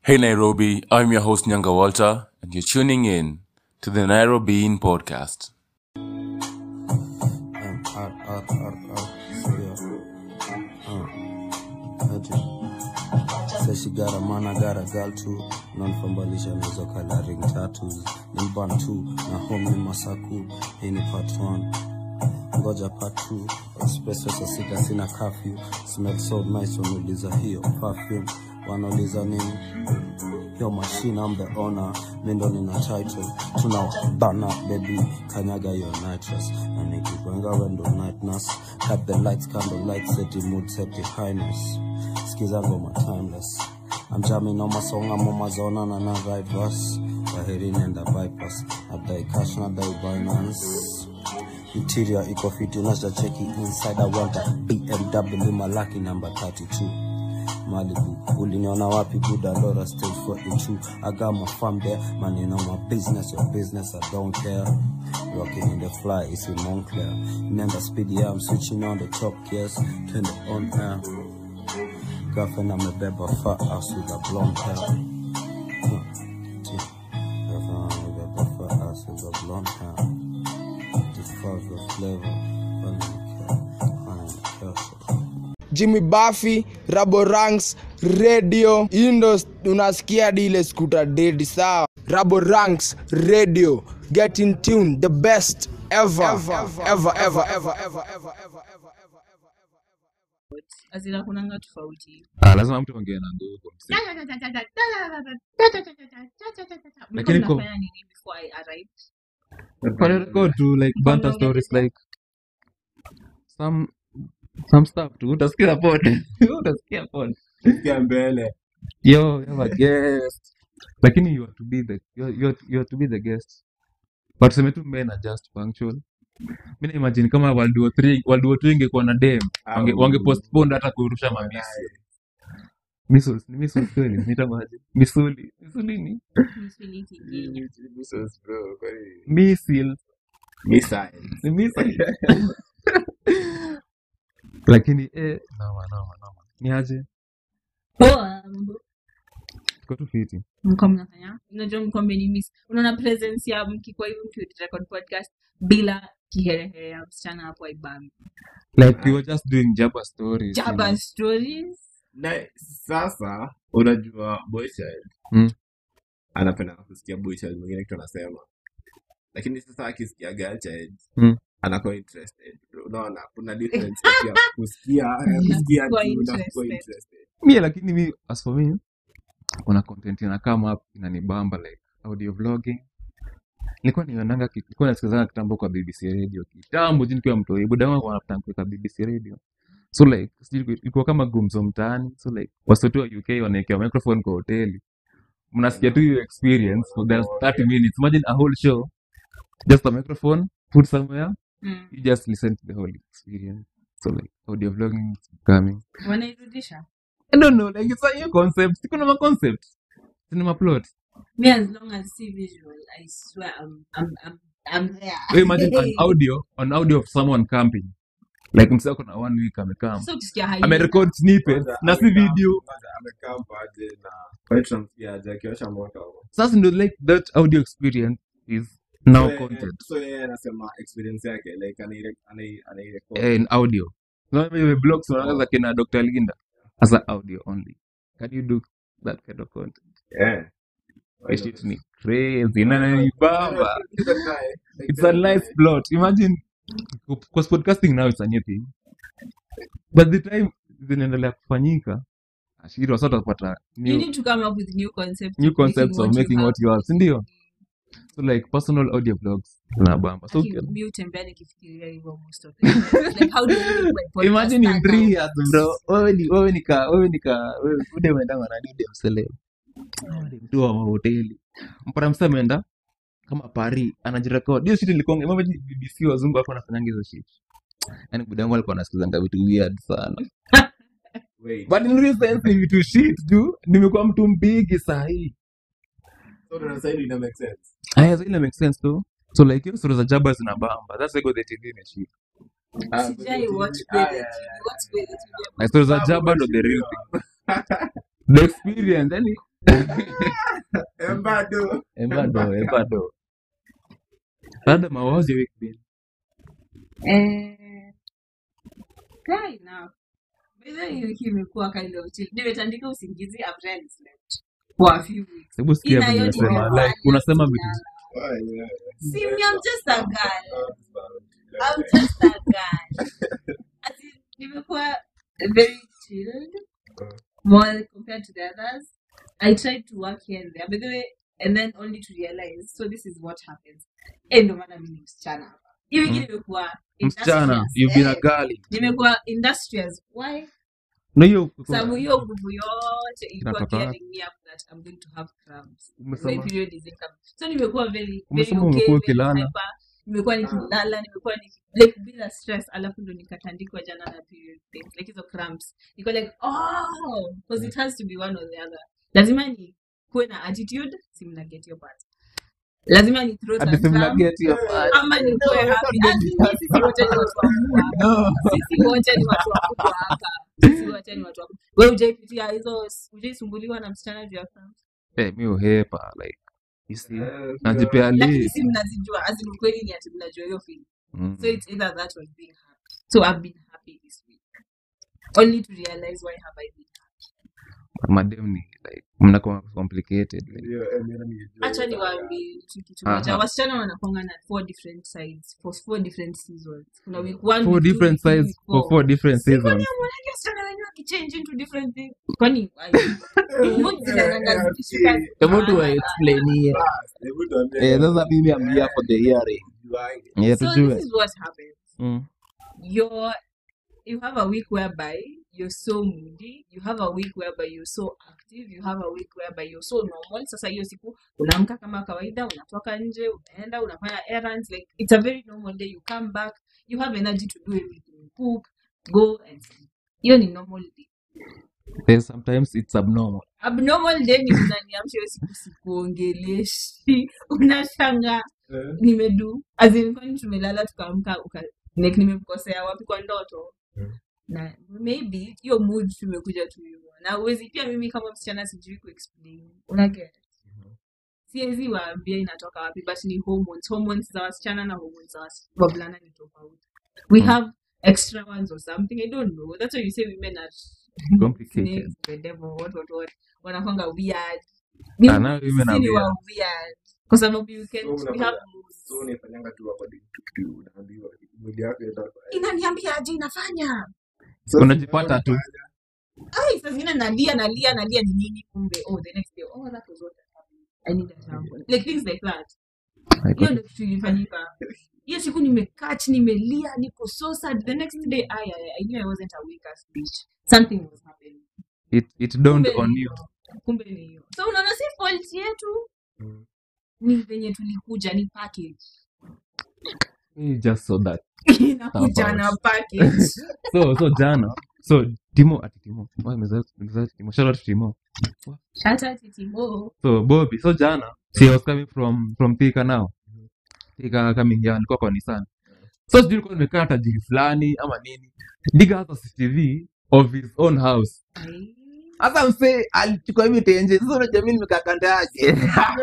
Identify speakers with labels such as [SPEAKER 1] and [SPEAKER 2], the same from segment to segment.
[SPEAKER 1] Hey Nairobi, I'm your host Nyanga Walter, and you're tuning in to the Nairobi In Podcast.
[SPEAKER 2] Um, art, art, art, art. So, yeah. Uh, aje. Say she got a man, I got a girl too. Non-fambalisha nizo coloring tattoos. Ni bantu, na home ni masaku. Hii ni part one. Ngoja part two. Express saa sita sina curfew. Smell so nice wanauliza hiyo perfume. Wanauliza nini? Yo machine, I'm the owner. Mindo nina title. Tuna bana baby. Kanyaga your nitrous. Na nikikwenga wendo night nurse. Cut the lights, candle lights, set the mood, set the highness. Skiza ngoma timeless. I'm jamming on my song, I'm on my zone and I ride verse. Waheri nenda bypass. Nadai cash, nadai Binance. Interior iko fiti, unaweza cheki inside. I want a BMW, my lucky number 32. Malibu, uliniona wapi buda lora stage 42 I got my farm there, man you know my business, your business, I don't care Rocking in the fly, it's in Montclair Nenda speed, yeah, I'm switching on the top gears Turn it on air Girlfriend, I'm a beba fat ass with a blonde hair Huh, gee. Girlfriend, I'm a beba fat ass with a blonde hair The fuck the flavor, honey, honey, honey,
[SPEAKER 3] Jimmy Buffy, Rabo Ranks, Radio, Indo unasikia hadi ile scooter dedi sawa. Rabo Ranks, Radio, get in tune, the best ever, ever, ever, ever, ever, ever, ever, ever.
[SPEAKER 4] azina kunanga tofauti
[SPEAKER 5] Ah, lazima mtu ongee na nguvu msee. Lakini
[SPEAKER 4] Mlikuwa
[SPEAKER 5] ko-
[SPEAKER 4] mnafanya nini before I arrived?
[SPEAKER 5] Kwa record tu like
[SPEAKER 4] Mlikuwa
[SPEAKER 5] banter
[SPEAKER 4] mnaongea
[SPEAKER 5] stories
[SPEAKER 4] nini?
[SPEAKER 5] like some some stuff tu utasikia pod utasikia pod
[SPEAKER 6] Sikia mbele
[SPEAKER 5] yo you have a guest lakini you are to be the you are, you are, you are to be the guest but tuseme tu men are just punctual mi na imagine kama world war 3 world war 2 ingekuwa na dem wange,
[SPEAKER 6] Au.
[SPEAKER 5] wange postpone hata kurusha mamisi missiles ni missiles kweli nitamaje misuli misuli ni
[SPEAKER 4] Misuli kingine.
[SPEAKER 6] Missiles, bro, kwani
[SPEAKER 5] missiles
[SPEAKER 6] missiles.
[SPEAKER 5] ni missiles lakini eh noma noma noma ni aje
[SPEAKER 4] Poa, mambo.
[SPEAKER 5] tuko tu fiti
[SPEAKER 4] mlikuwa mnafanya unajua mlikuwa mmenimiss unaona presence ya mkikuwa hivi mkirecord podcast bila kiherehere ya msichana hapo aibami
[SPEAKER 5] like we were just doing jabber stories you
[SPEAKER 4] jaba
[SPEAKER 5] know.
[SPEAKER 4] stories
[SPEAKER 6] na sasa unajua boychild
[SPEAKER 5] Mm.
[SPEAKER 6] anapenda kusikia boychild mwingine kitu anasema lakini sasa akisikia girlchild
[SPEAKER 5] Mm.
[SPEAKER 6] anakuwa interested unaona kuna difference kati ya kusikia kusikia
[SPEAKER 4] Kuwa
[SPEAKER 6] tu na kuwa
[SPEAKER 4] interested.
[SPEAKER 6] interested
[SPEAKER 5] mie lakini mi as for me kuna content ina come up inanibamba like audio vlogging nilikuwa nionanga ki- nilikuwa nasikizanga kitambo kwa bbc radio kitambo juu nikiwa mtoi buda wangu wanapenda kuweka bbc radio so like sijui ilikuwa kama gumzo mtaani so like wasotu wa uk wanaekewa microphone kwa hoteli mnasikia tu hiyo experience for the 30 minutes imagine a whole show just a microphone put somewhere
[SPEAKER 4] mm.
[SPEAKER 5] you just listen to the whole experience so like audio vlogging is coming
[SPEAKER 4] wanairudisha
[SPEAKER 5] I don't know, like it's a new concept. Siko na ma concept. Cinema plot.
[SPEAKER 4] me as long as see visual i swear i'm i'm i'm, I'm there
[SPEAKER 5] We imagine an audio, an audio of someone camping. Like msako kuna one week amecamp.
[SPEAKER 4] sasa ukisikia hyena,
[SPEAKER 5] Amerecord snippets
[SPEAKER 6] Kwanza
[SPEAKER 5] na si
[SPEAKER 6] amekaa-
[SPEAKER 5] video.
[SPEAKER 6] kwanza amekaa paje na kwani tunamsikia aje akiwasha moto hapo
[SPEAKER 5] Sasa ndio like that audio experience is now
[SPEAKER 6] So, yeye-
[SPEAKER 5] content.
[SPEAKER 6] so yeye anasema experience yake like anaire- anai- anairecord.
[SPEAKER 5] Eh, in audio. No, maybe blogs wanaanza kina Dr. Linda as a audio only. Can you do that kind of content?
[SPEAKER 6] Yeah.
[SPEAKER 5] That shit ni crazy. Na ni baba.
[SPEAKER 6] Give it a try. Like,
[SPEAKER 5] It's a nice plot. Imagine, because podcasting now is a new thing. But the time zinaendelea kufanyika, ashiri wasa watapata
[SPEAKER 4] you
[SPEAKER 5] new,
[SPEAKER 4] need to come up with new concepts
[SPEAKER 5] new
[SPEAKER 4] of making
[SPEAKER 5] concepts of
[SPEAKER 4] what you
[SPEAKER 5] making
[SPEAKER 4] have.
[SPEAKER 5] what you have, sindio? So like personal audio vlogs zinabamba. So
[SPEAKER 4] Aki- mi hutembea nikifikiria hivyo most of the time. Like, how do you make my podcast
[SPEAKER 5] imagine in
[SPEAKER 4] stand
[SPEAKER 5] three
[SPEAKER 4] out?
[SPEAKER 5] years bro, wewe ni wewe ni ka wewe ni ka wewe ude umeenda na nini msele. Mtu wa mahoteli. Mpaka msa ameenda kama Paris anajirekodi. Hiyo shit ilikuwa imagine BBC wazungu hapo wanafanyanga hizo shit. Yaani budangu alikuwa anasikizanga vitu weird sana.
[SPEAKER 6] Wait.
[SPEAKER 5] But in real sense ni vitu shit tu. Nimekuwa mtu mbigi sahi.
[SPEAKER 6] So ndo sasa hivi ina make sense.
[SPEAKER 5] Aya, zile make sense tu. So like hiyo stories za jaba zinabamba. That's why go the TV na shit.
[SPEAKER 6] Ah,
[SPEAKER 4] Sijai
[SPEAKER 6] but-
[SPEAKER 4] watch
[SPEAKER 6] ah,
[SPEAKER 4] Gwethe
[SPEAKER 6] yeah,
[SPEAKER 4] TV. Watch Gwethe TV.
[SPEAKER 5] Na stories za jaba ndo the real thing. The experience, yani
[SPEAKER 6] Embado.
[SPEAKER 5] Embado, embado. Adam, how was your week been?
[SPEAKER 4] Eh, fair enough. By the way, wiki imekuwa kind of chill. Nimetandika usingizi, I've rarely slept for a few weeks.
[SPEAKER 5] Hebu sikia
[SPEAKER 4] Ina
[SPEAKER 5] venye
[SPEAKER 4] yote
[SPEAKER 5] unasema
[SPEAKER 4] imefanya
[SPEAKER 5] like unasema vitu
[SPEAKER 4] kulala.
[SPEAKER 6] Oh, yeah.
[SPEAKER 4] See me, I'm just a girl. I'm just a girl. As in, nimekuwa very chilled, more compared to the others. I tried to work here and there, by the way, and then only to realize, so this is what happens. Eh, ndo maana mimi ni msichana hapa. Hii wiki
[SPEAKER 5] Mm.
[SPEAKER 4] nimekuwa
[SPEAKER 5] msichana
[SPEAKER 4] industrious.
[SPEAKER 5] you've been a
[SPEAKER 4] Eh,
[SPEAKER 5] girl
[SPEAKER 4] nimekuwa industrious. Why?
[SPEAKER 5] na hiyo
[SPEAKER 4] sababu hiyo nguvu yote ilikuwa
[SPEAKER 5] Inatoka wapi?
[SPEAKER 4] gearing me up that I'm going to have cramps. My
[SPEAKER 5] umesema
[SPEAKER 4] period is incoming. So nimekuwa very very
[SPEAKER 5] umesema
[SPEAKER 4] okay,
[SPEAKER 5] umekuwa
[SPEAKER 4] very
[SPEAKER 5] ukilala
[SPEAKER 4] hyper. Nimekuwa nikilala, nimekuwa niki like bila stress, alafu ndo nikatandikwa jana na period thing, like hizo cramps. Niko like oh, because it has to be one or the other. Lazima ni kuwe na attitude, si mna get your part. Lazima ni throw
[SPEAKER 5] hadi
[SPEAKER 4] tantrum
[SPEAKER 5] simna get your part
[SPEAKER 4] ama nikuwe happy. Lakini sisi wote ni watu wakubwa.
[SPEAKER 5] no
[SPEAKER 4] Sisi wote ni watu wakubwa hapa. Sisi wote ni watu wakubwa. Wewe hujaipitia hizo, hujaisumbuliwa na msichana juu ya cramps?
[SPEAKER 5] eh mi uhepa like you see
[SPEAKER 6] Eh,
[SPEAKER 5] najipea
[SPEAKER 4] lakini
[SPEAKER 5] leave
[SPEAKER 4] si mnazijua as in ukweli ni ati mnajua hiyo feeling
[SPEAKER 5] mm.
[SPEAKER 4] so it's either that or being happy so i've been happy this week only to realize why have i been
[SPEAKER 5] madem ni like mnakuwa complicated like
[SPEAKER 6] ndio, eh, mimi nijua
[SPEAKER 4] acha
[SPEAKER 6] hiyo sana.
[SPEAKER 4] niwaambie kitu kitu moja
[SPEAKER 5] aha
[SPEAKER 4] wasichana wanakwanga na four different sides for four different seasons kuna week one
[SPEAKER 5] four
[SPEAKER 4] week two
[SPEAKER 5] different
[SPEAKER 4] week three
[SPEAKER 5] sides
[SPEAKER 4] week
[SPEAKER 5] for
[SPEAKER 4] four
[SPEAKER 5] four different
[SPEAKER 4] si kwani
[SPEAKER 5] seasons
[SPEAKER 4] amonake wasichana wenyewe wakichange into different things kwani mood
[SPEAKER 6] Eh,
[SPEAKER 4] zinaenda
[SPEAKER 6] eh,
[SPEAKER 4] zikishuka
[SPEAKER 6] ati,
[SPEAKER 5] hebu tu
[SPEAKER 4] Ah,
[SPEAKER 5] explainie
[SPEAKER 6] bas, hebu tuambie
[SPEAKER 5] eh
[SPEAKER 6] kwa
[SPEAKER 5] sasa mimi am here for the hearing
[SPEAKER 6] juange.
[SPEAKER 5] yeah
[SPEAKER 4] so this
[SPEAKER 5] tujue
[SPEAKER 4] is what happens
[SPEAKER 5] mm.
[SPEAKER 4] you're you have a week whereby you're so moody you have a week whereby you're so active you have a week whereby you're so normal sasa hiyo siku unaamka kama kawaida unatoka nje unaenda unafanya errands like it's a very normal day you come back you have energy to do everything cook go and sleep hiyo ni normal day
[SPEAKER 5] then sometimes it's abnormal
[SPEAKER 4] abnormal day ni unaniamsha hiyo siku sikuongeleshi unashanga
[SPEAKER 6] Eh,
[SPEAKER 4] nimedu azin kwani tumelala tukaamka uka like nimemkosea wapi kwa ndoto
[SPEAKER 6] Mm.
[SPEAKER 4] na maybe hiyo mood tumekuja tu hivyo na uwezi pia mimi kama msichana sijui kuexplain unaget siwezi waambia inatoka wapi but ni hormones hormones za wasichana na hormones za wasi- wavulana ni tofauti we
[SPEAKER 5] Mm.
[SPEAKER 4] have extra ones or something i don't know that's why you say women are
[SPEAKER 5] complicated
[SPEAKER 4] snakes the devil what what what wanakwanga weird ni
[SPEAKER 5] ah now women
[SPEAKER 4] sisi
[SPEAKER 5] are
[SPEAKER 4] ni wa
[SPEAKER 5] weird
[SPEAKER 4] weird kwa sababu you can
[SPEAKER 6] so
[SPEAKER 4] we
[SPEAKER 6] unafanya
[SPEAKER 4] have
[SPEAKER 6] so
[SPEAKER 4] moods
[SPEAKER 6] unaifanyanga tu according to to unaambiwa mwili wako itakuwa
[SPEAKER 4] inaniambia aje inafanya
[SPEAKER 6] so
[SPEAKER 5] unajipata tu
[SPEAKER 4] ai saa zingine nalia nalia nalia ni nini kumbe oh the next day oh that was what happened i need a shampoo like things like that
[SPEAKER 5] I
[SPEAKER 4] hiyo
[SPEAKER 5] got
[SPEAKER 4] ndio kitu ilifanyika hiyo siku nimekaa chini nimelia niko so sad the next day I, I, I knew I wasn't a weak ass bitch something was happening
[SPEAKER 5] it it dawned
[SPEAKER 4] kumbe
[SPEAKER 5] on
[SPEAKER 4] ni
[SPEAKER 5] you
[SPEAKER 4] hiyo kumbe ni hiyo so unaona si fault yetu
[SPEAKER 6] Mm.
[SPEAKER 4] ni venye tulikuja ni package
[SPEAKER 5] you just saw that
[SPEAKER 4] inakuja
[SPEAKER 5] about
[SPEAKER 4] na package
[SPEAKER 5] so so jana so timo ati timo Why nimesahau- nimesahau timo shout out to timo
[SPEAKER 4] shout out to Timo
[SPEAKER 5] so bobby so jana she was coming from from thika now thika coming here nilikuwa kwa nissan so sijui nilikuwa nimekaa tajiri fulani ama nini diga hata cctv of his own house
[SPEAKER 4] Ai.
[SPEAKER 5] hasa msee alichukua hivi tenje sasa unajua mimi nimekaa kando yake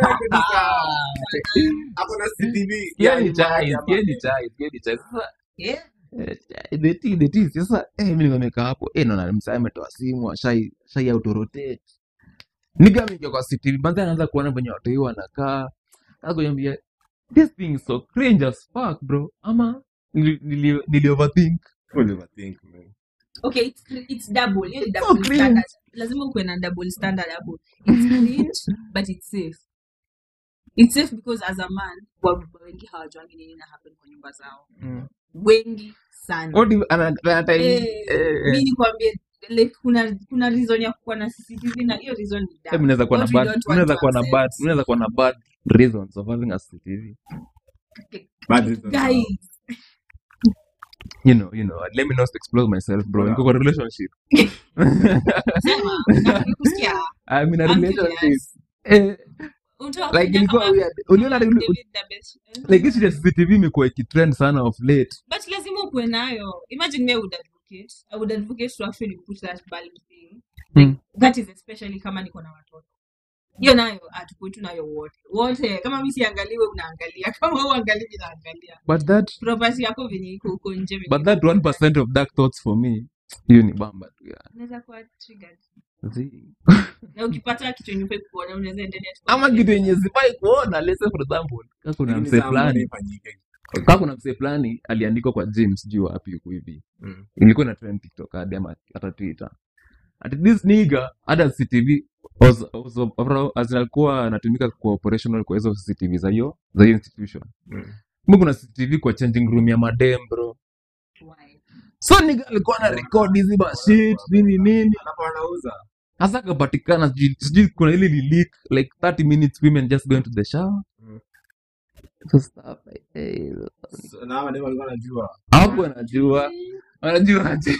[SPEAKER 6] hapo na CCTV
[SPEAKER 5] sikia
[SPEAKER 6] ya
[SPEAKER 5] ni
[SPEAKER 6] nyuma
[SPEAKER 5] chai
[SPEAKER 6] yake
[SPEAKER 5] sikia
[SPEAKER 6] ama
[SPEAKER 5] ni chai sikia ni chai sasa
[SPEAKER 4] Yeah.
[SPEAKER 5] eh, the tea the tea sasa eh mimi nilikuwa nimekaa hapo eh naona msee ametoa simu shai shai autorotate niga mingia kwa CCTV banza anaanza kuona venye watu hiyo wanakaa sasa kuniambia this thing is so cringe as fuck bro ama nili, nili, nili overthink
[SPEAKER 6] Full overthink, man.
[SPEAKER 4] okay it's, cr- it's double hiyo ni
[SPEAKER 5] so
[SPEAKER 4] double
[SPEAKER 5] cringe
[SPEAKER 4] standard lazima ukuwe na double standard hapo it's cringe but it's safe it's safe because as a man wababa wengi hawajuangi nini na happen kwa nyumba zao
[SPEAKER 5] mm.
[SPEAKER 4] wengi sana
[SPEAKER 5] What if ana ana time
[SPEAKER 4] eh,
[SPEAKER 5] eh,
[SPEAKER 4] mi nikwambie like kuna kuna reason ya kuwa na CCTV na hiyo reason ni
[SPEAKER 5] eh,
[SPEAKER 4] dumb
[SPEAKER 5] mnaweza kuwa na
[SPEAKER 4] what we
[SPEAKER 5] bad
[SPEAKER 4] don't want
[SPEAKER 5] mnaweza
[SPEAKER 4] to
[SPEAKER 5] kuwa na bad
[SPEAKER 4] accept
[SPEAKER 5] mnaweza kuwa na bad reasons of having a CCTV
[SPEAKER 6] Bad reason now.
[SPEAKER 4] guys
[SPEAKER 5] you know you know let me not explore myself bro
[SPEAKER 6] Bora.
[SPEAKER 5] niko kwa relationship
[SPEAKER 4] sema nataka kusikia
[SPEAKER 5] I'm in a
[SPEAKER 4] I'm
[SPEAKER 5] relationship
[SPEAKER 4] curious
[SPEAKER 5] eh,
[SPEAKER 4] unataka
[SPEAKER 5] like
[SPEAKER 4] kuja
[SPEAKER 5] ilikuwa
[SPEAKER 4] kama
[SPEAKER 5] weird uliona
[SPEAKER 4] kama
[SPEAKER 5] uli-
[SPEAKER 4] David Dabesh
[SPEAKER 5] like hizi ya CCTV imekuwa ikitrend sana of late
[SPEAKER 4] but lazima ukuwe nayo imagine me I would advocate i would advocate to actually put that bulb thing like
[SPEAKER 5] mm.
[SPEAKER 4] that is especially kama niko na watoto hiyo nayo hatukui nayo wote wote kama mi siangaliwe unaangalia kama uangalii mi naangalia
[SPEAKER 5] but that
[SPEAKER 4] property yako venye iko huko nje venye
[SPEAKER 5] but that
[SPEAKER 4] iko
[SPEAKER 5] one percent of dark thoughts for me hiyo ni bamba tu ya
[SPEAKER 4] unaweza kuwa triggered
[SPEAKER 5] Zi-
[SPEAKER 4] na ukipata kitu yenye ufai kuona unaweza endelea tu
[SPEAKER 5] ama kitu yenye sifai kuona let's say for example kama kuna
[SPEAKER 6] Lakini
[SPEAKER 5] msee
[SPEAKER 6] saa mbona
[SPEAKER 5] fulani
[SPEAKER 6] ifanyike?
[SPEAKER 5] kama kuna msee fulani aliandikwa kwa gym sijui wapi huku hivi
[SPEAKER 6] Mm.
[SPEAKER 5] ilikuwa na trend tiktok hadi ama hata twitter at this nigga hata cctv was- was- as in alikuwa anatumika kwa operational kwa hizo cctv za hiyo za hiyo institution
[SPEAKER 6] Mm.
[SPEAKER 5] kumbe kuna cctv kwa changing room ya madem bro
[SPEAKER 4] Why?
[SPEAKER 5] so nigga alikuwa na record hizi mashit nini nini
[SPEAKER 6] Alafu anauza.
[SPEAKER 5] hasa akapatikana sijui sijui kuna ile li leak like 30 minutes women just going to the shower
[SPEAKER 6] Mm.
[SPEAKER 5] so stuff like hey,
[SPEAKER 6] So, na hawa ndio walikuwa wanajua.
[SPEAKER 5] hapo anajua wanajua aje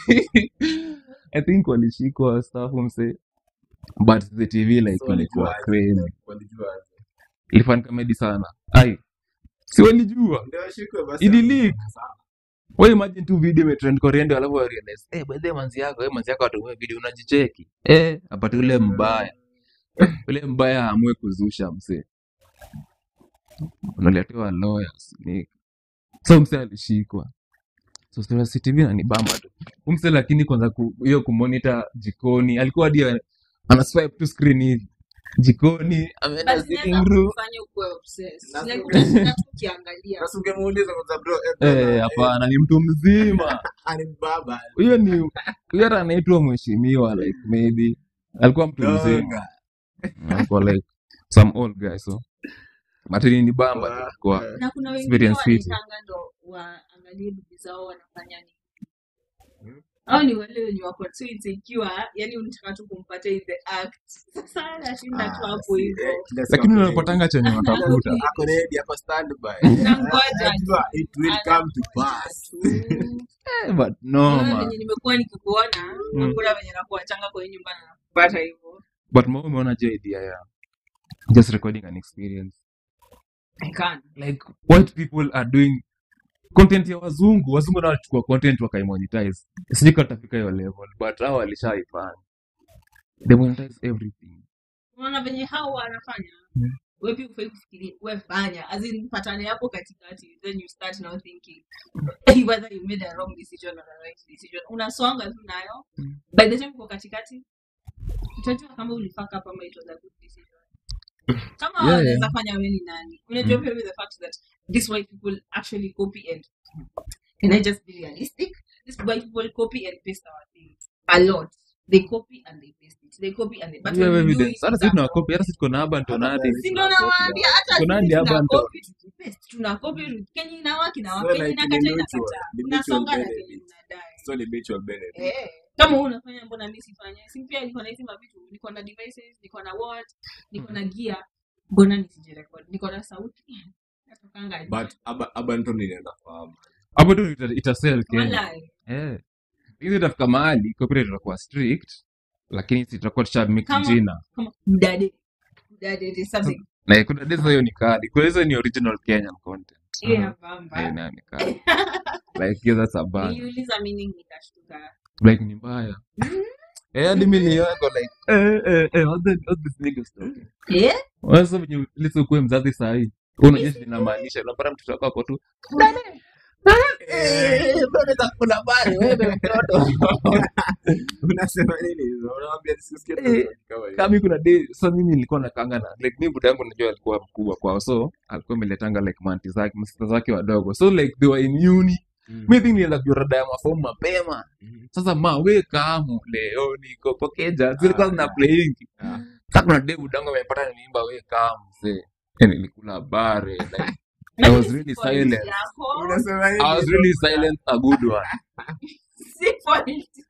[SPEAKER 5] i think walishikwa stuff mse but the tv like
[SPEAKER 6] So
[SPEAKER 5] ilikuwa
[SPEAKER 6] walijua aje.
[SPEAKER 5] crazy
[SPEAKER 6] Walijua aje.
[SPEAKER 5] ilifan comedy sana ai si walijua
[SPEAKER 6] Ndio washikwe basi.
[SPEAKER 5] Ili leak.
[SPEAKER 6] Sawa.
[SPEAKER 5] we imagine tu video imetrend koreando alafu wa realize eh by the way, manzi yako eh manzi yako atumie video unajicheki eh apate ule mbaya ule mbaya aamue kuzusha mse unaletewa lawyers ni so mse alishikwa so Story CCTV na ni bamba tu umse lakini kwanza ku- hiyo kumonitor jikoni alikuwa hadi ana- ana swipe tu screen hivi jikoni ameenda
[SPEAKER 4] But
[SPEAKER 5] sitting
[SPEAKER 4] zinaweza
[SPEAKER 5] room
[SPEAKER 4] kufanya ukuwe obsessed.
[SPEAKER 6] Na-
[SPEAKER 4] Like utashinda tu ukiangalia
[SPEAKER 6] Sasa ungemuuliza kwanza bro, eh, bro,
[SPEAKER 5] eh
[SPEAKER 6] eh,
[SPEAKER 5] hapana ni mtu mzima
[SPEAKER 6] ani baba.
[SPEAKER 5] huyo ni huyo hata anaitwa mheshimiwa like maybe alikuwa mtu mzima
[SPEAKER 6] Donga.
[SPEAKER 5] alikuwa like some old guy so but ni ni bamba tu kwa
[SPEAKER 4] na kuna wengine
[SPEAKER 5] experience fiti
[SPEAKER 4] wanaitanga ndo waangalie bibi zao wanafanya nini
[SPEAKER 6] Hmm?
[SPEAKER 4] au ni wale wenye wako tu insecure yani unataka tu kumpata in the act sasa anashinda tu
[SPEAKER 6] Ah,
[SPEAKER 4] hapo
[SPEAKER 6] si,
[SPEAKER 4] hivyo
[SPEAKER 6] eh, kila siku
[SPEAKER 5] lakini
[SPEAKER 6] ako ready.
[SPEAKER 5] unapatanga chenye watafuta
[SPEAKER 6] Ako ready, ako standby.
[SPEAKER 4] nangoja
[SPEAKER 6] Anajua it will come to pass.
[SPEAKER 5] eh, but no
[SPEAKER 4] Unaona
[SPEAKER 5] man
[SPEAKER 4] venye nimekuwa nikikuona
[SPEAKER 5] Mm.
[SPEAKER 4] hakuna venye nakuachanga kwenye nyumba na nakupata hivyo
[SPEAKER 5] but mo umeona je idea ya just recording an experience
[SPEAKER 4] I can.
[SPEAKER 5] like what people are doing content ya wazungu wazungu nao walichukua content wakaimonetize sijui kama tutafika hiyo level but hao walishaifanya they monetize everything
[SPEAKER 4] unaona venye hao wanafanya
[SPEAKER 5] Mm.
[SPEAKER 4] we pia ufai kufikiria we fanya as in patane hapo katikati then you start now thinking whether you made a wrong decision or a right decision unasonga tu nayo
[SPEAKER 5] Mm.
[SPEAKER 4] by the time uko katikati utajua kama ulifaka hapa ama it was a good decision kama
[SPEAKER 5] Yeah,
[SPEAKER 4] wanaweza
[SPEAKER 5] yeah.
[SPEAKER 4] fanya we ni nani unajua
[SPEAKER 5] Mm.
[SPEAKER 4] pia with the fact that this white people actually copy and can I just be realistic this white people copy and paste our things a lot they copy and they paste it they copy and they but
[SPEAKER 5] You have
[SPEAKER 4] when you do
[SPEAKER 5] evidence
[SPEAKER 4] it
[SPEAKER 5] hata
[SPEAKER 4] with
[SPEAKER 5] sisi
[SPEAKER 4] a
[SPEAKER 5] tunawakopi hata sisi tuko na urban tonati
[SPEAKER 4] si ndo nawaambia hata
[SPEAKER 5] Kuna
[SPEAKER 4] sisi
[SPEAKER 5] hadi hapa ndo-
[SPEAKER 4] tunakopi tukipaste tunakopi kenye inawaki na
[SPEAKER 6] So
[SPEAKER 4] kenye
[SPEAKER 6] like
[SPEAKER 4] inakata
[SPEAKER 6] ni
[SPEAKER 4] inakata
[SPEAKER 6] mutual, ni mutual
[SPEAKER 4] unasonga na
[SPEAKER 6] benefit.
[SPEAKER 4] kenye unadai
[SPEAKER 6] So ni mutual benefit.
[SPEAKER 4] eh kama wewe unafanya mbona mimi sifanye si pia niko na hizi mavitu niko na devices niko na watch niko na gear mbona nisijirecord niko na sauti natokanga nje.
[SPEAKER 6] But Aba- Abanton inaenda fahamu.
[SPEAKER 5] hapo tu ita, ita sell Kenya
[SPEAKER 4] Walai.
[SPEAKER 5] eh hizi itafika mahali copyright itakuwa strict lakini si tutakuwa tushamake
[SPEAKER 4] Kama-
[SPEAKER 5] jina
[SPEAKER 4] kama mdade mdade it is something
[SPEAKER 5] na kuna desa hiyo ni kadi kwa hizo ni original Kenyan content
[SPEAKER 4] yeah
[SPEAKER 5] Eh,
[SPEAKER 4] bamba
[SPEAKER 5] nayo ni kadi like yeah, that's a bad
[SPEAKER 4] niliuliza meaning nikashtuka
[SPEAKER 5] like ni mbaya eh hadi mimi niliona like eh eh eh what the what this nigga talking
[SPEAKER 4] eh
[SPEAKER 5] Sasa venye lisa ukuwe mzazi sahii unajua shida inamaanisha unapata mtoto wako ako tu Eh, mbona utakula bari wewe mtoto
[SPEAKER 6] Unasema nini hizo? Unawaambia nisisikie tu
[SPEAKER 5] Eh,
[SPEAKER 6] kama hiyo.
[SPEAKER 5] kama kuna day so mimi nilikuwa nakanga na like mimi buda yangu najua alikuwa mkubwa kwao so alikuwa ameletanga like manti zake masista zake wadogo so like they were in uni
[SPEAKER 6] Mm.
[SPEAKER 5] mi think nilienda kurada ya mafomu mapema
[SPEAKER 6] Mhm.
[SPEAKER 5] sasa ma we kamu leo niko pokeja zilikuwa
[SPEAKER 6] Ah,
[SPEAKER 5] zina
[SPEAKER 6] yeah.
[SPEAKER 5] playing
[SPEAKER 6] Ah.
[SPEAKER 5] sasa kuna day buda yangu amepata nimeimba we kamu mzee Eh, nilikula bare like I was really silent
[SPEAKER 4] yako
[SPEAKER 6] Unasema nini
[SPEAKER 5] I was
[SPEAKER 6] hizo?
[SPEAKER 5] really silent a good one
[SPEAKER 4] si politics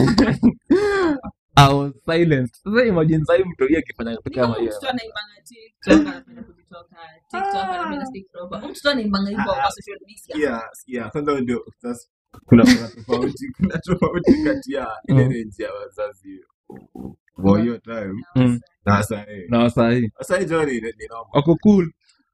[SPEAKER 5] I was silent sasa imagine sahii mtu hii akifanya kitu kama hiyo
[SPEAKER 4] mtoto anaimbanga tiktok anapenda kujitoka tiktok anapenda stick proper mtoto anaimbanga hivyo kwa social media
[SPEAKER 6] Sikia, sikia. Kwanza ndio sasa kuna kuna tofauti kuna tofauti kati ya ile
[SPEAKER 5] Mm.
[SPEAKER 6] range ya wazazi wa hiyo time
[SPEAKER 5] Mm.
[SPEAKER 6] na sasa eh.
[SPEAKER 5] na wasahii
[SPEAKER 6] Sasa hii Johnny ni ni normal.
[SPEAKER 5] wako cool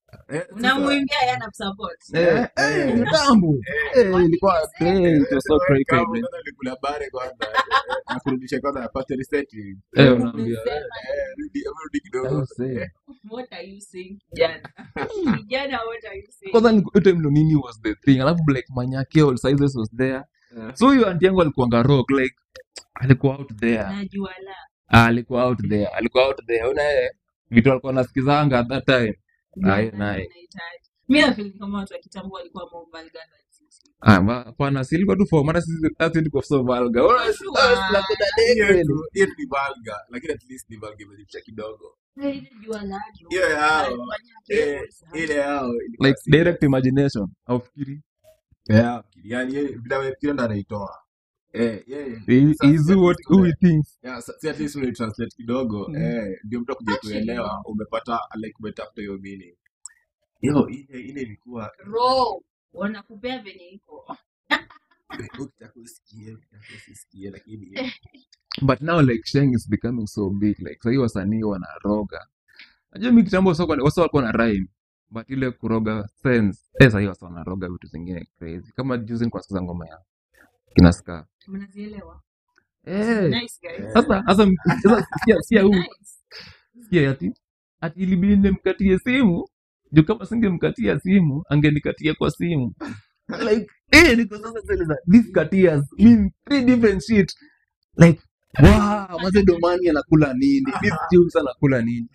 [SPEAKER 6] Eh, sasa-
[SPEAKER 4] unamwimbia yeye anakusupport
[SPEAKER 5] Eh, eh, kitambo. Eh, ilikuwa crazy, it was so crazy,
[SPEAKER 6] Kama
[SPEAKER 5] man.
[SPEAKER 6] kwanza nilikula bare kwanza, eh, eh, na kurudisha kwanza ya factory setting.
[SPEAKER 5] Eh, unaambia,
[SPEAKER 4] Umesema,
[SPEAKER 6] Eh, rudi- hebu rudi kidogo.
[SPEAKER 5] I was saying.
[SPEAKER 4] what are you saying kijana kijana what are you saying
[SPEAKER 5] kwanza ni- hiyo time ndo nini was the thing alafu like manyake all sizes was there
[SPEAKER 6] Eh.
[SPEAKER 5] so huyo anti yangu alikuanga rock like alikuwa out there
[SPEAKER 4] najua la
[SPEAKER 5] Ah, alikuwa out there alikuwa out there una yeye vitu alikuwa nasikizanga at that time Ah, hiyo naye
[SPEAKER 4] Unahitaji. mi nafeel kama watu wa kitambo walikuwa more vulgar than sisi.
[SPEAKER 5] Ah, ma- hapana si ilikuwa tu for maana sisi hata tulikuwa so vulgar Una-
[SPEAKER 4] Sure.
[SPEAKER 5] ah, tunakuta dege
[SPEAKER 6] Hiyo
[SPEAKER 5] kweli.
[SPEAKER 6] tu- hiyo tu ni vulgar, lakini at least ni vulgar imejificha kidogo.
[SPEAKER 4] Eh, ile jua la jua.
[SPEAKER 6] Hiyo yao,
[SPEAKER 4] Alifanya
[SPEAKER 6] eh,
[SPEAKER 4] kitu.
[SPEAKER 6] ile yao ilikuwa
[SPEAKER 5] like
[SPEAKER 6] serious.
[SPEAKER 5] direct imagination aufikiri
[SPEAKER 6] Yeah, yani yeye vile amefikiria ndo anaitoa. Eh, yeye.
[SPEAKER 5] He-
[SPEAKER 6] Sasa
[SPEAKER 5] he's
[SPEAKER 6] si at
[SPEAKER 5] what
[SPEAKER 6] least
[SPEAKER 5] who
[SPEAKER 6] ume-
[SPEAKER 5] he thinks
[SPEAKER 6] yeah, sa- si at least unaitranslate kidogo
[SPEAKER 5] Mm.
[SPEAKER 6] eh, ndio mtu akuja
[SPEAKER 4] Actually,
[SPEAKER 6] kuelewa umepata like umetafuta hiyo meaning yo ile ile ilikuwa
[SPEAKER 4] Raw. wanakupea venye iko
[SPEAKER 6] ukitaka usikie ukitaka usisikie lakini
[SPEAKER 5] but now like sheng is becoming so big like sahii wasanii wanaroga najua mi kitambo wasa wasa walikuwa na rhyme but ile kuroga sense eh sahii wasa wanaroga vitu zingine crazy kama juzi nilikuwa nasikiza ngoma ya kina ska
[SPEAKER 4] mnazielewa
[SPEAKER 5] eh
[SPEAKER 4] nice guys
[SPEAKER 5] sasa sasa sasa sikia sikia huu
[SPEAKER 4] nice
[SPEAKER 5] sikia ati ati ilibidi nimkatie simu juu kama singemkatia simu angenikatia kwa simu like eh niko sasa sasa this katias mean three different shit like wow maze domani anakula nini this tunes anakula nini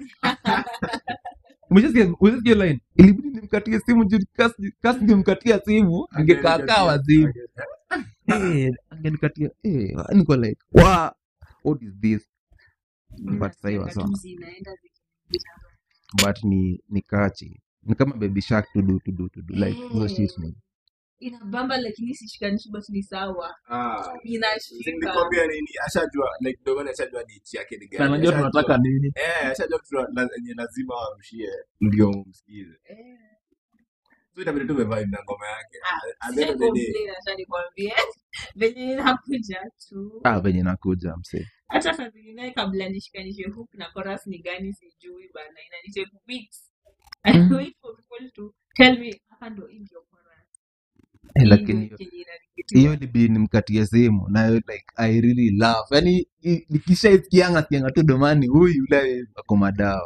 [SPEAKER 5] umeshasikia umeshasikia line ilibidi nimkatie simu juu kasi kasi ningemkatia simu angekaa kaa wazimu eh angenikatia eh niko like wow what is this but sasa
[SPEAKER 4] Mnasikianga
[SPEAKER 5] sawa
[SPEAKER 4] tu zinaenda zikipita.
[SPEAKER 5] but ni ni kachi ni kama baby shark to do to do to do like hizo shit ni
[SPEAKER 4] inabamba lakini sishikanishi but ni sawa
[SPEAKER 6] ah
[SPEAKER 4] inashika
[SPEAKER 6] nilikwambia nini ashajua like ndio maana ashajua ni ichi yake ni
[SPEAKER 5] na
[SPEAKER 6] gani
[SPEAKER 5] najua
[SPEAKER 6] Ashajua-
[SPEAKER 5] tunataka nini
[SPEAKER 6] eh ashajua kitu la- yenye lazima wamshie ndio msikize
[SPEAKER 4] Eh.
[SPEAKER 6] so itabidi tu umevibe na ngoma yake
[SPEAKER 4] Ah,
[SPEAKER 6] at the end of the day
[SPEAKER 4] sijai complain, acha nikwambie venye inakuja tu
[SPEAKER 5] ah venye nakuja mse
[SPEAKER 4] hata saa zingine kabla nishikanishe hook na chorus ni gani sijui bana inanitake weeks I wait for people to tell me hapa ndo hii ndio chorus
[SPEAKER 5] eh,
[SPEAKER 4] Hii
[SPEAKER 5] lakini
[SPEAKER 4] ndio
[SPEAKER 5] hiyo
[SPEAKER 4] kenye inanipitia.
[SPEAKER 5] hiyo libidi nimkatie simu nayo like i really love yani nikishaisikianga sikianga tu domani huyu yule ako madawa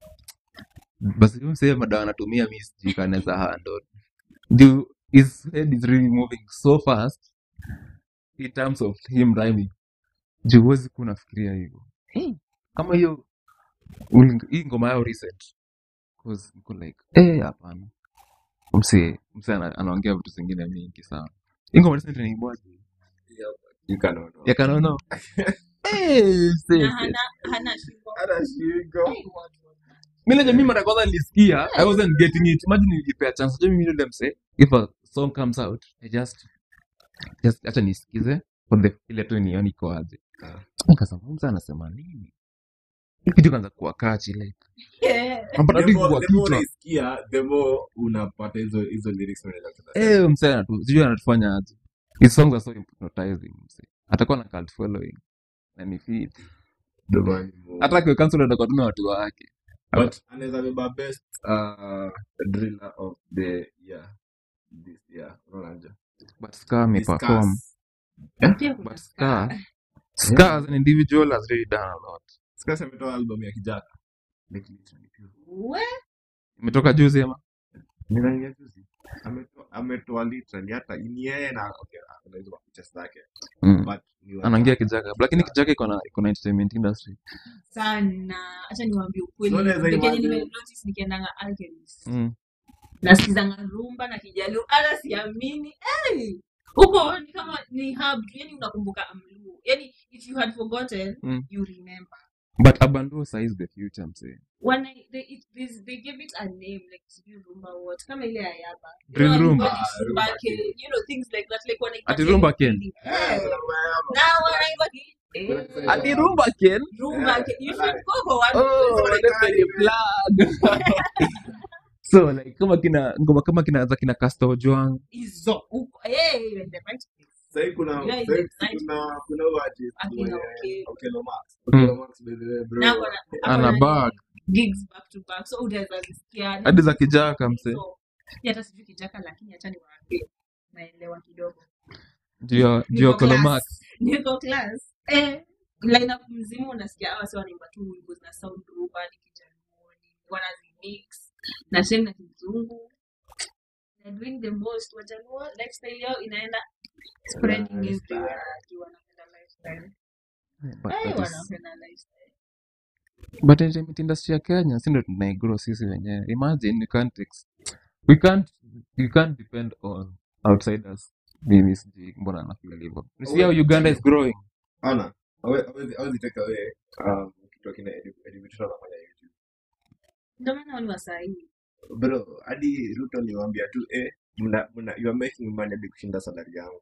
[SPEAKER 5] basi huyu msee madawa anatumia mi sijui kanaweza handle juu his head is really moving so fast in terms of him rhyming juu huwezi kuwa unafikiria hivyo hey, kama hiyo uli- hii ngoma yao recent cause niko like eh hapana mse mse ana- anaongea vitu zingine mingi sana hii ngoma recent inaibwaje
[SPEAKER 6] you cannot know.
[SPEAKER 5] ya kanono eh mse
[SPEAKER 4] na
[SPEAKER 5] mse
[SPEAKER 4] hana hana shingo
[SPEAKER 6] Hata shingo.
[SPEAKER 4] Hey, what was that?
[SPEAKER 5] mimi najua mimi mara ya kwanza nilisikia i wasn't getting it imagine nilipea chance najua mimi ndio mse if a song comes out i just just acha nisikize for the ile tu nione iko aje nikasema mse anasema nini hii kitu kaanza kuwa kachi like
[SPEAKER 4] Yeah.
[SPEAKER 5] napata
[SPEAKER 6] The
[SPEAKER 5] tu
[SPEAKER 6] more-
[SPEAKER 5] kwa
[SPEAKER 6] the more
[SPEAKER 5] kichwa
[SPEAKER 6] unaisikia, the more unapata hizo hizo lyrics unaweza kusema.
[SPEAKER 5] eh mse anatu sijui anatufanya aje his songs are so hypnotizing mse atakuwa na cult following na ni fit
[SPEAKER 6] Domani Mungu.
[SPEAKER 5] hata akiwa cancel atakuwa tu na watu wake
[SPEAKER 6] but anaweza beba best uh, driller of the year this year unaonaje
[SPEAKER 5] but ska ameperform
[SPEAKER 6] Discuss.
[SPEAKER 4] Pia kuna
[SPEAKER 5] but
[SPEAKER 4] Scar.
[SPEAKER 5] ska ska as an individual has really done a lot
[SPEAKER 6] Discuss ametoa album ya kijana Like literally pure.
[SPEAKER 4] We,
[SPEAKER 5] imetoka juzi ama
[SPEAKER 6] Ni nani ya juzi? Ametoa- ametoa literally hata ni yeye na okay kuna hizo picha zake
[SPEAKER 5] mm.
[SPEAKER 6] but ni wa-
[SPEAKER 5] anaingia kijaka lakini kijaka iko na iko na entertainment industry
[SPEAKER 4] sana hacha niwambie ukweli
[SPEAKER 6] So unaweza
[SPEAKER 4] Ndio kenye
[SPEAKER 6] imagine-
[SPEAKER 4] nimenotice nikiendanga alchemist
[SPEAKER 5] mm.
[SPEAKER 4] nasikizanga rumba na kijaluo hata siamini hey! huko ni kama ni hub tu yani unakumbuka amluo yani if you had forgotten
[SPEAKER 5] Mm.
[SPEAKER 4] you remember
[SPEAKER 5] but abanduo size the future msee
[SPEAKER 4] when I, they, it, this, they give it a name like sijui rumba what kama ile ayaba
[SPEAKER 5] Drill rumba.
[SPEAKER 6] Ah, rumba
[SPEAKER 4] Rumba you know things like that like wanaipatia
[SPEAKER 5] Ati rumba
[SPEAKER 4] hiyo
[SPEAKER 5] Ken?
[SPEAKER 4] feeling.
[SPEAKER 6] Eh,
[SPEAKER 4] Eh,
[SPEAKER 6] kuna mayama.
[SPEAKER 4] na wanaimba ki- eh,
[SPEAKER 6] Kuna-
[SPEAKER 5] ati rumba ken
[SPEAKER 4] rumba Ken. you should go for one
[SPEAKER 5] oh let me plug so like kama kina ngoma kama kina za kina Castor Ojwang
[SPEAKER 4] hizo huko eh you're in the right place
[SPEAKER 6] Sahii kuna
[SPEAKER 4] Yeah,
[SPEAKER 6] sahii
[SPEAKER 4] it's nice.
[SPEAKER 6] kuna kuna huyu artist
[SPEAKER 4] Akina
[SPEAKER 6] mwenye-
[SPEAKER 4] Okello.
[SPEAKER 6] Okello Max.
[SPEAKER 5] Mm.
[SPEAKER 6] Okello Max by the way, bro.
[SPEAKER 4] na akona-
[SPEAKER 5] ana
[SPEAKER 4] akona
[SPEAKER 5] bag
[SPEAKER 4] gigs back to back so utaweza zisikia
[SPEAKER 5] hadi za kijaka mse
[SPEAKER 4] so mi hata sijui kijaka lakini hata niwaambie naelewa kidogo
[SPEAKER 5] juu ya juu ya
[SPEAKER 4] niko
[SPEAKER 5] kolomak
[SPEAKER 4] class niko class eh lineup mzima unasikia hawa si wanaimba tu wimbo zina sound over ni kijaluoni wanazimix na tena na kizungu they're doing the most wajaluo lifestyle yao inaenda spreading everywhere juu wanapenda lifestyle
[SPEAKER 5] but
[SPEAKER 4] eh
[SPEAKER 5] that is
[SPEAKER 4] wanapenda lifestyle
[SPEAKER 5] but entertainment industry ya kenya si ndo tunaigrow sisi wenyewe imagine we can't ex we can't we can't depend on outsiders mimi sijui mbona anafeel hivyo you see how uganda is growing
[SPEAKER 6] Ona, hawe- hawezi hawezi take away um, kitu akina Eddie Eddie Mutito anafanya YouTube.
[SPEAKER 4] ndio maana wani wasahii
[SPEAKER 6] Bro, hadi Ruto niwaambia tu eh, mna, mna, you are making money hadi kushinda salary yangu.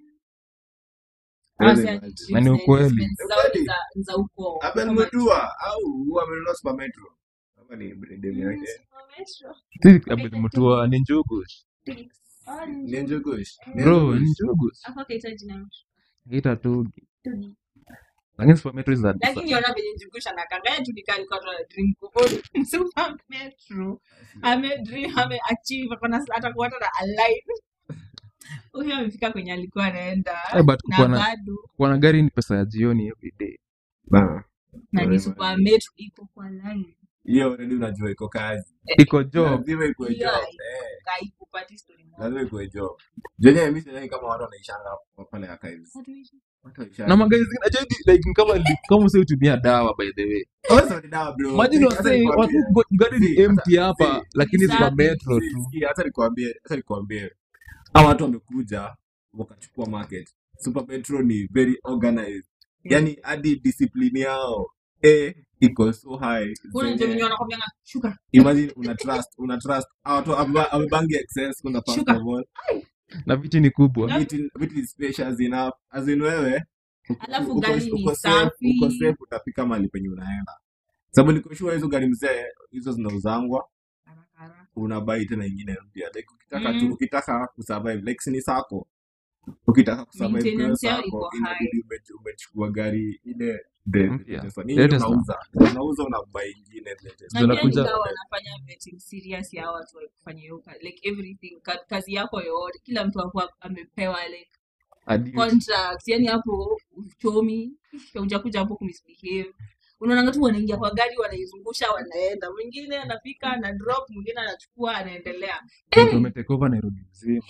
[SPEAKER 6] Huwezi imagine.
[SPEAKER 5] Na ni ukweli.
[SPEAKER 4] za uko
[SPEAKER 6] Abel Mutua au huwa amenunua Super Metro. Kama ni brand yake.
[SPEAKER 5] si abel mutua ni njugu
[SPEAKER 6] Ni Njugush. Ni
[SPEAKER 5] bro
[SPEAKER 6] Njugush.
[SPEAKER 5] ni njugu
[SPEAKER 4] akakahitaji na
[SPEAKER 5] ita tu lakini supermetro is a
[SPEAKER 4] lakini ona venye njugusha na kangaya tulikali kwa tuna dream kuona super metro ame dream ame achieve akona atakuwa hata na alive huyo amefika kwenye alikuwa anaenda
[SPEAKER 5] Eh, but
[SPEAKER 4] na
[SPEAKER 5] kukuwa na-
[SPEAKER 4] bado
[SPEAKER 5] kuwa na gari ni pesa ya jioni every day
[SPEAKER 6] Ba.
[SPEAKER 4] na ni
[SPEAKER 6] Wewe
[SPEAKER 4] super
[SPEAKER 6] man.
[SPEAKER 4] metro iko kwa line
[SPEAKER 6] Hiyo already unajua iko kazi.
[SPEAKER 5] iko job
[SPEAKER 6] Lazima ikuwe
[SPEAKER 4] Hiyo
[SPEAKER 6] job.
[SPEAKER 4] haiko.
[SPEAKER 6] Eh,
[SPEAKER 4] kaikupati story moja
[SPEAKER 6] lazima ikuwe job. Jenye mimi sidhani kama watu wanaishanga pale archives.
[SPEAKER 4] Watu wengi.
[SPEAKER 6] Watu wanaishanga.
[SPEAKER 5] na magari zingine ajua hivi, like ni kama ni kama usio tumia dawa by the way
[SPEAKER 6] Wewe ni dawa bro.
[SPEAKER 5] imagine
[SPEAKER 6] Hata
[SPEAKER 5] wasee
[SPEAKER 6] nikwambie.
[SPEAKER 5] watu go- gari ni
[SPEAKER 6] Si,
[SPEAKER 5] empty
[SPEAKER 6] hata-
[SPEAKER 5] hapa
[SPEAKER 6] si,
[SPEAKER 5] lakini
[SPEAKER 4] Safi.
[SPEAKER 5] supermetro
[SPEAKER 6] Si,
[SPEAKER 5] tu
[SPEAKER 6] sikia, hata nikwambie hata nikwambie hawa watu wamekuja wakachukua market super metro ni very organized yani hadi discipline yao eh iko so high
[SPEAKER 4] kuna
[SPEAKER 6] zenye-
[SPEAKER 4] ndio wenye wanakwambia shuka
[SPEAKER 6] imagine una trust una trust hawa watu ame- amebangi excess kuna first
[SPEAKER 4] Shuka.
[SPEAKER 6] of all
[SPEAKER 5] na viti ni kubwa
[SPEAKER 6] vitu vitu ni spacious enough as in wewe uko-
[SPEAKER 4] Alafu
[SPEAKER 6] uko-
[SPEAKER 4] gari ni
[SPEAKER 6] uko safe
[SPEAKER 4] safi.
[SPEAKER 6] uko safe utafika mahali penye unaenda sababu niko sure hizo gari mzee hizo zinauzangwa
[SPEAKER 4] haraka haraka
[SPEAKER 6] unabai tena ingine mpya like ukitaka
[SPEAKER 4] Mm.
[SPEAKER 6] tu ukitaka kusurvive like si ni sako ukitaka kusurvive kwa hiyo
[SPEAKER 4] Maintenance yao
[SPEAKER 6] sako
[SPEAKER 4] iko
[SPEAKER 6] inabidi ume- umechukua gari ile the
[SPEAKER 5] Mpya.
[SPEAKER 6] the- the-
[SPEAKER 5] The
[SPEAKER 6] nini
[SPEAKER 5] Tesla.
[SPEAKER 6] unauza unauza unabai ingine latest.
[SPEAKER 4] na
[SPEAKER 5] Zinakuja-
[SPEAKER 4] pia nikawa wanafanya vetting serious ya watu wa kufanya hiyo kazi like everything ka, kazi yako yote kila mtu akuwa amepewa like
[SPEAKER 5] Hadi-
[SPEAKER 4] contract yani hapo uchomi ujakuja hapo kumisbehave unaonanga tu wanaingia kwa gari wanaizungusha wanaenda mwingine anafika ana drop mwingine anachukua anaendelea
[SPEAKER 5] watu wametake over nairobi mzima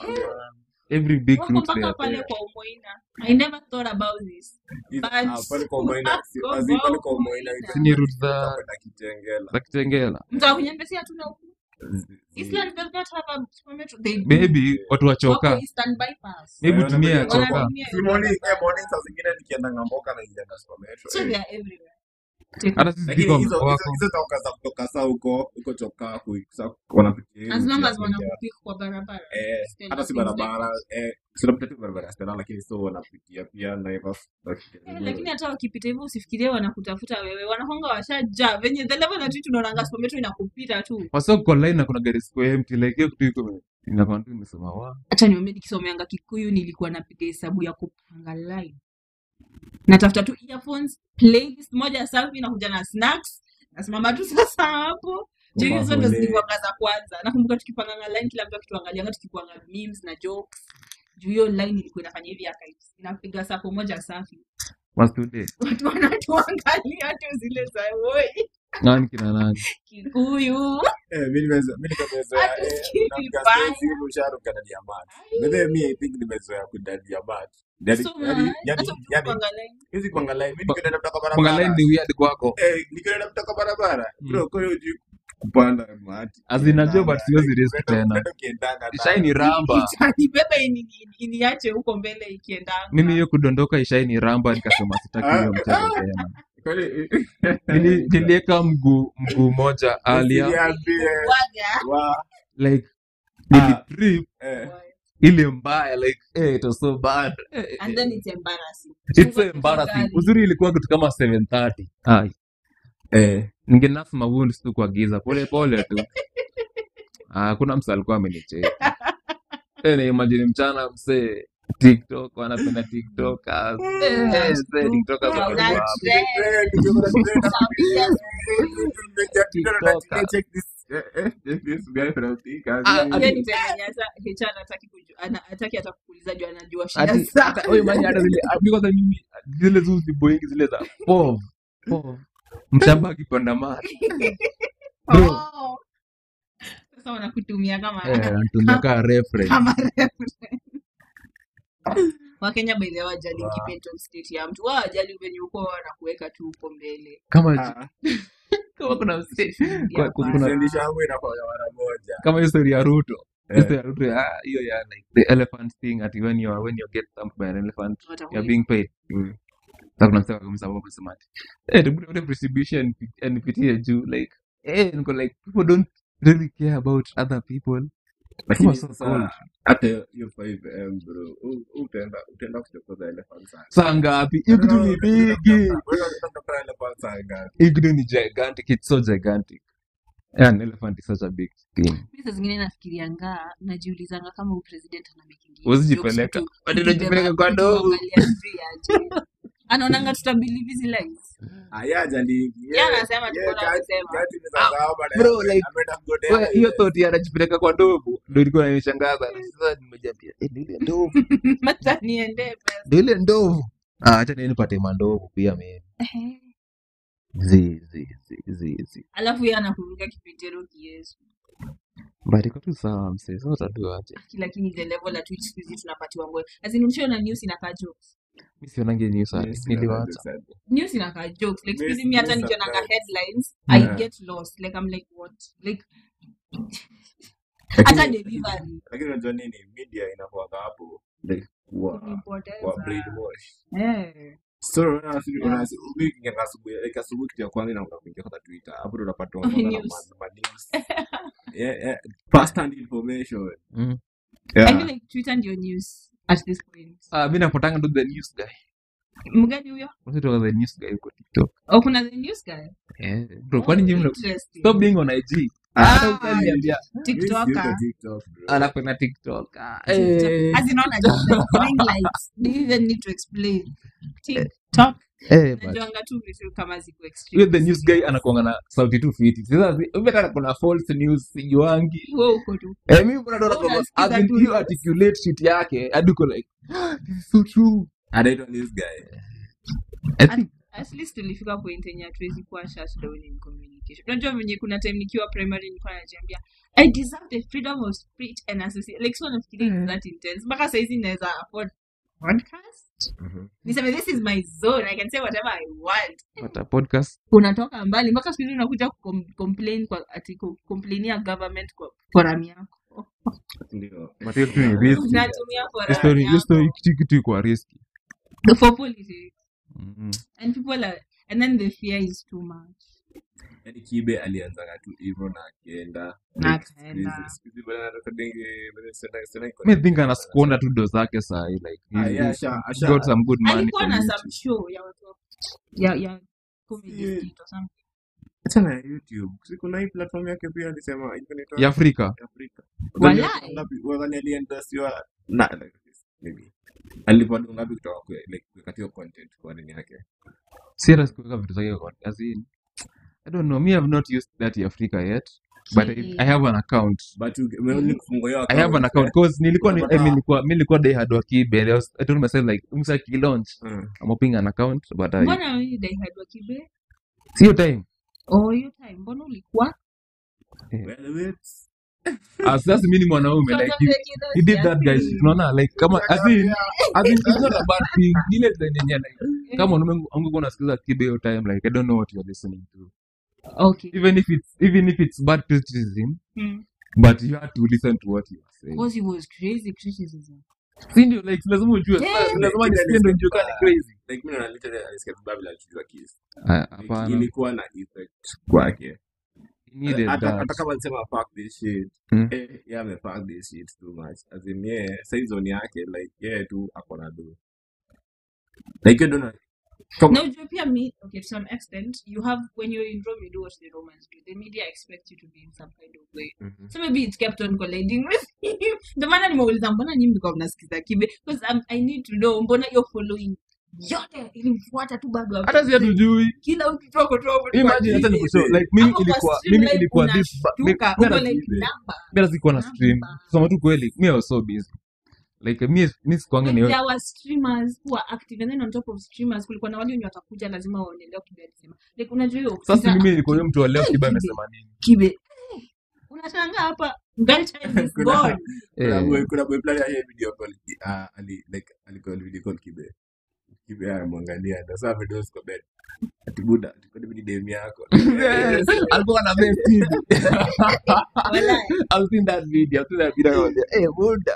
[SPEAKER 5] every big
[SPEAKER 4] wako
[SPEAKER 5] route they
[SPEAKER 4] mpaka
[SPEAKER 5] are
[SPEAKER 4] pale
[SPEAKER 5] there
[SPEAKER 4] kwa umoina i never thought about this
[SPEAKER 6] Hizo-
[SPEAKER 4] but
[SPEAKER 6] ah, pale kwa Umoina, si-
[SPEAKER 4] wako
[SPEAKER 6] as in pale kwa
[SPEAKER 4] kwa
[SPEAKER 6] Umoina,
[SPEAKER 4] Umoina.
[SPEAKER 6] hizo-
[SPEAKER 5] Si ni route za-
[SPEAKER 6] za kwenda Kitengela.
[SPEAKER 5] za kitengela
[SPEAKER 4] mtu akunyembesia tu na huku
[SPEAKER 6] Zi-
[SPEAKER 4] Eastland does not have a supermetro they do
[SPEAKER 5] maybe watu
[SPEAKER 4] wako
[SPEAKER 5] wachoka
[SPEAKER 4] Eastern bypass
[SPEAKER 5] maybe
[SPEAKER 6] Eh,
[SPEAKER 5] tumia ya
[SPEAKER 6] wanatumia-
[SPEAKER 5] choka
[SPEAKER 4] Wanatumia
[SPEAKER 6] Si morning, eh, morning saa zingine nikienda ngamboka na ingianga Super Metro,
[SPEAKER 4] so
[SPEAKER 6] eh.
[SPEAKER 4] they are everywhere
[SPEAKER 5] hata sisi
[SPEAKER 6] lakini
[SPEAKER 5] pika
[SPEAKER 6] hizo
[SPEAKER 5] wako
[SPEAKER 6] hizo- hizo toka za kutoka saa huko huko chokaa kuisa wanapitia hiyo
[SPEAKER 4] as long
[SPEAKER 6] njia
[SPEAKER 4] as
[SPEAKER 6] moja.
[SPEAKER 4] wanakupika kwa barabara
[SPEAKER 6] eh
[SPEAKER 4] Still
[SPEAKER 6] hata si
[SPEAKER 4] things like
[SPEAKER 6] barabara eh sinapita tu barabara ya Stella lakini so wanapitia pia Naivas
[SPEAKER 4] Eh, lakini hata wakipita hivyo usifikirie wanakutafuta wewe wanakonga washaja venye the level at which unaonanga supermetro inakupita tu
[SPEAKER 5] wasa uko line na kuna gari siko empty like hiyo kitu iko inakuwa tu imesema wa
[SPEAKER 4] hacha niambie nikisomeanga kikuyu nilikuwa napiga hesabu ya kupanga line natafuta tu earphones playlist moja safi nakuja na snacks nasimama tu sasa hapo juu hizo ndo
[SPEAKER 6] Mabole.
[SPEAKER 4] zilikuwanga za kwanza nakumbuka tukipanganga line kila mtu akituangalianga tukikuanga memes na jokes juu hiyo line ilikuwa inafanya hivi archives inapiga sapo moja safi
[SPEAKER 5] was today
[SPEAKER 4] watu wanatuangalia tu zile za woi
[SPEAKER 5] nani kina nani
[SPEAKER 4] kikuyu
[SPEAKER 6] eh mimi nimeza mimi nimezoea
[SPEAKER 4] Hata
[SPEAKER 6] eh
[SPEAKER 4] sikii
[SPEAKER 6] unapiga
[SPEAKER 4] vibaya.
[SPEAKER 6] stage hivi usharuka ndani ya mat but mimi I think nimezoea kudadi ya mat yani
[SPEAKER 4] So,
[SPEAKER 6] yani
[SPEAKER 4] man,
[SPEAKER 6] yani
[SPEAKER 4] hata
[SPEAKER 6] yani
[SPEAKER 4] ukipanga line
[SPEAKER 6] hizi kuangalia mimi nikienda kutoka
[SPEAKER 5] panga line
[SPEAKER 6] barabara
[SPEAKER 5] ni weird kwako
[SPEAKER 6] eh nikienda kutoka barabara
[SPEAKER 5] Mm.
[SPEAKER 6] bro kwa hiyo juu kupanda mati
[SPEAKER 5] As in, najua but siwezi risk tena.
[SPEAKER 6] kiendanga
[SPEAKER 5] ishai ni ramba
[SPEAKER 4] nibebe ini- ini- iniache huko mbele ikiendanga
[SPEAKER 5] mimi hiyo kudondoka ishai ni ramba nikasema sitaki hiyo mchezo tena
[SPEAKER 6] kweli
[SPEAKER 5] Nili- nilieka mguu mguu moja alia
[SPEAKER 6] Usiniambie.
[SPEAKER 4] Waga.
[SPEAKER 6] Wa-
[SPEAKER 5] like
[SPEAKER 6] Ah.
[SPEAKER 5] nilitrip
[SPEAKER 6] eh.
[SPEAKER 5] ile mbaya like eh, it was so bad eh, eh,
[SPEAKER 4] and then it's embarrassing
[SPEAKER 5] it's so embarrassing uzuri ilikuwa kitu kama 730 ai
[SPEAKER 6] Eh.
[SPEAKER 5] ningenaf mawounds tu kwa giza pole pole tu Ah, kuna msa alikuwa amenicheki eh, na imagine mchana msee tiktok wanapenda tiktokers Eh, eh, tiktokers
[SPEAKER 4] Wow,
[SPEAKER 5] wako
[SPEAKER 4] that
[SPEAKER 5] hapo.
[SPEAKER 4] trend.
[SPEAKER 5] Ah,
[SPEAKER 4] Hiyo ni time yenye hata HR hataki kuju- ana- hataki hata kukuuliza juu anajua shida
[SPEAKER 5] Ati-
[SPEAKER 4] zako.
[SPEAKER 5] hata- oye, man, hata zile ah, because mimi zile zu ziboingi zile za pov pov mshamba akipanda mati bro
[SPEAKER 4] Oh. Sasa wanakutumia kama
[SPEAKER 5] eh, anatumia kaa reference
[SPEAKER 4] kama reference. Wakenya by the way hawajalingi mental state ya mtu wao wajali venye uko wanakuweka tu huko mbele
[SPEAKER 5] kama kama kuna mse- kwa-
[SPEAKER 4] Yeah,
[SPEAKER 5] kuna- kama hiyo story ya Ruto hiyo story ya Ruto ya ah, hiyo ya like the elephant thing ati when you are when you get thumped by an elephant
[SPEAKER 4] Watakulipa.
[SPEAKER 5] you're being paid
[SPEAKER 6] Mm.
[SPEAKER 5] sasa kuna msema kama sababu amesema ati eh hebu tupate distribution nipitie juu like eh niko like people don't really care about other people
[SPEAKER 6] lakini
[SPEAKER 5] Who are so cold.
[SPEAKER 6] sasa hata hiyo 5m bro u- utaenda utaenda kuchokoza elephant sana
[SPEAKER 5] saa ngapi hiyo kitu ni bigi
[SPEAKER 6] Wewe unataka elephant saa ngapi?
[SPEAKER 5] hiyo kitu ni gigantic it's so gigantic an elephant is such a big thing
[SPEAKER 4] Mi saa zingine nafikirianga najiulizanga kama huyu president anamakingi
[SPEAKER 5] Usijipeleka. Ati unajipeleka kwa ndovu.
[SPEAKER 4] anaonanga tutabelieve hizi lies
[SPEAKER 6] Ah, yeye hajali-
[SPEAKER 4] Yeye anasema tu
[SPEAKER 6] yeye
[SPEAKER 4] bora
[SPEAKER 6] kati-
[SPEAKER 4] amesema.
[SPEAKER 6] kati ni za dhahabu na
[SPEAKER 5] bro,
[SPEAKER 6] yeye
[SPEAKER 5] like,
[SPEAKER 6] ameenda kugodea
[SPEAKER 5] Wewe, hiyo
[SPEAKER 6] yeye.
[SPEAKER 5] thought ya anajipeleka kwa ndovu ndo ilikuwa inanishangaza sasa nimejambia eh, ndio ile ndovu
[SPEAKER 4] hata niende pesa
[SPEAKER 5] ndio ile ndovu ah acha niende nipate mandovu pia mimi zi zi zi zi zi
[SPEAKER 4] alafu yeye anakuruka kipitero kiesu
[SPEAKER 5] but iko tu sawa msee sasa utadua aje
[SPEAKER 4] lakini the level at which siku hizi tunapatiwa ngoe azinimshio na news inakaa jokes
[SPEAKER 5] mimi sionange news hadi
[SPEAKER 6] Yes,
[SPEAKER 5] niliwacha
[SPEAKER 6] sana.
[SPEAKER 4] news inakaa jokes like siku hizi
[SPEAKER 6] News-
[SPEAKER 4] mi hata
[SPEAKER 6] news
[SPEAKER 4] nikionanga
[SPEAKER 6] sometimes.
[SPEAKER 4] headlines
[SPEAKER 5] Yeah.
[SPEAKER 4] i get lost like i'm like what like
[SPEAKER 6] Lakini-
[SPEAKER 4] hata delivery
[SPEAKER 6] lakini unajua nini media inakuwaga hapo like kuwa kuwa
[SPEAKER 4] kunipoteza
[SPEAKER 6] brainwash
[SPEAKER 4] eh
[SPEAKER 6] so unaona si- unaona si- mimi nikiingia asubuhi like asubuhi kitu ya kwanza inakuwa kuingia kwa twitter hapo ndo unapata mambo na
[SPEAKER 4] News.
[SPEAKER 6] ma- ma news yeah yeah first hand information
[SPEAKER 5] mm.
[SPEAKER 4] i
[SPEAKER 6] yeah
[SPEAKER 4] feel like twitter ndio news at this point
[SPEAKER 5] ah mimi napotanga ndo the news guy
[SPEAKER 4] mgani huyo
[SPEAKER 5] Watu wa the news guy kwa TikTok
[SPEAKER 4] oh kuna the news guy
[SPEAKER 5] eh bro kwani nyinyi mna
[SPEAKER 4] Interesting.
[SPEAKER 5] stop being on IG
[SPEAKER 4] Ah,
[SPEAKER 5] hata utaniambia
[SPEAKER 4] tiktoker
[SPEAKER 6] TikTok bro
[SPEAKER 5] alafu na TikTok ah,
[SPEAKER 4] TikTok.
[SPEAKER 5] eh
[SPEAKER 4] As in ona just like ring lights. Do you even need to explain? TikTok.
[SPEAKER 5] eh but
[SPEAKER 4] Najuanga tu vitu kama ziko
[SPEAKER 5] huyo
[SPEAKER 4] extreme.
[SPEAKER 5] the news guy anakuanga na sauti tu fiti sasa si- huyo hata kuna false news sijuangi
[SPEAKER 4] Wewe uko tu.
[SPEAKER 5] eh mimi kuna ndo
[SPEAKER 4] Wewe
[SPEAKER 5] nakwamba
[SPEAKER 4] unasikiza
[SPEAKER 5] as in
[SPEAKER 4] tu
[SPEAKER 5] hiyo
[SPEAKER 4] news.
[SPEAKER 5] articulate shit yake hadi uko like "Ah, this is so true
[SPEAKER 6] anaitwa news guy
[SPEAKER 5] i think
[SPEAKER 4] At least tulifika point yenye hatuwezi kuwa shut down in communication. Unajua venye kuna time nikiwa primary nilikuwa najiambia I deserve the freedom of speech and association. Like so nafikiria it's that intense. Mpaka saizi naweza afford podcast. Niseme this is my zone. I can say whatever I want.
[SPEAKER 5] what a podcast
[SPEAKER 4] unatoka mbali mpaka siku hizi unakuja kucom- complain kwa ati ku- complainia government kwa forum yako
[SPEAKER 6] ndio
[SPEAKER 5] but hiyo kitu ni risky
[SPEAKER 4] unatumia
[SPEAKER 5] Hiyo
[SPEAKER 4] forum
[SPEAKER 5] story hiyo story
[SPEAKER 4] yako
[SPEAKER 5] kitu kitu iko risky
[SPEAKER 4] for politics
[SPEAKER 5] Mhm.
[SPEAKER 4] and people are and then the fear is too much
[SPEAKER 6] yani kibe alianzaga tu hivyo na akienda
[SPEAKER 4] Na
[SPEAKER 6] Like,
[SPEAKER 4] akaenda.
[SPEAKER 6] siku hizi- siku hizi bana anakodenge- bana sena- sena iko-
[SPEAKER 5] me think anaskonda tu do zake sahi like
[SPEAKER 6] Ah,
[SPEAKER 5] he-
[SPEAKER 6] yeah,
[SPEAKER 5] he
[SPEAKER 6] asha- asha-
[SPEAKER 5] got some good money
[SPEAKER 4] alikuwa
[SPEAKER 5] from
[SPEAKER 4] na
[SPEAKER 5] YouTube.
[SPEAKER 4] some show ya watu wa- ya ya comedy
[SPEAKER 6] Yeah.
[SPEAKER 4] skit or something
[SPEAKER 6] Achana na youtube Si kuna hii platform yake pia alisema ilikuwa inaitwa-
[SPEAKER 5] ya Afrika
[SPEAKER 6] Afrika.
[SPEAKER 4] Walai.
[SPEAKER 6] Wadhani ngapi- wadhani aliendorsiwa na like, maybe alipwa do ngapi kutoka kwe- like kuweka hiyo content kwa nini yake
[SPEAKER 5] serious kuweka vitu zake kwa as in I don't know me have not used that ya Afrika yet but I, I have an account
[SPEAKER 6] but you- umeonly kufungua hiyo
[SPEAKER 5] I have an
[SPEAKER 6] account,
[SPEAKER 5] account cause nilikuwa ni, I
[SPEAKER 6] Unapata-
[SPEAKER 5] mean, nilikuwa mimi nilikuwa day hard wa kibe and I, was, I told myself like umsa ki launch
[SPEAKER 6] Mm.
[SPEAKER 5] I'm opening an account but I
[SPEAKER 4] mbona wewe daihad wa kibe
[SPEAKER 5] sio time
[SPEAKER 4] oh hiyo time mbona ulikuwa
[SPEAKER 6] Well, wait.
[SPEAKER 5] Ah, sasa mimi ni mwanaume like he, he did that guys unaona like kama as in as in it's not a bad thing Ni ile design yenye like kama mwanaume ungekuwa unasikiza kibe hiyo time like I don't know what you're listening to
[SPEAKER 4] okay
[SPEAKER 5] even if it's even if it's bad criticism
[SPEAKER 4] hmm.
[SPEAKER 5] but you have to listen to what you are saying
[SPEAKER 4] because he was crazy criticism
[SPEAKER 5] si ndio like lazima ujue
[SPEAKER 4] Yeah.
[SPEAKER 5] Sasa lazima nisikie ndio nijue kama ni crazy
[SPEAKER 6] Like, mimi naona literally alisikia tu Babylon akijua kiss.
[SPEAKER 5] Ah,
[SPEAKER 6] Like,
[SPEAKER 5] hapana
[SPEAKER 6] ilikuwa na effect kwake
[SPEAKER 5] he needed
[SPEAKER 6] hata
[SPEAKER 5] that
[SPEAKER 6] hata kama alisema fuck this shit
[SPEAKER 5] Mm.
[SPEAKER 6] eh yeye ame fuck this shit too much as in yeye sasa zone yake like yeye tu ako na do like you don't know Kama-
[SPEAKER 4] na ujue pia me okay to some extent you have when you're in Rome you do what the Romans do the media expects you to be in some kind of way
[SPEAKER 6] Mhm.
[SPEAKER 4] so maybe it kept on colliding with him ndio maana nimeuliza mbona nyinyi mlikuwa mnasikiza kibe because um, I need to know mbona you're following yote ilimfuata tu bado hapo.
[SPEAKER 5] hata si hatujui
[SPEAKER 4] kila ukitoka tu hapo
[SPEAKER 5] imagine hata nikushow like mimi
[SPEAKER 4] Hapo kwa
[SPEAKER 5] ilikuwa
[SPEAKER 4] stream
[SPEAKER 5] mimi
[SPEAKER 4] live
[SPEAKER 5] ilikuwa this ba- mi-
[SPEAKER 4] unashtuka,
[SPEAKER 5] mi
[SPEAKER 4] uko
[SPEAKER 5] hata-
[SPEAKER 4] like
[SPEAKER 6] kibe.
[SPEAKER 4] number
[SPEAKER 5] mi hata sikuwa na stream
[SPEAKER 4] Namba.
[SPEAKER 5] kusema tu kweli mi I was so busy like mi mi sikuanga
[SPEAKER 4] Like,
[SPEAKER 5] ni
[SPEAKER 4] there were streamers who are active and then on top of streamers kulikuwa na wale wenye watakuja lazima waonelewe kibe alisema like unajua hiyo
[SPEAKER 5] sasa
[SPEAKER 4] ukisikiza
[SPEAKER 5] mimi nilikuwa yule mtu wa leo
[SPEAKER 4] Hey,
[SPEAKER 5] kiba
[SPEAKER 4] kibe.
[SPEAKER 5] amesema nini
[SPEAKER 4] kibe eh, unashangaa hapa girl child is
[SPEAKER 6] Kuna-
[SPEAKER 4] born
[SPEAKER 6] kuna
[SPEAKER 5] Eh.
[SPEAKER 6] boy- kuna boy fulani aliye video call ki- ah, ali like alikuwa video call kibe kibe anamwangalia na sasa video kwa bed ati buda ati kwa nini dem yako
[SPEAKER 5] Yes, alikuwa na best TV.
[SPEAKER 4] Walai.
[SPEAKER 5] I've seen that video. I've seen that video. Nakwambia, Eh, buda.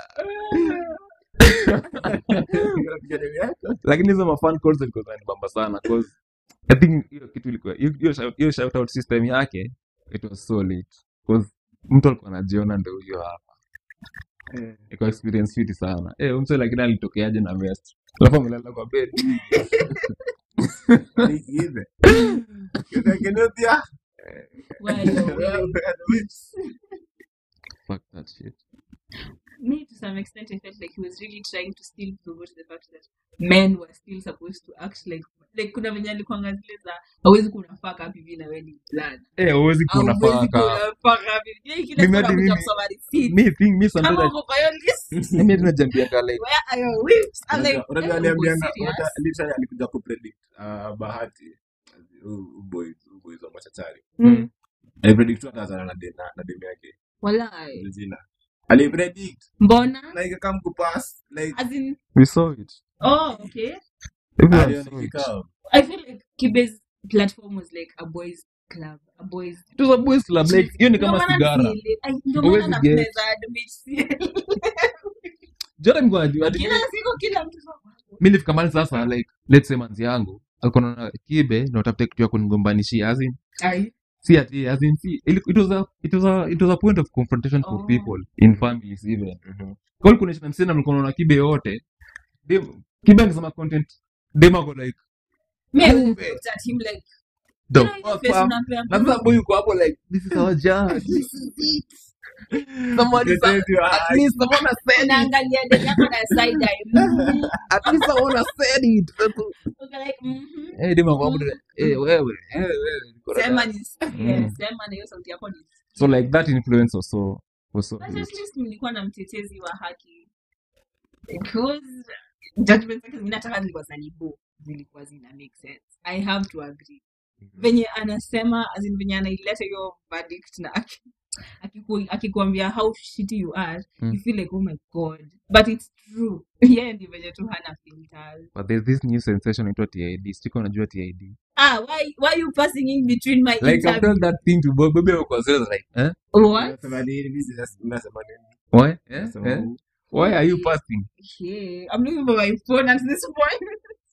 [SPEAKER 6] Unapiga dem yako
[SPEAKER 5] lakini hizo mafan calls zilikuwa zinanibamba sana cause I think hiyo kitu ilikuwa hiyo- hiyo shout- hiyo shout out system yake it was so lit cause mtu alikuwa anajiona ndio huyo hapa iko experience fiti sana eh huyu mtu lakini alitokeaje na vest alafu amelala kwa bed
[SPEAKER 6] Ni kibe kibe kinotia
[SPEAKER 4] Wayo.
[SPEAKER 5] fuck that shit
[SPEAKER 4] me to some extent I felt like he was really trying to still promote the fact that men were still supposed to act like like kuna venye alikuanga zile za hawezi kunafaka hivi na wewe ni plan
[SPEAKER 5] eh huwezi kuwa
[SPEAKER 4] hauwezi
[SPEAKER 5] unafaka
[SPEAKER 4] kunafaka hivi Yeye kila
[SPEAKER 5] Mimi
[SPEAKER 4] siku
[SPEAKER 5] hadi
[SPEAKER 4] anakuja
[SPEAKER 5] mimi-
[SPEAKER 4] kusoma receipt
[SPEAKER 5] me think me
[SPEAKER 4] kama
[SPEAKER 5] sometimes
[SPEAKER 4] uko kwa hiyo list
[SPEAKER 5] mimi hadi najambianga like
[SPEAKER 4] where are your whips I'm like
[SPEAKER 6] Unajua- unajua
[SPEAKER 4] eh,
[SPEAKER 6] aliambianga
[SPEAKER 4] uko serious?
[SPEAKER 6] unajua literally alikuja kupredict uh, bahati huyu boy huyu boy wa machachari
[SPEAKER 4] Mm.
[SPEAKER 6] alipredict tu atazana na dem na dem yake
[SPEAKER 4] Walai.
[SPEAKER 6] Regina alipredict
[SPEAKER 4] mbona
[SPEAKER 6] like kama kupass like
[SPEAKER 4] as in
[SPEAKER 5] we saw it
[SPEAKER 4] oh okay
[SPEAKER 5] everyone
[SPEAKER 6] aliona
[SPEAKER 5] saw it
[SPEAKER 6] kikao
[SPEAKER 4] I feel like Kibe's platform was like a boys club a boys
[SPEAKER 5] it was a boys club like hiyo ni kama
[SPEAKER 4] Ndio maana
[SPEAKER 5] sigara
[SPEAKER 4] sielewi- ai, ndio
[SPEAKER 5] Huwezi
[SPEAKER 4] maana
[SPEAKER 5] get.
[SPEAKER 4] naweza admit sielewi.
[SPEAKER 5] jota nilikuwa najua ati
[SPEAKER 4] kila siku kila mtu so-
[SPEAKER 5] mi nilifika mahali sasa like let's say manzi yangu alikuwa naona kibe na utafute kitu ya kunigombanishia as in
[SPEAKER 4] Ai.
[SPEAKER 5] si ati as in si it, it was a it was a it was a point of confrontation for
[SPEAKER 4] Oh.
[SPEAKER 5] people in families even kwa hiyo kuna shida msina mlikuwa naona kibe yote dem kibe angesema content dem ako like
[SPEAKER 4] Me, I
[SPEAKER 5] Kumbe.
[SPEAKER 4] looked at him like,
[SPEAKER 5] the
[SPEAKER 4] you know, ile
[SPEAKER 5] fuck
[SPEAKER 4] face
[SPEAKER 5] fam?
[SPEAKER 4] unampea
[SPEAKER 5] na
[SPEAKER 4] mtu,
[SPEAKER 5] sasa boy yuko hapo like this is our judge
[SPEAKER 4] this is it.
[SPEAKER 5] somebody
[SPEAKER 6] This is your
[SPEAKER 5] at least someone has said it
[SPEAKER 4] Unaangalia demu yako na side eye. Mhm.
[SPEAKER 5] at least someone has said it
[SPEAKER 4] Uko like, mhm.
[SPEAKER 5] eh dem ako hapo like, eh wewe eh wewe niko na
[SPEAKER 4] Sema
[SPEAKER 5] doubt.
[SPEAKER 4] ni-
[SPEAKER 5] Mm.
[SPEAKER 4] yes, sema na hiyo sauti yako ni
[SPEAKER 5] so like that influence was so was so
[SPEAKER 4] But
[SPEAKER 5] huge.
[SPEAKER 4] at least mlikuwa na mtetezi wa haki because judgment zake zingine hata kama zilikuwa zinanibo zilikuwa zina make sense i have to agree venye anasema as in venye anaileta hiyo verdict na aki- akiku- akikuambia how shitty you are
[SPEAKER 5] Mm.
[SPEAKER 4] you feel like oh my god but it's true yeye ndi venye tu hana filters
[SPEAKER 5] but there's this new sensation inaitwa TID siko najua TID
[SPEAKER 4] ah why why you passing in between my
[SPEAKER 5] like I
[SPEAKER 4] interview
[SPEAKER 5] told that thing to Bob Bob was just like eh
[SPEAKER 4] what
[SPEAKER 6] Unasema nini? Mimi sina- unasema nini?
[SPEAKER 5] why eh,
[SPEAKER 6] Unasema
[SPEAKER 5] eh?
[SPEAKER 6] nini?
[SPEAKER 5] why are you passing
[SPEAKER 4] Okay, I'm looking for my phone at this point.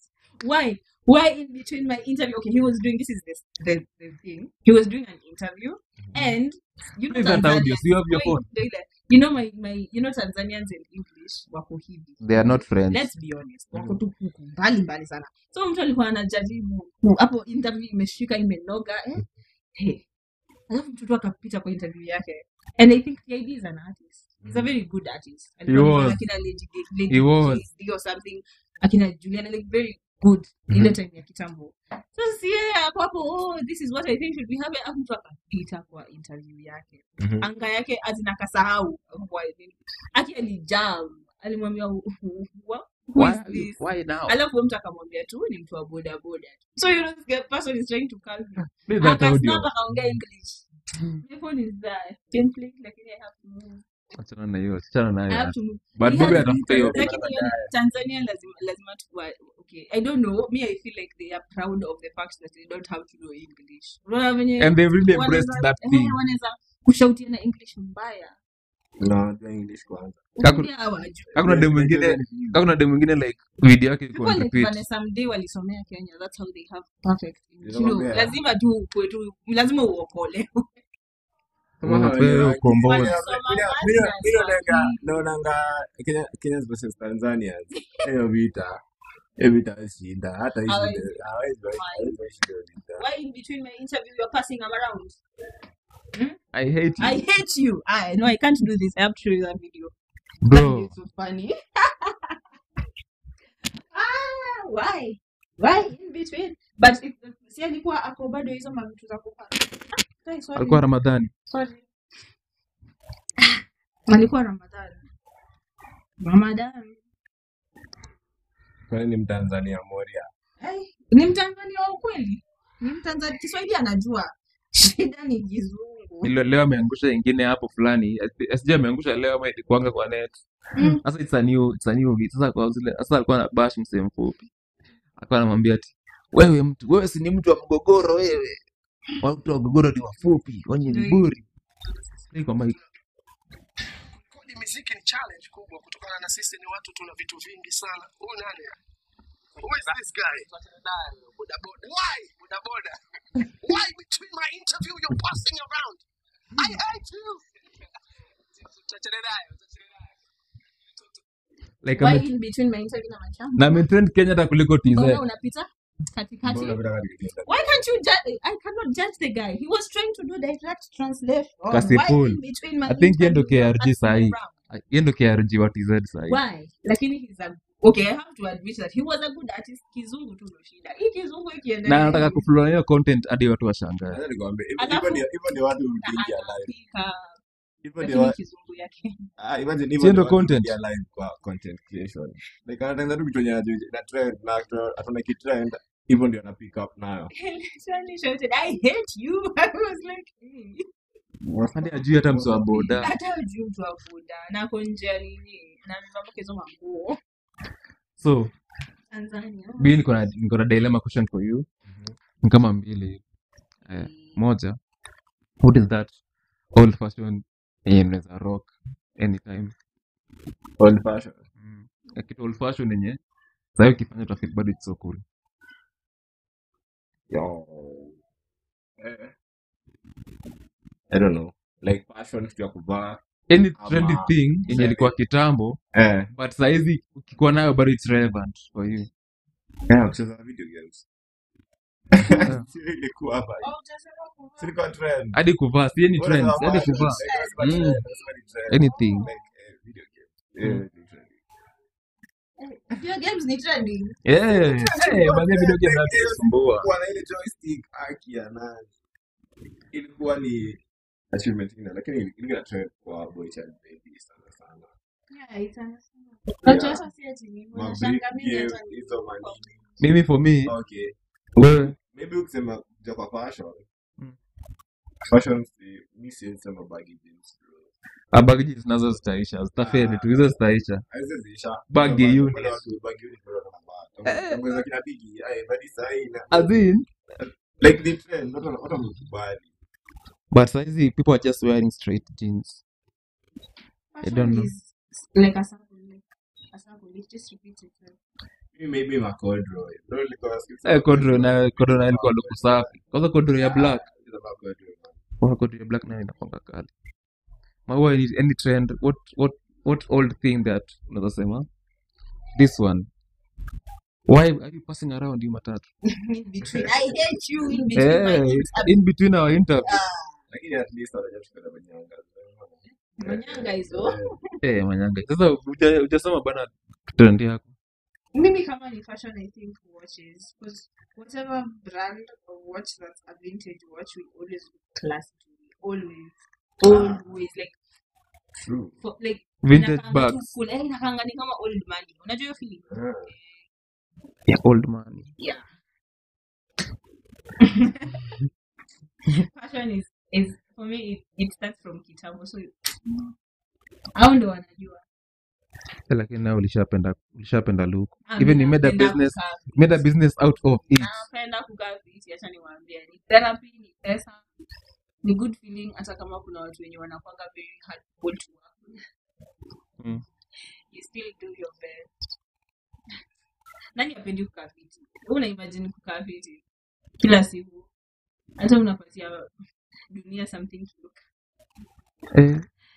[SPEAKER 4] Why? Why in between my interview? Okay, he was doing this is this the, the thing. He was doing an interview, and you know
[SPEAKER 5] Play that audio.
[SPEAKER 4] Tanzanians.
[SPEAKER 5] So you have your
[SPEAKER 4] wait,
[SPEAKER 5] phone.
[SPEAKER 4] wait, wait. You know my my you know Tanzanians in English wako hivi.
[SPEAKER 5] they are not friends
[SPEAKER 4] Let's be honest, wako tu huku mbali mbali sana. So mtu alikuwa anajaribu ku- hapo interview imeshika imenoga eh. Hey. Alafu mtoto akapita kwa interview yake. And I think TID is an artist. He's a very good artist.
[SPEAKER 5] He
[SPEAKER 4] Alikuwa
[SPEAKER 5] was.
[SPEAKER 4] akina Lady Ga- Lady
[SPEAKER 5] He was.
[SPEAKER 4] JD or something. Akina Juliana like very good ile time ya kitambo. So si yeye ako hapo oh this is what I think should be happening. Alafu mtu akapita kwa interview yake.
[SPEAKER 5] Mhm.
[SPEAKER 4] Anga yake azina akasahau. Why- Aki alijam. Alimwambia who who
[SPEAKER 5] why
[SPEAKER 4] is
[SPEAKER 5] are you-
[SPEAKER 4] this?
[SPEAKER 5] why now
[SPEAKER 4] alafu huyo mtu akamwambia tu ni mtu wa boda boda so you know the person is trying to calm him
[SPEAKER 5] play that audio
[SPEAKER 4] akasnap akaongea english my phone is there template lakini i have to move
[SPEAKER 5] achana na hiyo achana na
[SPEAKER 4] i
[SPEAKER 5] hiyo
[SPEAKER 4] have to move
[SPEAKER 5] but
[SPEAKER 4] He
[SPEAKER 5] Bob
[SPEAKER 4] has
[SPEAKER 5] atafuta hiyo
[SPEAKER 4] lakini hiyo ni- tanzania lazima lazima tuwa okay i don't know me i feel like they are proud of the fact that they don't have to know english unaona venye
[SPEAKER 5] and they've really embraced
[SPEAKER 4] wanaweza-
[SPEAKER 5] that
[SPEAKER 4] eh,
[SPEAKER 5] thing
[SPEAKER 4] wanaweza kushautiana english mbaya
[SPEAKER 6] No, najua English kwanza.
[SPEAKER 5] Kaku-
[SPEAKER 4] Pia hawajui.
[SPEAKER 5] hakuna demu mwingine hakuna demu mwingine like video yake iko
[SPEAKER 4] People
[SPEAKER 5] on
[SPEAKER 4] like
[SPEAKER 5] repeat
[SPEAKER 4] Vanessa Mdee walisomea Kenya. That's how they have perfect English. You know,
[SPEAKER 6] Nilikwambia.
[SPEAKER 4] lazima tu ukue tu lazima uokole.
[SPEAKER 6] Kama
[SPEAKER 5] Unapewa
[SPEAKER 6] hawaelewangi.
[SPEAKER 5] ukombozi.
[SPEAKER 6] Mimi-
[SPEAKER 4] Wanasoma
[SPEAKER 6] mimi-
[SPEAKER 4] masters
[SPEAKER 6] mimi naonanga-
[SPEAKER 4] wapi?
[SPEAKER 6] naonanga Kenya- Kenyans versus Tanzanians. Hiyo vita Hivi itashinda hata hii
[SPEAKER 4] Hawezi.
[SPEAKER 6] shida- hawezi hawezi washinda vita.
[SPEAKER 4] Why in between my interview you're passing them around? Hmm?
[SPEAKER 5] I hate you.
[SPEAKER 4] I hate you. I no, I can't do this. I have to show you that video. That
[SPEAKER 5] Bro.
[SPEAKER 4] video is so funny. ah, why? Why in between? But if si alikuwa ako bado hizo mavitu za kupata. Ah, guys, sorry.
[SPEAKER 5] Alikuwa Ramadhani.
[SPEAKER 4] Sorry. Alikuwa Ramadhani. Ramadhani.
[SPEAKER 6] Kwani ni Mtanzania moria.
[SPEAKER 4] Ai, ni Mtanzania wa ukweli. Ni Mtanzania Kiswahili anajua. Shida ni kizungu.
[SPEAKER 5] Ilo- leo ameangusha ingine hapo fulani sijui ameangusha leo ama ilikuanga kwa net
[SPEAKER 4] Mm.
[SPEAKER 5] sasa it's a new, it's a new beat. sasa kwa zile sasa alikuwa na bash msee mfupi alikuwa anamwambia ati wewe mtu wewe si ni mtu wa mgogoro wewe watu wa mgogoro ni wafupi wenye
[SPEAKER 4] Ndio
[SPEAKER 5] ni
[SPEAKER 4] hiyo.
[SPEAKER 5] buri Play kwa mic
[SPEAKER 7] kodi miziki ni challenge kubwa kutokana na sisi ni watu tuna vitu vingi sana huyu nani who is this guy boda boda why boda boda why between my interview you're passing around i hate you Tuachane nayo, tuachane nayo.
[SPEAKER 5] like
[SPEAKER 4] Why
[SPEAKER 5] ame,
[SPEAKER 4] in between my interview na machamba?
[SPEAKER 5] na ametrend Kenya hata kuliko TZ
[SPEAKER 4] Mbona unapita katikati?
[SPEAKER 6] Mbona unataka nikienda?
[SPEAKER 4] Why can't you judge? I cannot judge the guy. He was trying to do direct translation.
[SPEAKER 5] Kasipul.
[SPEAKER 4] Why in between my
[SPEAKER 5] I think yeye ndo
[SPEAKER 4] interview you're
[SPEAKER 5] KRG
[SPEAKER 4] passing
[SPEAKER 5] sahi
[SPEAKER 4] around?
[SPEAKER 5] yeye ndo KRG wa TZ sahi
[SPEAKER 4] Why? Lakini he's a okay. I have to admit that he was a good artist. Kizungu tu ndo shida. Hii kizungu
[SPEAKER 5] na
[SPEAKER 4] ikiendelea
[SPEAKER 5] anataka
[SPEAKER 4] hivi,
[SPEAKER 5] kuflow na hiyo content hadi watu washangae
[SPEAKER 6] Acha nikwambie, hivyo-
[SPEAKER 4] Alafu-
[SPEAKER 6] hivyo ndio- hivyo ndio watu
[SPEAKER 4] na
[SPEAKER 6] huingia live.
[SPEAKER 4] anapika,
[SPEAKER 6] Hivyo ndio
[SPEAKER 4] lakini
[SPEAKER 6] wa-
[SPEAKER 4] kizungu yake
[SPEAKER 6] ah, imagine hivyo
[SPEAKER 5] Sio
[SPEAKER 6] ndio
[SPEAKER 5] ndo
[SPEAKER 6] watu
[SPEAKER 5] content.
[SPEAKER 6] huingia live kwa content creation. Like anatengeneza tu kitu yenye anajua na trend na atu- ataona kitrend, hivyo ndio ana pick up nayo.
[SPEAKER 4] He literally shouted, "I hate you." I was like, "Hey."
[SPEAKER 5] hadi ajui hata mso wa boda
[SPEAKER 4] hata ujui mtu wa buda na ako nje ya nini na amevaa hizo manguo
[SPEAKER 5] so
[SPEAKER 4] Tanzania.
[SPEAKER 5] mi niko na niko na dilemma question for you ni kama mbili hivi. eh, moja what is that old fashion yenye mnaweza rock anytime
[SPEAKER 6] Old fashion.
[SPEAKER 5] mm. Ya kitu old fashion yenye sahii ukifanya utafeel bado it's so cool
[SPEAKER 6] Yo. Eh. I don't know. Like fashion kitu ya kuvaa.
[SPEAKER 5] any
[SPEAKER 6] Ama-
[SPEAKER 5] trendy thing yenye ilikuwa kitambo
[SPEAKER 6] Eh.
[SPEAKER 5] but sahizi ukikuwa nayo bado it's relevant for you
[SPEAKER 6] Yeah, kucheza video games. Sio ilikuwa hapa. Si ilikuwa trend.
[SPEAKER 5] hadi kuvaa si any
[SPEAKER 6] Wewe
[SPEAKER 5] trends
[SPEAKER 6] unasema
[SPEAKER 5] hadi
[SPEAKER 6] fashion,
[SPEAKER 5] kuvaa
[SPEAKER 6] like, unasema
[SPEAKER 5] Mm.
[SPEAKER 6] trend, unasema ni trend.
[SPEAKER 5] anything
[SPEAKER 6] Like, eh, video games. Eh, ni trend.
[SPEAKER 4] Video games ni trending.
[SPEAKER 5] yeah hey, baadhi video game
[SPEAKER 6] Like, hiyo
[SPEAKER 5] zinasumbua
[SPEAKER 6] kuwa na ile joystick haki ya nani ilikuwa ni achievement ingine lakini ilikuwa trend kwa boy child baby sana sana
[SPEAKER 4] Yeah, it's a-
[SPEAKER 6] Yeah.
[SPEAKER 4] Unajua hata si ati ni-
[SPEAKER 6] Ma
[SPEAKER 4] unashanga
[SPEAKER 6] brick
[SPEAKER 4] mimi
[SPEAKER 6] game,
[SPEAKER 4] hata ni-
[SPEAKER 6] hizo manini
[SPEAKER 5] mimi for me
[SPEAKER 6] okay
[SPEAKER 5] wewe
[SPEAKER 6] maybe ukisema kuja kwa fashion
[SPEAKER 5] Mm.
[SPEAKER 6] fashion si mi siwezi sema baggy jeans bro
[SPEAKER 5] abagiji zinazo zitaisha zitafeli tu hizo zitaisha
[SPEAKER 6] haiwezi ziisha
[SPEAKER 5] Baggy
[SPEAKER 6] Bado-
[SPEAKER 5] units.
[SPEAKER 6] bado watu baggy units bado wanavaa Tangu kina bigi ai badi sahi na
[SPEAKER 5] as in
[SPEAKER 6] like the trend watu wana- watu wamekubali
[SPEAKER 5] but saizi people are just wearing straight jeans
[SPEAKER 4] Fashion
[SPEAKER 5] don't know.
[SPEAKER 4] is like a sample, like a sample. It just repeats itself.
[SPEAKER 6] Mimi maybe makodro Ndio nilikuwa nasikia
[SPEAKER 5] eh kodro na kodro na ilikuwa luku safi kwanza kodro ya black
[SPEAKER 6] Hizo makodro, man.
[SPEAKER 5] kwanza kodro ya black nayo inakwanga kali maua any, any trend what what what old thing that unaweza sema this one why are you passing around you matatu
[SPEAKER 4] In between. I hate you in between my
[SPEAKER 5] eh
[SPEAKER 4] interview.
[SPEAKER 5] in between our interview
[SPEAKER 6] lakini at least wanajua tukwenda manyanga
[SPEAKER 4] Manyanga hizo.
[SPEAKER 5] eh manyanga sasa huja- hujasema bana trend yako
[SPEAKER 4] Mimi kama ni fashion, I think watches. Because whatever brand of watch that's a vintage watch will always look classy to me. Always. Always. Like,
[SPEAKER 6] True.
[SPEAKER 4] for, like
[SPEAKER 5] vintage
[SPEAKER 4] inakaanga tu
[SPEAKER 5] bags
[SPEAKER 4] cool. Eh, inakaanga ni kama old money. Unajua hiyo feeling?
[SPEAKER 6] Yeah.
[SPEAKER 5] yeah old money
[SPEAKER 4] Yeah. fashion is is for me it, it starts from kitambo so hao ndo wanajua
[SPEAKER 5] Eh, lakini nawe ulishapenda ulishapenda look
[SPEAKER 4] Ah,
[SPEAKER 5] even
[SPEAKER 4] mi
[SPEAKER 5] you made a
[SPEAKER 4] napenda
[SPEAKER 5] business
[SPEAKER 4] kukaa
[SPEAKER 5] you made a business out of it
[SPEAKER 4] napenda kukaa fiti acha niwaambie ni therapy ni pesa ni good feeling hata kama kuna watu wenye wanakwanga very hard to work
[SPEAKER 5] Mm.
[SPEAKER 4] you still do your best nani apendi kukaa fiti Wewe una imagine kukaa fiti kila siku hata unapatia dunia something to look
[SPEAKER 5] eh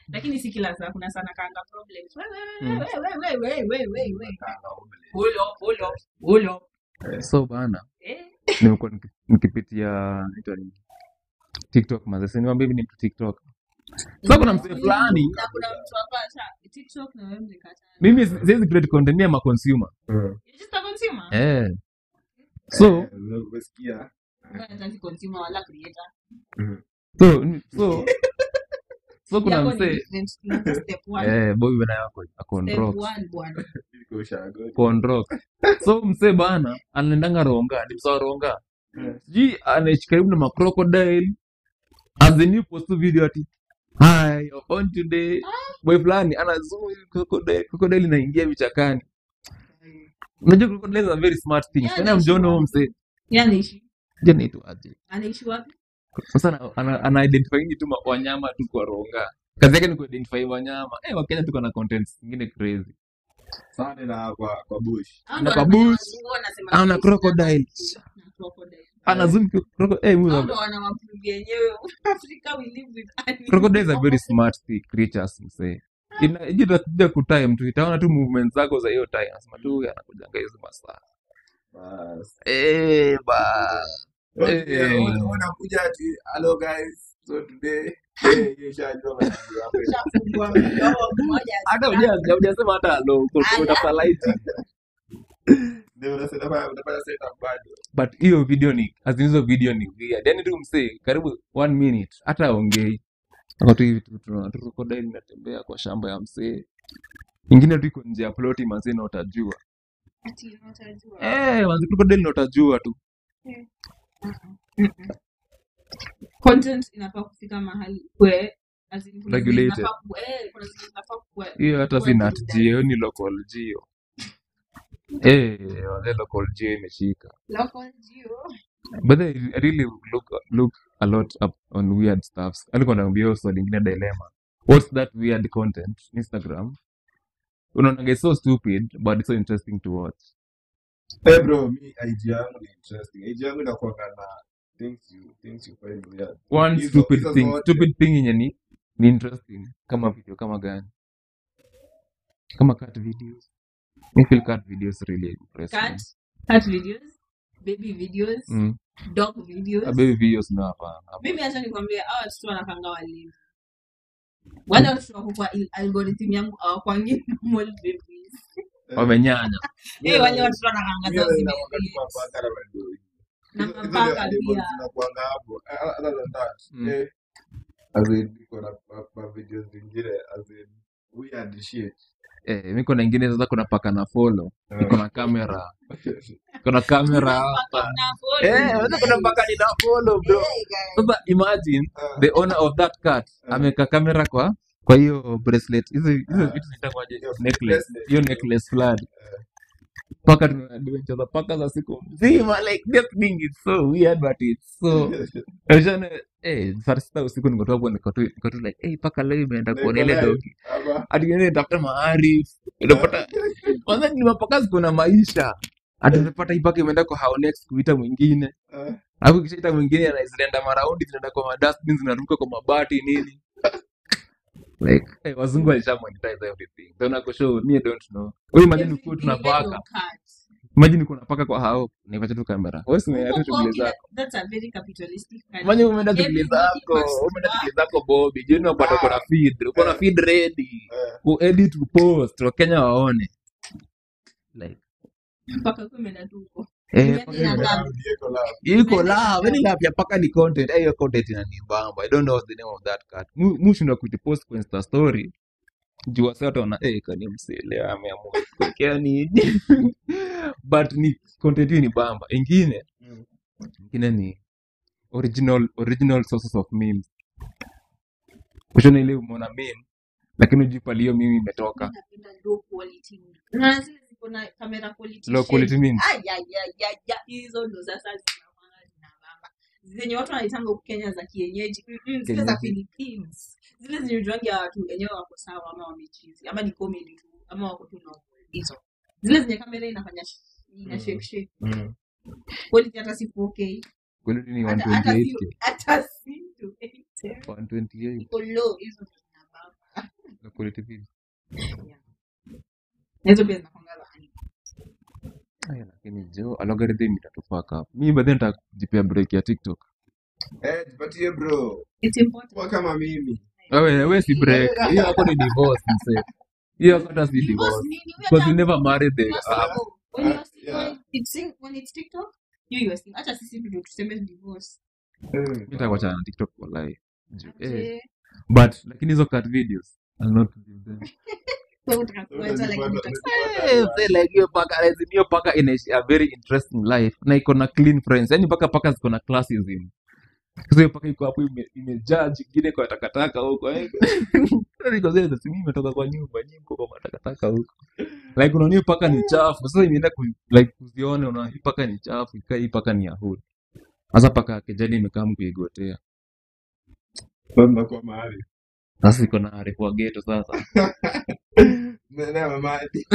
[SPEAKER 4] lakini si kila saa kuna sana kanga problems we we
[SPEAKER 5] Mm.
[SPEAKER 4] we we we we we we we hold up hold up hold up
[SPEAKER 5] so bana
[SPEAKER 4] eh
[SPEAKER 5] nimekuwa niki- nikipitia inaitwa nini? tiktok mazese niwambia hivi ni mtu tiktok so kuna msee fulani
[SPEAKER 4] na kuna mtu hapa acha TikTok na wewe mlikatana
[SPEAKER 5] mimi si- siwezi create content ya maconsumer
[SPEAKER 4] you're just a consumer
[SPEAKER 5] eh so
[SPEAKER 6] umesikia
[SPEAKER 4] wewe hataki consumer wala creator
[SPEAKER 5] so so so kuna
[SPEAKER 4] yako ni
[SPEAKER 5] msee
[SPEAKER 4] different tunaanza step 1
[SPEAKER 5] eh boy bana yako ako on
[SPEAKER 4] step
[SPEAKER 5] rocks
[SPEAKER 4] 1 bwana
[SPEAKER 6] Niko ushago.
[SPEAKER 5] ako on rocks so msee bana anaendanga ronga ni msawa ronga sijui anaishi karibu na macrocodile as the new post video ati hi you're on today boy fulani ana zoom hivi crocodile crocodile inaingia vichakani unajua crocodile is a very smart thing
[SPEAKER 4] Yeah,
[SPEAKER 5] kwani
[SPEAKER 4] anaishi
[SPEAKER 5] amjiona huo
[SPEAKER 4] wapi?
[SPEAKER 5] msee
[SPEAKER 4] yeye anaishi
[SPEAKER 5] je naitwa aje
[SPEAKER 4] anaishi wapi
[SPEAKER 5] sasa ana, ana, ana identify tu ma- wanyama tu kwa ronga kazi yake ni kuidentify wanyama eh wakenya tuko na contents zingine crazy
[SPEAKER 6] Sana na kwa kwa bush.
[SPEAKER 4] Hao
[SPEAKER 5] Ana
[SPEAKER 4] ndo
[SPEAKER 5] kwa
[SPEAKER 4] wanafanya
[SPEAKER 5] bush,
[SPEAKER 4] wazungu wanasema
[SPEAKER 5] ana
[SPEAKER 4] fish
[SPEAKER 5] crocodile.
[SPEAKER 4] na crocodile
[SPEAKER 5] ana zoom ki- croco- eh
[SPEAKER 4] Hao
[SPEAKER 5] mimi
[SPEAKER 4] ndo wanawaprove yenyewe Africa we live with animals
[SPEAKER 5] crocodiles are very smart sea creatures msee inakuja kutime tu itaona tu movement zako za hiyo time nasema tu huyu anakujanga hizi masaa
[SPEAKER 6] Bas.
[SPEAKER 5] eh ba
[SPEAKER 6] Okay,
[SPEAKER 5] Eh.
[SPEAKER 6] wana- wanakuja ati hello guys so today eh hiyo shajua majibu hapo.
[SPEAKER 4] Shafungua mdomo mmoja
[SPEAKER 5] hata huja- hujasema hata hello uko-
[SPEAKER 4] Ala.
[SPEAKER 5] utafuta light
[SPEAKER 6] Ndio unasema unafanya unafanya setup bado.
[SPEAKER 5] but hiyo video ni as in hizo video ni weird yani tu msee karibu one minute hata aongei ako tu hivi tu tunaona tu crocodile inatembea kwa shamba ya msee ingine tu iko nje ya ploti mazee na utajua
[SPEAKER 4] ati unatajua
[SPEAKER 5] eh manzi crocodile na utajua tu
[SPEAKER 4] content inafaa kufika mahali kwe as in kuna zenye
[SPEAKER 5] Regulated.
[SPEAKER 4] zinafaa ku- eh, kuna zenye zinafaa kuwa-
[SPEAKER 5] hiyo hata
[SPEAKER 4] kuwa
[SPEAKER 5] si nat
[SPEAKER 4] burudani.
[SPEAKER 5] geo ni local geo eh wale local geo imeshika
[SPEAKER 4] Local geo.
[SPEAKER 5] but I I really look look a lot up on weird stuffs alikuwa naambia hiyo swali lingine dilemma what's that weird content instagram unaonaga it's so stupid but it's so interesting to watch
[SPEAKER 6] Eh bro, mi IG yangu ni interesting. IG yangu inakuwa na things you things you find weird.
[SPEAKER 5] one
[SPEAKER 6] Hizo-
[SPEAKER 5] stupid
[SPEAKER 6] hizo
[SPEAKER 5] thing
[SPEAKER 6] zote.
[SPEAKER 5] stupid thing yenye ni ni interesting kama video kama gani kama cut videos I feel cut videos really impress me
[SPEAKER 4] Cat, cat videos, baby videos,
[SPEAKER 5] mm.
[SPEAKER 4] dog videos.
[SPEAKER 5] Ah, baby videos no hapana
[SPEAKER 4] Mimi acha nikwambie hawa watoto wanakanga walimu. Wale watoto wako kwa il- algorithm yangu hawakwangi normal babies.
[SPEAKER 5] wamenyanya
[SPEAKER 4] Eh, wale watoto wanakanga
[SPEAKER 6] Hiyo
[SPEAKER 4] zao
[SPEAKER 6] inakuanga tu
[SPEAKER 4] zime
[SPEAKER 6] mapaka na madoi.
[SPEAKER 4] na
[SPEAKER 6] Hizo- hizo
[SPEAKER 4] mapaka
[SPEAKER 6] ndio
[SPEAKER 4] pia.
[SPEAKER 6] zinakuanga hapo. Uh, Other than that,
[SPEAKER 5] Mm.
[SPEAKER 6] eh, as in, niko na ma- ma videos zingine as in weird shit.
[SPEAKER 5] eh, mi kuna ingine sasa kuna paka na follow iko na kamera kuna kamera hapa
[SPEAKER 4] Na follow.
[SPEAKER 5] eh unaweza kuna paka ni na follow bro sasa imagine
[SPEAKER 6] Ah,
[SPEAKER 5] the owner of that cat
[SPEAKER 6] Ah.
[SPEAKER 5] ameweka kamera kwa kwa hiyo bracelet hizo hizo vitu zitakuwaje
[SPEAKER 6] Hiyo
[SPEAKER 5] necklace
[SPEAKER 6] bracelet.
[SPEAKER 5] hiyo necklace fulani paka tuna adventure za paka za siku mzima like that thing is so weird but it's so Unajua, eh saa sita usiku niko tu hapo niko tu niko tu like eh paka leo imeenda
[SPEAKER 6] Niko
[SPEAKER 5] kuona ile
[SPEAKER 6] live.
[SPEAKER 5] dogi
[SPEAKER 6] Ama-
[SPEAKER 5] hadi ngine tafuta maarif unapata kwanza ni mapaka ziko na maisha hadi unapata hii paka imeenda kwa how next kuita mwingine
[SPEAKER 6] Ah,
[SPEAKER 5] alafu kishaita mwingine ana- zinaenda maraundi zinaenda kwa madustbin zinaruka kwa mabati nini like hey, wazungu walisha monetize everything so nako show me I don't know wewe imagine
[SPEAKER 4] Every
[SPEAKER 5] uko
[SPEAKER 4] day
[SPEAKER 5] tunapaka
[SPEAKER 4] your cat.
[SPEAKER 5] imagine uko napaka kwa hao nipacha tu kamera wewe si umeenda
[SPEAKER 4] Huko
[SPEAKER 5] tu shughuli
[SPEAKER 4] kwao
[SPEAKER 5] zako
[SPEAKER 4] that's a very capitalistic country.
[SPEAKER 5] imagine umeenda shughuli
[SPEAKER 4] Everybody
[SPEAKER 5] zako
[SPEAKER 4] must
[SPEAKER 5] umeenda
[SPEAKER 4] work.
[SPEAKER 5] shughuli zako Bobby jioni unapata uko na feed uko na
[SPEAKER 6] Eh.
[SPEAKER 5] feed ready
[SPEAKER 6] eh,
[SPEAKER 5] ku edit ku post wakenya waone like
[SPEAKER 4] mpaka huko imeenda tu huko.
[SPEAKER 5] eh
[SPEAKER 4] Yaani
[SPEAKER 5] paka
[SPEAKER 4] ina
[SPEAKER 5] ime-
[SPEAKER 4] love.
[SPEAKER 6] ndio iko love.
[SPEAKER 5] iko la yani la ya paka ni content eh, hiyo content inanibamba i don't know what's the name of that cat Mu- mushinda kuipost kwa insta story juu wase watu wana eh kani msele ameamua kuwekea nini but ni content hii ni bamba ingine
[SPEAKER 6] Mm.
[SPEAKER 5] ingine ni original original sources of memes kushona ile umeona meme lakini ujui pali hiyo meme imetoka
[SPEAKER 4] Napenda low quality. Na zile ziko na camera quality
[SPEAKER 5] low quality
[SPEAKER 4] shade.
[SPEAKER 5] memes
[SPEAKER 4] Ay, ay, ay, ay, ay. Hizo ndo sasa zinakwanga zinabamba. Zenye watu wanaitanga huku Kenya za kienyeji. Mm-mm, zile za
[SPEAKER 5] Kienyeji.
[SPEAKER 4] Philippines. Zile zenye ujuangi ya watu wenyewe wako sawa ama wamechizi ama ni comedy tu ama wako tu na hizo. Zile zenye kamera inafanya sh- ina
[SPEAKER 6] Mm.
[SPEAKER 4] shake shake.
[SPEAKER 6] Mm.
[SPEAKER 4] Quality hata si 4K.
[SPEAKER 5] quality ni
[SPEAKER 4] Hata hata si
[SPEAKER 5] 128k
[SPEAKER 4] hata si 280.
[SPEAKER 5] 128
[SPEAKER 4] Iko low hizo ndo zinabamba.
[SPEAKER 5] za quality video
[SPEAKER 4] Yeah. Na hizo pia zinakwanga za anime.
[SPEAKER 5] Aya, lakini jo algorithm itatufaka hapo mi baadaye nitajipea break ya tiktok
[SPEAKER 6] Eh, jipatie bro.
[SPEAKER 4] It's important.
[SPEAKER 6] Kuwa kama mimi.
[SPEAKER 5] wewe wewe si break hiyo hapo ni divorce mse hiyo hapo hata si
[SPEAKER 4] Because
[SPEAKER 5] divorce
[SPEAKER 4] nini, we
[SPEAKER 5] because you
[SPEAKER 4] are
[SPEAKER 5] never married the
[SPEAKER 4] You're
[SPEAKER 5] ah,
[SPEAKER 4] single. When you're
[SPEAKER 6] Uh,
[SPEAKER 4] single,
[SPEAKER 6] yeah.
[SPEAKER 4] when it's sing- when it's TikTok, you you're single. Acha sisi ndio tuseme divorce.
[SPEAKER 6] Eh,
[SPEAKER 5] mi nitakuachana na tiktok wallahi Ju- eh.
[SPEAKER 4] Aje.
[SPEAKER 5] but lakini hizo cut videos I'll not give them
[SPEAKER 4] So utakuacha like
[SPEAKER 6] Utazipata-
[SPEAKER 4] mtu-
[SPEAKER 5] Eh, mse, like hiyo paka as in hiyo paka inaishi a very interesting life na iko na clean friends yani mpaka paka ziko na classism sasa hiyo paka iko hapo ime- imejaa ingine kwa takataka huko eh. Niko zile si mimi nimetoka kwa nyumba nyinyi mko kwa matakataka huko like unaona hiyo paka ni chafu sasa imeenda ku, like kuzione unaona hii paka ni chafu ikaa hii paka ni ya hood sasa paka ya kijani imekaa mkuigotea
[SPEAKER 6] Sasa tunakuwa mahali.
[SPEAKER 5] sasa iko na arefu wa ghetto sasa
[SPEAKER 6] Nene mamadi.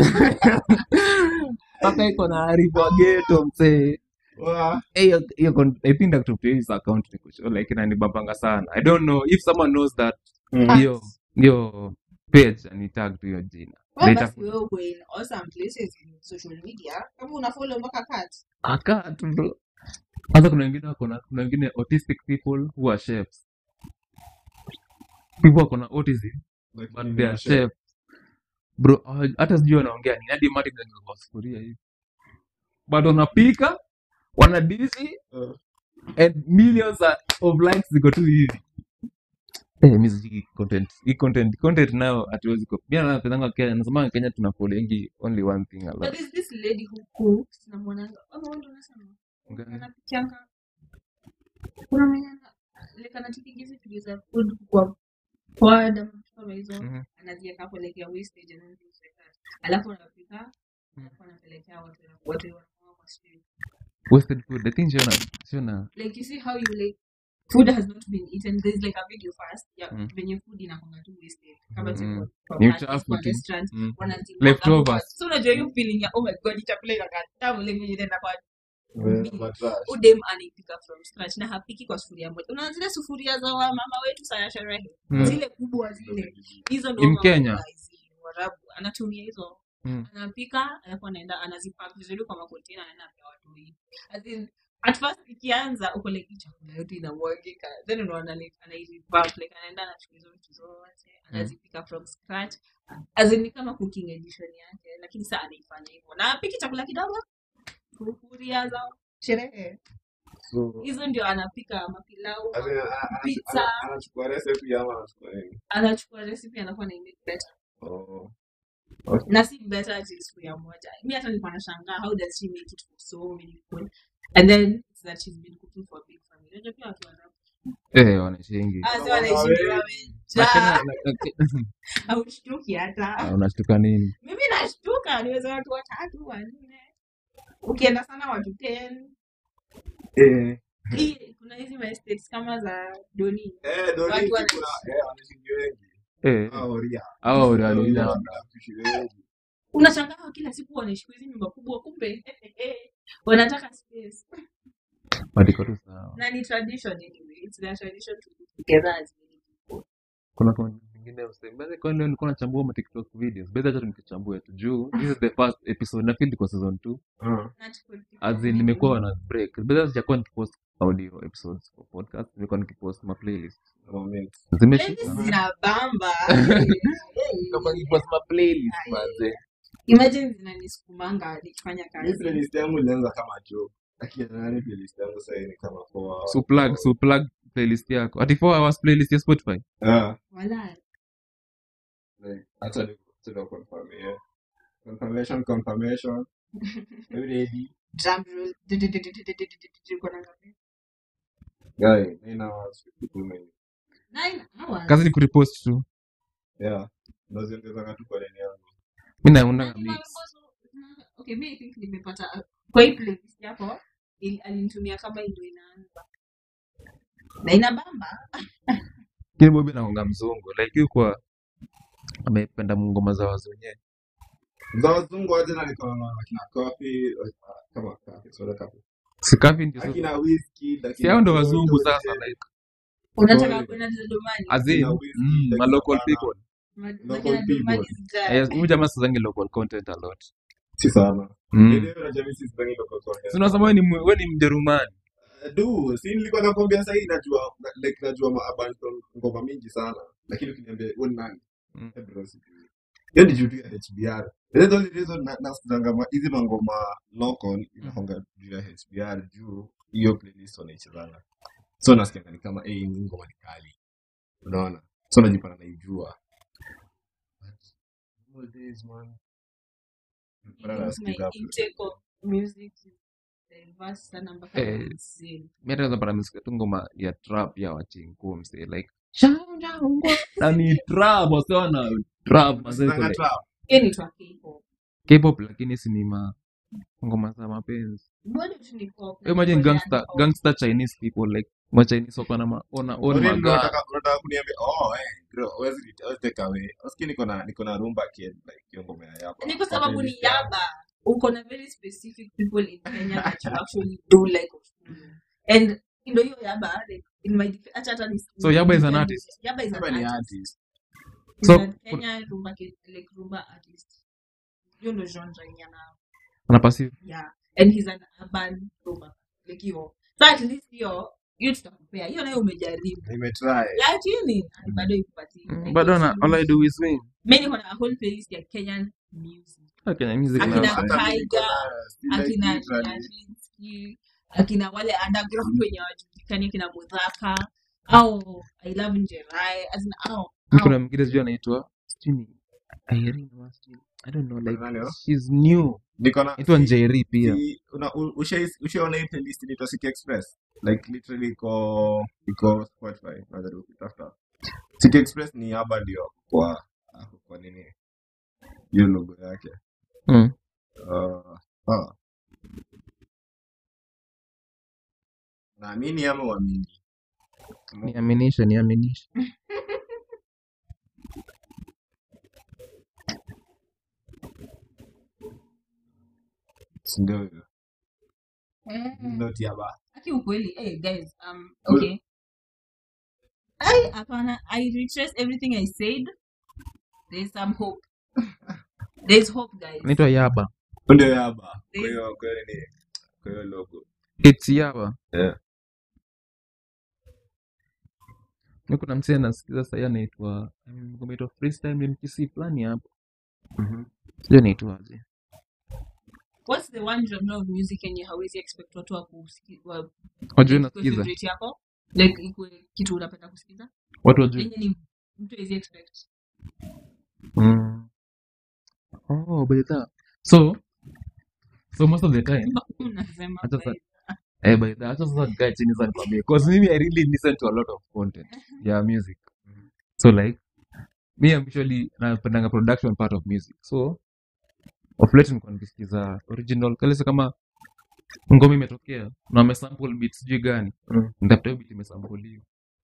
[SPEAKER 5] paka iko na arefu wa ghetto msee
[SPEAKER 6] Wa.
[SPEAKER 5] hiyo hiyo con- i think daktari his account ni kusho like inanibambanga sana i don't know if someone knows that hiyo hiyo page ani tag tu hiyo jina
[SPEAKER 4] Wewe
[SPEAKER 5] Later-
[SPEAKER 4] basi wewe uko in awesome places in social media. Kama una follow mpaka cut.
[SPEAKER 5] aka tu bro hata kuna wengine wako na kuna wengine autistic people who are chefs people wako na autism but they are chefs bro hawa- hata sijui wanaongea nini hadi mati kwa sufuria hivi but wanapika wanadishi
[SPEAKER 6] Uh.
[SPEAKER 5] and millions are- of likes ziko tu hivi Eh, mimi sijui content hii content content nayo hatuwezi ko mimi napendanga Kenya nasema Kenya tuna followingi only one thing a
[SPEAKER 4] But
[SPEAKER 5] lot
[SPEAKER 4] there's this lady who cooks. Tunamwonanga. Ama wewe ndio unasema.
[SPEAKER 5] Gani?
[SPEAKER 4] Anapikianga. Kuna mwenye ana like anatipiga hizi video za food kwa pod ama vitu kama hizo.
[SPEAKER 5] Mhm.
[SPEAKER 4] Anaziweka hapo like ya wastage and then things like that. Alafu anapika.
[SPEAKER 5] Mm.
[SPEAKER 4] Alafu anapelekea watu na watu wanakula kwa street.
[SPEAKER 5] wasted food i think siona siona
[SPEAKER 4] like you see how you like food has not been eaten there's like a video first yeah
[SPEAKER 5] Mm.
[SPEAKER 4] venye food inakwanga tu wasted kama
[SPEAKER 5] Mm.
[SPEAKER 4] mm. kwa
[SPEAKER 5] Ni
[SPEAKER 4] parties,
[SPEAKER 5] uchafu
[SPEAKER 4] kwa
[SPEAKER 5] tu.
[SPEAKER 4] restaurants
[SPEAKER 5] Mm.
[SPEAKER 4] wanazimwaga
[SPEAKER 5] Leftovers.
[SPEAKER 4] hapo. so unajua hiyo feeling ya oh my god hii chakula inakaa tamu like venye inaenda kwa
[SPEAKER 6] Eh, matrash.
[SPEAKER 4] udem anaipika from scratch na hapiki kwa sufuria moja unaona zile sufuria za wamama wetu saa ya sherehe
[SPEAKER 5] Mm.
[SPEAKER 4] zile kubwa zile hizo
[SPEAKER 5] In
[SPEAKER 4] ndo
[SPEAKER 5] Kenya?
[SPEAKER 4] warabu anatumia hizo
[SPEAKER 5] Mm.
[SPEAKER 4] anapika alafu anaenda anazipack vizuri kwa makontena anaenda apea watu hivi as in at first ikianza uko like hii chakula yote inamwagika then unaona like anairevamp like anaenda anachukua hizo vitu zote anazipika from scratch as in ni kama cooking edition yake lakini saa anaifanya hivyo na apiki chakula kidogo sufuria za sherehe
[SPEAKER 6] So,
[SPEAKER 4] hizo ndio anapika mapilau
[SPEAKER 6] as in, a- a-
[SPEAKER 4] pizza
[SPEAKER 6] ana- anachukua recipe ama anachukua nini?
[SPEAKER 4] anachukua recipe anakuwa na make better
[SPEAKER 6] Oh.
[SPEAKER 4] na si better ati sufuria moja mi hata nilikuwa nashangaa how does she make it for so many people and then it's that she's been cooking for a big family unajua pia watu wanapo
[SPEAKER 5] eh wanaishingi
[SPEAKER 4] ah si
[SPEAKER 6] Wana
[SPEAKER 4] wanaishi
[SPEAKER 6] wengi.
[SPEAKER 5] na Kenya
[SPEAKER 4] wamejaa
[SPEAKER 5] na- na-
[SPEAKER 4] haushtuki hata
[SPEAKER 5] Ah, unashtuka nini
[SPEAKER 4] mimi nashtuka niweza watu watatu wanne ukienda sana watu 10
[SPEAKER 6] Eh,
[SPEAKER 4] hii kuna hizi ma estates kama za doni
[SPEAKER 6] eh, Doni
[SPEAKER 4] Watu
[SPEAKER 6] kuna-
[SPEAKER 4] wanaishi.
[SPEAKER 6] eh, wanaishi wengi.
[SPEAKER 5] eh
[SPEAKER 6] Hao Ria.
[SPEAKER 5] hao
[SPEAKER 6] Hao
[SPEAKER 5] waliona
[SPEAKER 6] Ria wanaishi wengi.
[SPEAKER 4] unashangaa kila siku wanaishi kwa hizi nyumba kubwa kumbe wanataka space
[SPEAKER 5] madiko tu sawa
[SPEAKER 4] na ni tradition anyway it's their tradition to live together as many people
[SPEAKER 5] kuna kuna vingine usembele kwa leo nilikuwa nachambua ma TikTok videos basi acha nikichambue tu juu this is the first episode na feel iko season 2
[SPEAKER 6] Ah.
[SPEAKER 4] Not for people
[SPEAKER 5] as in nimekuwa na break basi sijakuwa nikipost audio episodes for podcast nimekuwa nikipost ma playlist
[SPEAKER 6] Moment.
[SPEAKER 5] zimeshika
[SPEAKER 4] Playlist zinabamba
[SPEAKER 5] kama nikipost ma playlist manze
[SPEAKER 4] imagine zinanisukumanga nikifanya
[SPEAKER 6] Mi
[SPEAKER 4] kazi
[SPEAKER 6] playlist yangu ilianza kama joke. Lakini nani playlist yangu sasa ni kama four
[SPEAKER 5] so plug so plug playlist yako ati 4 hours playlist ya Spotify
[SPEAKER 6] Ah,
[SPEAKER 4] wala
[SPEAKER 6] like, hata ni tuna confirm yeah. Confirmation, confirmation. Are you ready?
[SPEAKER 4] drum roll uko na ngapi
[SPEAKER 6] Guy, nine hours, 52 minutes.
[SPEAKER 4] nine hours
[SPEAKER 5] kazi ni kurepost tu
[SPEAKER 6] Yeah. Unaziongezanga tu kwa nini yangu.
[SPEAKER 5] mimi naunda
[SPEAKER 4] Nani
[SPEAKER 5] mix
[SPEAKER 4] mambo- okay mi I think nimepata kwa hii playlist yako ili- alinitumia kama ndio inaanza na inabamba
[SPEAKER 5] kile bobi naonga mzungu like yuko amependa ngoma za wazunye
[SPEAKER 6] Za wazungu aje na niko na akina coffee, uh, kama coffee, soda coffee.
[SPEAKER 5] sikavi ndio sasa
[SPEAKER 6] Akina whiskey, akina
[SPEAKER 5] si hao ndo
[SPEAKER 6] Toto,
[SPEAKER 5] wazungu
[SPEAKER 6] je.
[SPEAKER 5] sasa like
[SPEAKER 4] unataka
[SPEAKER 6] Sorry.
[SPEAKER 4] kwenda domani
[SPEAKER 5] as in
[SPEAKER 6] Akina whiskey,
[SPEAKER 5] mm, ma
[SPEAKER 6] akina
[SPEAKER 5] local
[SPEAKER 6] Bana.
[SPEAKER 5] people
[SPEAKER 4] Mad-
[SPEAKER 6] Local
[SPEAKER 4] Mad-
[SPEAKER 6] people.
[SPEAKER 4] Mad is guy.
[SPEAKER 5] Eh, huyu jamaa sizangi local content a lot
[SPEAKER 6] si sana
[SPEAKER 5] mm.
[SPEAKER 6] Ile unajua mimi sizipangi local content.
[SPEAKER 5] Si unasema wewe ni mwe- wewe ni mjerumani
[SPEAKER 6] du si nilikuwa nakwambia sahii najua na- like najua maaband ngoma mingi sana lakini ukiniambia wewe ni nani
[SPEAKER 5] Mm.
[SPEAKER 6] Eh, bro, sijui. hiyo ni juu tu ya HBR That's the only reason na- nasikizanga ma- hizi mangoma local inahonga juu ya HBR juu hiyo playlist wanaichezanga so nasikianga ni kama eh, hii ngoma ni kali unaona so najipata naijua But all days, man. Bado
[SPEAKER 4] Because
[SPEAKER 6] nasikiza
[SPEAKER 4] my
[SPEAKER 6] hapo.
[SPEAKER 4] intake of music is diverse sana mpaka
[SPEAKER 5] Eh.
[SPEAKER 4] ni insane.
[SPEAKER 5] mi hata naweza pata nisikia tu ngoma ya trap ya wachingu mse like "Shao, shao, ngwa." na ni trap wase wana trap mazee
[SPEAKER 6] Nasikizanga
[SPEAKER 5] kule
[SPEAKER 6] trap.
[SPEAKER 4] Hiyo ni twa K-pop.
[SPEAKER 5] K-pop lakini si ni ma ngoma za mapenzi
[SPEAKER 4] Bado tu ni pop.
[SPEAKER 5] You imagine
[SPEAKER 4] Bado
[SPEAKER 5] gangster
[SPEAKER 4] yani pop.
[SPEAKER 5] gangster Chinese people like ma Chinese wako na ma ona on
[SPEAKER 6] Already
[SPEAKER 5] maga
[SPEAKER 6] unataka unataka kuniambia oh eh bro huwezi huwezi take away usikii niko na niko na rumba kid like hiyo ngoma ya yapa
[SPEAKER 4] Ni kwa sababu ni yaba. Uko na very specific people in Kenya that you actually do like Oshulu. And ndio hiyo yaba like in my def- acha hata ni
[SPEAKER 5] So Yaba is an artist?
[SPEAKER 4] Yaba is
[SPEAKER 6] Yaba
[SPEAKER 4] an
[SPEAKER 6] ni
[SPEAKER 4] artist.
[SPEAKER 6] artist
[SPEAKER 4] He's
[SPEAKER 5] So,
[SPEAKER 4] a Kenya rumba kid, like rumba artist. Hiyo ndio genre yenye ana
[SPEAKER 5] ana passive
[SPEAKER 4] yeah and he's an urban rumba like hiyo so at least hiyo hiyo tutakupea hiyo nayo umejaribu
[SPEAKER 6] nimetry
[SPEAKER 4] lakini bado ikupatii
[SPEAKER 5] Mm, bado ana all I do is win
[SPEAKER 4] mi niko na a whole playlist ya Kenyan music
[SPEAKER 5] Ah, Kenya music
[SPEAKER 4] Akina-
[SPEAKER 5] na
[SPEAKER 6] Hata mimi niko
[SPEAKER 4] Tiger,
[SPEAKER 6] nayo, still like
[SPEAKER 4] akina
[SPEAKER 6] literally.
[SPEAKER 4] Nyashinski akina wale underground wenye wajulikani akina Mudhaka au I love Njerai as in au
[SPEAKER 5] mi
[SPEAKER 4] au
[SPEAKER 5] kuna mwingine sijui anaitwa sijui ni Irene ama sijui I don't know like
[SPEAKER 6] Nani huyo?
[SPEAKER 5] she's new
[SPEAKER 6] niko na
[SPEAKER 5] inaitwa Njeri pia
[SPEAKER 6] si- una- u- ushai- ushaona hii playlist inaitwa City Express like literally iko iko Spotify unaweza kutafuta City Express ni haba ndio kwa ako kwa nini hiyo logo yake
[SPEAKER 5] mm.
[SPEAKER 6] uh, ah. naamini ama uamini
[SPEAKER 5] niaminishe niaminishe
[SPEAKER 6] si ndio hiyo
[SPEAKER 4] eh,
[SPEAKER 6] ndio tiaba
[SPEAKER 4] aki ukweli hey guys um okay I hapana I retrace everything I said there's some hope there's hope guys
[SPEAKER 5] inaitwa Yaba
[SPEAKER 6] ndio yaba kwa
[SPEAKER 4] There's-
[SPEAKER 6] hiyo kwa hiyo ni kwa hiyo logo
[SPEAKER 5] it's Yaba
[SPEAKER 6] yeah
[SPEAKER 5] mi kuna msee nasikiza sahii anaitwa mm, ngoma inaitwa freestyle MKC fulani hapo
[SPEAKER 6] mhm
[SPEAKER 5] sijui anaitwaje
[SPEAKER 4] what's the one genre of music yenye hawezi expect watu wa kusikiza wa
[SPEAKER 5] wajui
[SPEAKER 4] like ikuwe
[SPEAKER 5] nasikiza
[SPEAKER 4] favorite yako like ikuwe kitu unapenda kusikiza
[SPEAKER 5] watu wajui
[SPEAKER 4] yenye ni mtu hawezi expect
[SPEAKER 5] mm. oh by the so so most of the time
[SPEAKER 4] unasema
[SPEAKER 5] Hata sa-
[SPEAKER 4] by-
[SPEAKER 5] eh by the hata sasa nikae chini sasa nikwambie because mimi I really listen to a lot of content ya music so like me I'm usually napendanga production part of music so of late nilikuwa nikisikiza original kalesa kama ngoma imetokea na wamesample beat sijui gani
[SPEAKER 6] Mm.
[SPEAKER 5] nitafuta hiyo beat imesampoliwa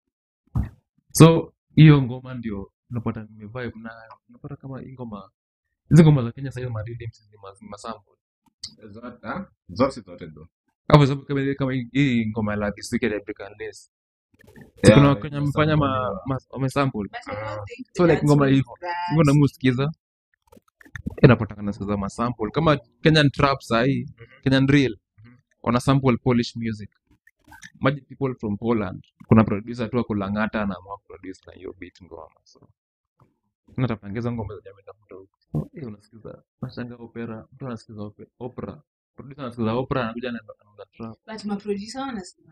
[SPEAKER 5] so hiyo ngoma ndio unapata nimevibe nayo unapata kama hii ngoma hizi ngoma za Kenya sasa maridms ni mas- masample
[SPEAKER 6] zote ah? zote si zote ndo
[SPEAKER 5] hapo sababu kama kama hii- hii ngoma la Kiswahili ya African Lace si
[SPEAKER 6] Yeah,
[SPEAKER 5] kuna
[SPEAKER 6] like
[SPEAKER 5] Wakenya wamefanya ma,
[SPEAKER 6] masampoliwa.
[SPEAKER 5] ma, wamesample
[SPEAKER 4] but I don't think
[SPEAKER 5] so like
[SPEAKER 4] that's
[SPEAKER 5] ngoma
[SPEAKER 4] what
[SPEAKER 5] hivyo
[SPEAKER 4] that-
[SPEAKER 5] hivyo namusikiza inapataka nasikiza masample kama Kenyan trap sahii Kenyan drill wana sample Polish music Imagine people from Poland kuna producer tu akulangata anaamua produce na hiyo beat ngoma so natapangeza ngoma za jamii tafuta huko so, eh, unasikiza nashanga opera mtu anasikiza ope- opera producer anasikiza opera anakuja na anaanza trap
[SPEAKER 4] but maproducer wanasema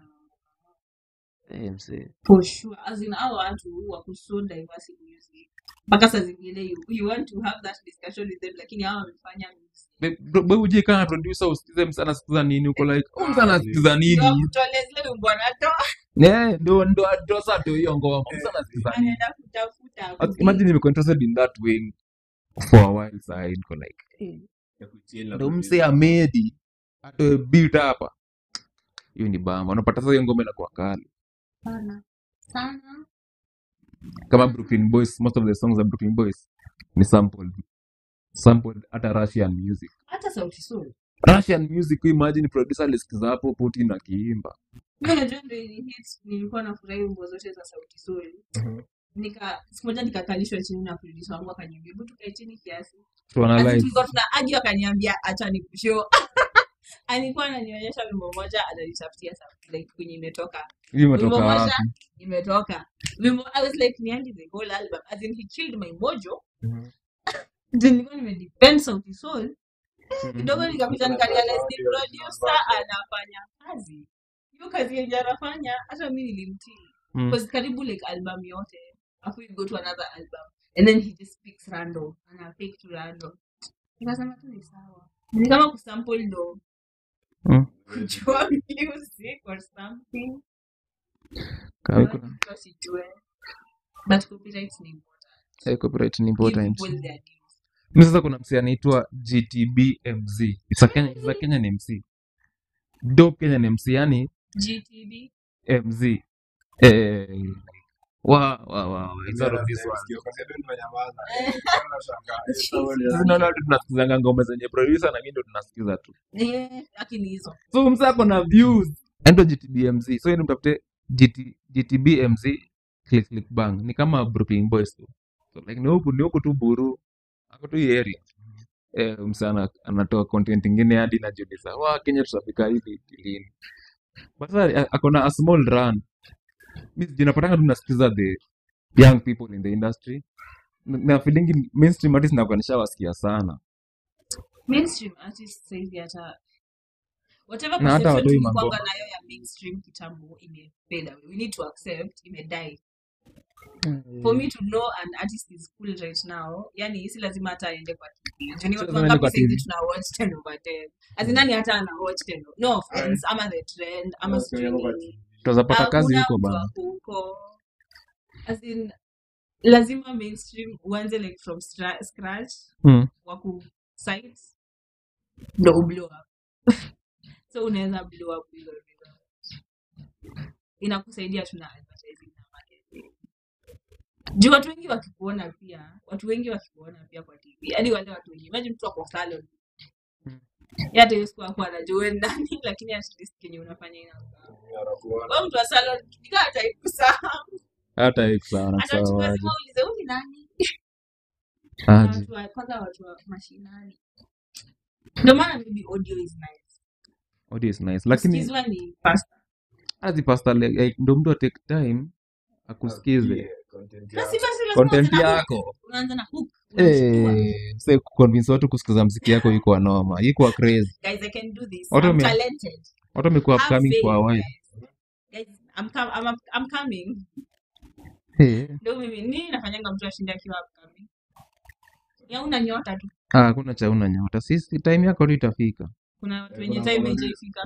[SPEAKER 5] eh msee
[SPEAKER 4] for sure as in hao watu wako so diverse in music mpaka saa zingine you, you want to have that discussion with them lakini hao wamefanya music
[SPEAKER 5] uje kana producer usikize msana anasikiza nini uko like oh msana anasikiza nini
[SPEAKER 4] wakutole zile wimbo anatoa
[SPEAKER 5] eh ndo ndo ndo sasa ndio hiyo ngoma msana anasikiza nini
[SPEAKER 4] anaenda kutafuta
[SPEAKER 5] But
[SPEAKER 4] kuzi-
[SPEAKER 5] imagine nimekuwa interested in that wing for a while sasa niko like eh,
[SPEAKER 6] Ya kuchill na
[SPEAKER 5] ndo
[SPEAKER 6] kuchill.
[SPEAKER 5] mse amedi atoe beat hapa hiyo ni bamba unapata sasa hiyo ngoma inakuwa kali
[SPEAKER 4] sana sana
[SPEAKER 5] kama Brooklyn Boys most of the songs za Brooklyn Boys ni sampled sampled hata Russian music
[SPEAKER 4] hata sauti sol
[SPEAKER 5] Russian music imagine producer alisikiza hapo Putin akiimba
[SPEAKER 4] mi najua ndo ili hit nilikuwa nafurahi wimbo zote za sauti sol nika siku moja nikakalishwa chini na producer wangu akaniambia hebu tukae chini kiasi As in
[SPEAKER 5] tuanalyze
[SPEAKER 4] tulikuwa tuna argue akaniambia acha nikushow alikuwa ananionyesha wimbo moja ananitafutia sa- like kwenye imetoka
[SPEAKER 5] hiyo
[SPEAKER 4] wimbo
[SPEAKER 5] imetoka
[SPEAKER 4] moja
[SPEAKER 5] wapi
[SPEAKER 4] imetoka wimbo i was like niandi the whole album as in he killed my mojo
[SPEAKER 5] Mhm.
[SPEAKER 4] Ndio nilikuwa nimedepend sauti sol
[SPEAKER 5] Mhm.
[SPEAKER 4] kidogo nikapita nikarealize ni producer anafanya kazi hiyo kazi yenye anafanya hata mi nilimtii
[SPEAKER 5] Mm.
[SPEAKER 4] because karibu like album yote afu you go to another album and then he just picks random ana pick to random nikasema tu ni sawa ni kama kusample ndo
[SPEAKER 5] Mm.
[SPEAKER 4] kujua music or something
[SPEAKER 5] Kawe
[SPEAKER 4] Watu
[SPEAKER 5] kuna
[SPEAKER 4] wasijue but copyright ni important
[SPEAKER 5] eh, copyright ni
[SPEAKER 4] give
[SPEAKER 5] important
[SPEAKER 4] people their dues
[SPEAKER 5] mi sasa kuna msi anaitwa gtbmz It's a Kenya, it's a Kenyan mc dope Kenyan mc yani
[SPEAKER 4] gtb
[SPEAKER 5] mz eh, wa wa wa wa, it's out of this world. Sisi naona watu tunasikizanga ngoma zenye producer na mimi ndo tunasikiza tu
[SPEAKER 4] yeah, lakini hizo
[SPEAKER 5] so msa ako na views anaitwa gtbmz so yeye mtafute GT, gtbmz click click bang ni kama Brooklyn boys tu so like ni huku ni huku tu buru ako tu hii area eh msana anatoa content ingine hadi najiuliza wa Kenya tutafika hivi lini but sasa ako na a small run mimi jinapatanga tu nasikiza the young people in the industry na na feeling mainstream artists nakuwa nishawasikia sana
[SPEAKER 4] mainstream artists saizi hata whatever
[SPEAKER 5] na hata
[SPEAKER 4] perception
[SPEAKER 5] watoi
[SPEAKER 4] tulikuwanga
[SPEAKER 5] mangoma
[SPEAKER 4] nayo ya mainstream kitambo imefade away we need to accept imedie for me to know an artist is cool right now yani si lazima hata aende kwa tv juu ni
[SPEAKER 5] sio
[SPEAKER 4] watu
[SPEAKER 5] lazima niende
[SPEAKER 4] wangapi
[SPEAKER 5] kwa
[SPEAKER 4] saizi
[SPEAKER 5] tv
[SPEAKER 4] tuna watch 10 over 10 as in nani hata ana watch 10 o- no offense ama the trend ama sijui nini
[SPEAKER 5] tutazapata kazi
[SPEAKER 4] hakuna
[SPEAKER 5] huko
[SPEAKER 4] mtu
[SPEAKER 5] bana
[SPEAKER 4] ako huko as in lazima mainstream uanze like from stra- scratch
[SPEAKER 5] mm.
[SPEAKER 4] waku sites ndo ublow up so unaweza blow up hilo hilo inakusaidia tu na advertising na marketing juu watu wengi wakikuona pia watu wengi wakikuona pia kwa tv hadi wale watu wengi imagine mtu ako salon
[SPEAKER 5] Mm.
[SPEAKER 4] Yeye hata hiyo siku akuwa anajua wewe ni nani lakini at least kenye unafanya inakaa wewe mtu wa salon nikaa ataikusahau
[SPEAKER 5] hata hii sana
[SPEAKER 4] hata watu
[SPEAKER 5] sawa aje
[SPEAKER 4] wazima ulize huyu ni nani na
[SPEAKER 5] aje
[SPEAKER 4] watu wa kwanza watu wa mashinani ndio maana maybe audio is nice
[SPEAKER 5] audio is nice lakini
[SPEAKER 4] kusikizwa ni faster
[SPEAKER 5] azi pasta like, ndo mtu atake time akusikize
[SPEAKER 4] na si basi lazima
[SPEAKER 5] content
[SPEAKER 4] uanze na hook
[SPEAKER 5] yako
[SPEAKER 4] unaanza na hook unashtua
[SPEAKER 5] eh say kuconvince watu kusikiza mziki yako iko noma iko crazy
[SPEAKER 4] guys i can do this
[SPEAKER 5] watu
[SPEAKER 4] i'm
[SPEAKER 5] wame
[SPEAKER 4] talented
[SPEAKER 5] watu wamekuwa
[SPEAKER 4] have
[SPEAKER 5] upcoming for a
[SPEAKER 4] faith
[SPEAKER 5] while
[SPEAKER 4] guys guys i'm com I'm, up- I'm coming
[SPEAKER 5] eh
[SPEAKER 4] ndio mimi nini nafanyanga mtu ashinde akiwa upcoming ya una nyota tu
[SPEAKER 5] ah hakuna cha una nyota sisi time yako tu itafika
[SPEAKER 4] kuna watu wenye time haijaifika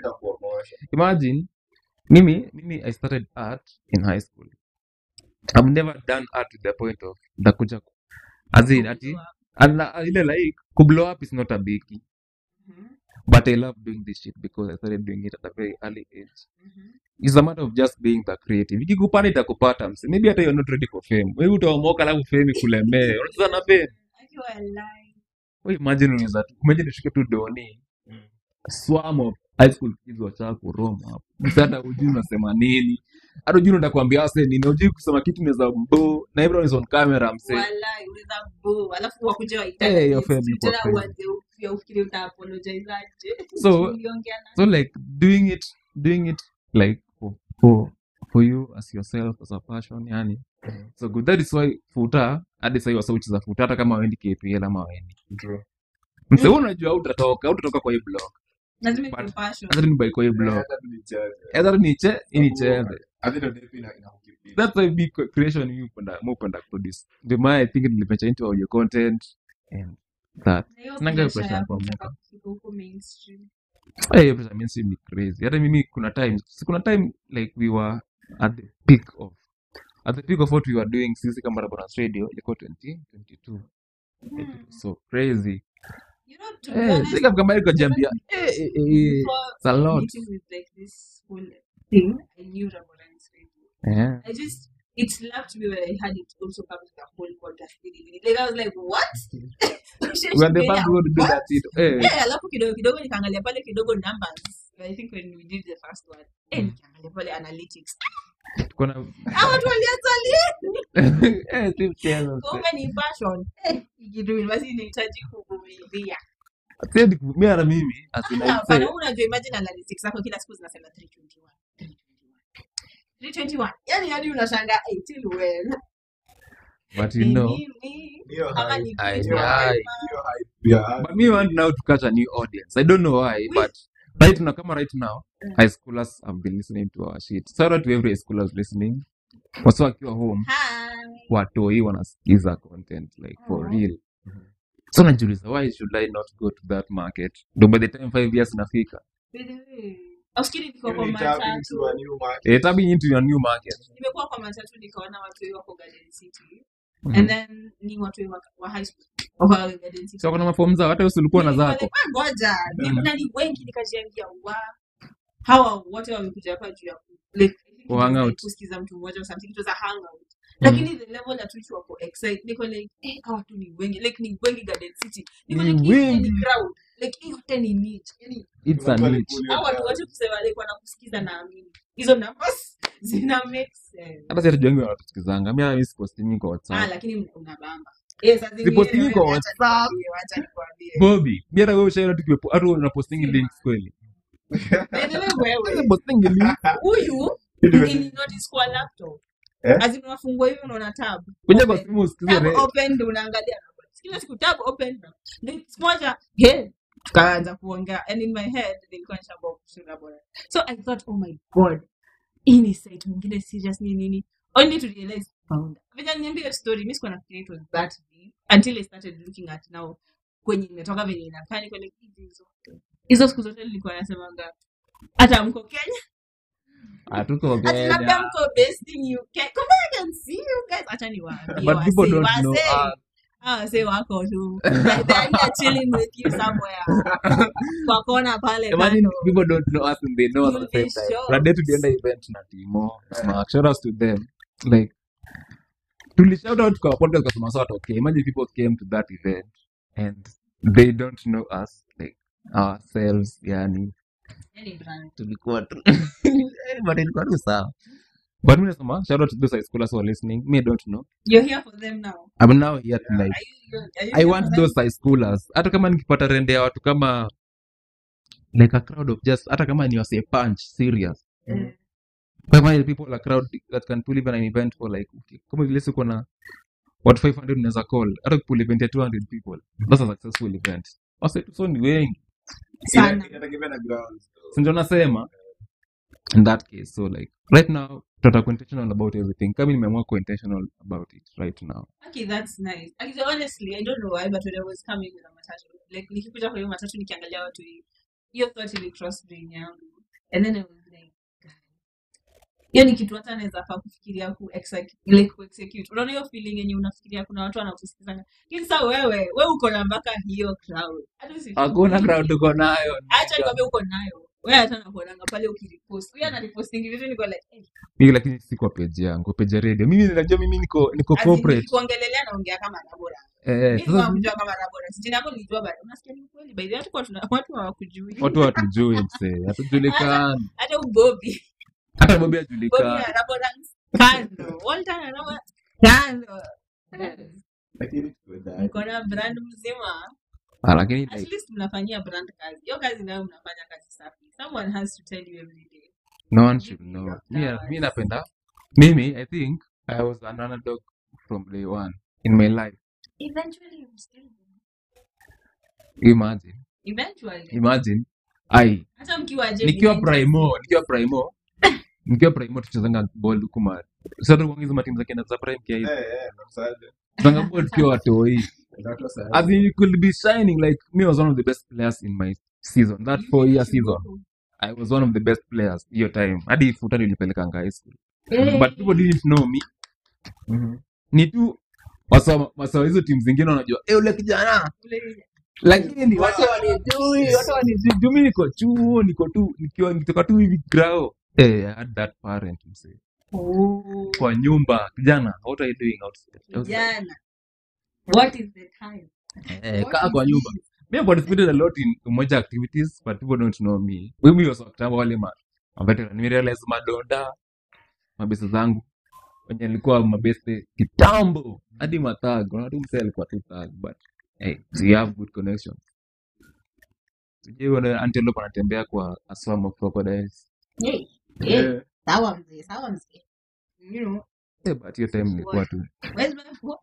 [SPEAKER 5] imagine mimi mimi i started art in high school i've never done art to the point of ndakuja ku- as in ati
[SPEAKER 4] kublow up
[SPEAKER 5] ala- ile like kublow up is not a biggie
[SPEAKER 4] Mhm,
[SPEAKER 5] but i love doing this shit because i started doing it at a very early age
[SPEAKER 4] mhm.
[SPEAKER 5] it's a matter of just being the creative ikikupata itakupata mse maybe hata you're not ready for fame wewe utaomoka alafu fame ikulemee unacheza na fame
[SPEAKER 4] akiwa alive
[SPEAKER 5] wewe imagine unaweza tu imagine ushike tu doni swarm of high school kids wachaa kuroma hapo mse hata hujui unasema nini hata hujui unataka kuambia wase nini hujui kusema kitu unaweza mbo na everyone is on camera mse
[SPEAKER 4] Walai, unaweza go alafu wakuja
[SPEAKER 5] eh
[SPEAKER 4] waitane
[SPEAKER 5] hiyo fame
[SPEAKER 4] history
[SPEAKER 5] ilikuwa
[SPEAKER 4] tena
[SPEAKER 5] crazy
[SPEAKER 4] uanze upya ufikiri uta apologize aje
[SPEAKER 5] so
[SPEAKER 4] uliongea na
[SPEAKER 5] so like doing it doing it like for for, for you as yourself as a passion yani so good that is why futa hadi sahii wasauchiza futa hata kama waendi kpl ama waendi mse
[SPEAKER 4] Mm.
[SPEAKER 5] wewe unajua utatoka utatoka kwa hii blog
[SPEAKER 4] lazima
[SPEAKER 5] but
[SPEAKER 4] ikuwe passion
[SPEAKER 5] hata ni by kwa hii blog hata niche inicheze that's why big creation you penda mu penda produce ndio maana i think niliventure into audio content and that
[SPEAKER 4] na hiyo
[SPEAKER 5] sinanga
[SPEAKER 4] pressure
[SPEAKER 5] pressure
[SPEAKER 4] ya
[SPEAKER 5] kwa
[SPEAKER 4] kutaka
[SPEAKER 5] mwaka
[SPEAKER 4] kufika huko mainstream
[SPEAKER 5] Eh, hiyo pressure mainstream ni crazy hata mimi kuna time si kuna time like we were at the peak of at the peak of what we were doing sisi kama Raboranks radio ilikuwa 2022 Like, it was so crazy
[SPEAKER 4] you know to be
[SPEAKER 5] eh
[SPEAKER 4] honest
[SPEAKER 5] sika kama ilikuwa
[SPEAKER 4] even
[SPEAKER 5] jambia eh eh eh
[SPEAKER 4] before
[SPEAKER 5] it's a lot
[SPEAKER 4] meeting with like this whole thing i knew Raboranks radio
[SPEAKER 5] yeah
[SPEAKER 4] i just it slapped me when i had it also come to the whole podcast thing. like i was like what
[SPEAKER 5] we are the
[SPEAKER 4] Kenya,
[SPEAKER 5] first one to do
[SPEAKER 4] what
[SPEAKER 5] that shit eh
[SPEAKER 4] Eh, alafu kidogo kidogo nikaangalia pale kidogo numbers i think when we did the first one eh
[SPEAKER 5] mm.
[SPEAKER 4] nikiangalia pale analytics
[SPEAKER 5] tuko na
[SPEAKER 4] Hawa watu walianza lini?
[SPEAKER 5] eh si mchezo mse.
[SPEAKER 4] Kumbe ni passion. Eh, hii kitu basi inahitaji kuvumilia.
[SPEAKER 5] Siwezi ku- mimi hata mimi as in I
[SPEAKER 4] Hapana,
[SPEAKER 5] say
[SPEAKER 4] wewe unajua imagine analytics zako kila siku zinasema 321. 321. 321. Yaani hadi unashangaa eh, till when?
[SPEAKER 5] but you
[SPEAKER 4] Ni
[SPEAKER 5] know
[SPEAKER 4] nini?
[SPEAKER 6] Hiyo
[SPEAKER 4] Ama
[SPEAKER 6] hype,
[SPEAKER 4] ni
[SPEAKER 5] I
[SPEAKER 4] kitu
[SPEAKER 6] hiyo
[SPEAKER 5] I
[SPEAKER 6] hype, hiyo hype ya
[SPEAKER 5] but me want now to catch a new audience I don't know why but right now kama right now high schoolers have been listening to our shit shout out to every high schoolers listening wasa wakiwa home
[SPEAKER 4] Hi.
[SPEAKER 5] watoi wanasikiza content like for
[SPEAKER 4] Oh.
[SPEAKER 5] real so najiuliza why should i not go to that market ndo by the time five years nafika
[SPEAKER 4] By the way, Auskiri niko
[SPEAKER 6] You
[SPEAKER 4] kwa
[SPEAKER 6] need tapping
[SPEAKER 4] matatu.
[SPEAKER 6] to a new market.
[SPEAKER 5] eh, tapping into your new market
[SPEAKER 4] Nimekuwa kwa matatu nikaona watu wengi wako Garden City.
[SPEAKER 5] Mhm.
[SPEAKER 4] And then ni watu wengi wa wa high school. Wako Garden City.
[SPEAKER 5] so kuna mafomu zao hata usilikuwa na
[SPEAKER 4] Nilikuwa
[SPEAKER 5] zako
[SPEAKER 4] like, "Ah, ngoja ni
[SPEAKER 5] Mhm.
[SPEAKER 4] na ni wengi nikajiambia wa hawa wote wamekuja hapa juu ya ku- like, I think it
[SPEAKER 5] Ku
[SPEAKER 4] was
[SPEAKER 5] hang
[SPEAKER 4] like
[SPEAKER 5] out.
[SPEAKER 4] kusikiza mtu mmoja or something it was a hangout lakini the level at which wako excited niko like eh hawa watu ni wengi like ni wengi Garden City niko
[SPEAKER 5] Ni
[SPEAKER 4] like hii yote ni
[SPEAKER 5] wengi.
[SPEAKER 4] crowd like hii yote ni niche yani
[SPEAKER 5] it's a
[SPEAKER 6] Watu
[SPEAKER 5] niche
[SPEAKER 6] walikuwa
[SPEAKER 4] hao watu wote kusema like wanakusikiza naamini hizo numbers zina make sense
[SPEAKER 5] hata si hatujuangi wanatusikizanga mi mi sipostingi kwa
[SPEAKER 4] ah
[SPEAKER 5] whatsapp
[SPEAKER 4] lakini unabamba eh saa zingine
[SPEAKER 5] sipostingi kwa
[SPEAKER 4] wewe acha
[SPEAKER 5] whatsapp
[SPEAKER 4] nikwambie acha nikwambie
[SPEAKER 5] bobi mi hata wewe ushaona tukiwa hata unapostingi
[SPEAKER 4] Sima.
[SPEAKER 5] links kweli
[SPEAKER 4] by the way wewe
[SPEAKER 5] unapostingi links
[SPEAKER 4] huyu ni notice kwa laptop
[SPEAKER 6] Eh?
[SPEAKER 4] azim unafungua hivi unaona tab
[SPEAKER 5] kuja kwa
[SPEAKER 4] Open.
[SPEAKER 5] simu usikize
[SPEAKER 4] tab
[SPEAKER 5] re-
[SPEAKER 4] open ndio unaangalia kila siku tab open ndio siku moja hey tukaanza kuongea and in my head nilikuwa nishaboa kushinda bora so i thought oh my god hii ni site mwingine serious ni nini only to realize founder vile niambia hiyo story mimi sikuwa nafikiria it was that deep until i started looking at now kwenye imetoka venye inakaa niko like hizi zote hizo siku zote nilikuwa nasemanga hata mko Kenya
[SPEAKER 5] hatuko
[SPEAKER 4] Ati labda
[SPEAKER 5] Kenya
[SPEAKER 4] mko based in UK. Kumbe I can see you guys. Acha niwaambie
[SPEAKER 5] but people
[SPEAKER 4] wasee,
[SPEAKER 5] don't know
[SPEAKER 4] wasee.
[SPEAKER 5] us
[SPEAKER 4] Ah, wasee wako tu. Like they are here chilling with you somewhere. Kwa kona pale
[SPEAKER 5] Imagine
[SPEAKER 4] kando.
[SPEAKER 5] people don't know us and they know us
[SPEAKER 4] You'll
[SPEAKER 5] at the
[SPEAKER 4] be
[SPEAKER 5] same time.
[SPEAKER 4] shocked.
[SPEAKER 5] Kuna day tulienda event na Timo, Mark, shout out to them. Like, tuli shout out kwa podcast kwa sababu watu okay. Imagine people came to that event and they don't know us like ourselves yani
[SPEAKER 4] Any brand.
[SPEAKER 5] tulikuwa tu but ilikuwa tu sawa. But mimi nasema shout out to those high schoolers who are listening. Me I don't know.
[SPEAKER 4] You're here for them now.
[SPEAKER 5] I'm now here to like
[SPEAKER 4] Are you, are you
[SPEAKER 5] I
[SPEAKER 4] here
[SPEAKER 5] want
[SPEAKER 4] for them?
[SPEAKER 5] those high schoolers. Hata kama nikipata rende ya watu kama like a crowd of just hata kama ni wase punch serious.
[SPEAKER 4] Eh,
[SPEAKER 5] Kama people a crowd that can pull even an event for like okay, kama vile siko na watu 500 unaweza call hata pull event ya 200 people. That's a successful event. Wase so ni wengi.
[SPEAKER 4] Sana.
[SPEAKER 6] Inategemea na grounds.
[SPEAKER 5] Si ndio nasema in that case so like right now tutakuwa intentional about everything. Kama nimeamua kuwa intentional about it right now.
[SPEAKER 4] Okay, that's nice. Actually, honestly, I don't know why, but when I was coming with a matatu, like nikikuja kwa hiyo matatu nikiangalia watu hii, hiyo thought ili cross brain yangu. And then I was like, "God." hiyo ni kitu hata naweza faa kufikiria ku execute, like ku execute. Unaona hiyo feeling yenye unafikiria kuna watu wanakusikiza. Lakini sasa wewe, wewe uko na mpaka hiyo crowd. Hata usifikirie.
[SPEAKER 5] Hakuna crowd uko nayo.
[SPEAKER 4] Acha nikwambie uko nayo. Wewe hata nakuonanga pale ukiripost. Huyo anaripostingi vitu niko like, eh,
[SPEAKER 5] Mimi lakini si kwa page yangu, page ya radio. Mimi najua mimi niko niko
[SPEAKER 4] as in
[SPEAKER 5] corporate.
[SPEAKER 4] nikikuongelelea naongea kama Rabora.
[SPEAKER 5] Eh,
[SPEAKER 4] Mimi
[SPEAKER 5] sasa
[SPEAKER 4] sikujua kama Rabora. Jina lako nilijua bado. Unasikia ni kweli. By the way, hatukuwa tuna watu hawakujui.
[SPEAKER 5] watu hatujui msee, hatujulikani.
[SPEAKER 4] Hata ubobi.
[SPEAKER 5] Hata Bobi
[SPEAKER 4] Bobi
[SPEAKER 5] hajulikani.
[SPEAKER 4] na Rabora kando. Walter na Rabora kando.
[SPEAKER 6] Lakini tuko ndani.
[SPEAKER 4] Mko na brand mzima.
[SPEAKER 5] Ah, lakini
[SPEAKER 4] At
[SPEAKER 5] like,
[SPEAKER 4] least mnafanyia brand kazi. Hiyo kazi nayo mnafanya kazi safi. Someone has to tell you every day.
[SPEAKER 5] no one
[SPEAKER 4] Give
[SPEAKER 5] should
[SPEAKER 4] me
[SPEAKER 5] know.
[SPEAKER 4] your
[SPEAKER 5] Mi mi
[SPEAKER 4] flowers.
[SPEAKER 5] napenda. Mimi I think I was an underdog from day one in my life.
[SPEAKER 4] Eventually you still will.
[SPEAKER 5] Imagine,
[SPEAKER 4] Eventually.
[SPEAKER 5] imagine I
[SPEAKER 4] Hata mkiwa je
[SPEAKER 5] nikiwa primo, nikiwa primo, nikiwa primo tuchezanga ball huku ma. Sasa tuko hizo matimu za kina za prime kia hizo.
[SPEAKER 6] Eh, eh, namsaje.
[SPEAKER 5] Tuchezanga ball tukiwa watoi.
[SPEAKER 6] Watu wa sayansi.
[SPEAKER 5] As in you could be shining like me was one of the best players in my season. That four year season. I was one of the best players hiyo time. Hadi futa nilipelekanga high school. But people didn't know me. Ni tu wasa wasa hizo timu zingine wanajua eh, ule kijana lakini watu wanijui, watu wanijui. Juu mimi niko chuo, niko tu nikiwa nikitoka tu hivi grao. Eh, I had that parent msee. Kwa nyumba, kijana, what are you doing outside? outside?
[SPEAKER 4] Jana. What is the time?
[SPEAKER 5] Eh,
[SPEAKER 4] What
[SPEAKER 5] kaa
[SPEAKER 4] is
[SPEAKER 5] kwa nyumba.
[SPEAKER 4] this?
[SPEAKER 5] Me I participated a lot in umoja activities, but people don't know me. Mimi was wakitamba wale ma maveteran. Nime realize madonda, mabeste zangu wenye alikuwa mabeste kitambo hadi mathag unatu mse alikuwa tu thug but hey, we have good connections sijui antelope anatembea kwa a swarm of crocodiles
[SPEAKER 4] Hey, hey, sawa mzee, sawa mzee. You know,
[SPEAKER 5] Eh, but hiyo time ilikuwa tu
[SPEAKER 4] where's my phone?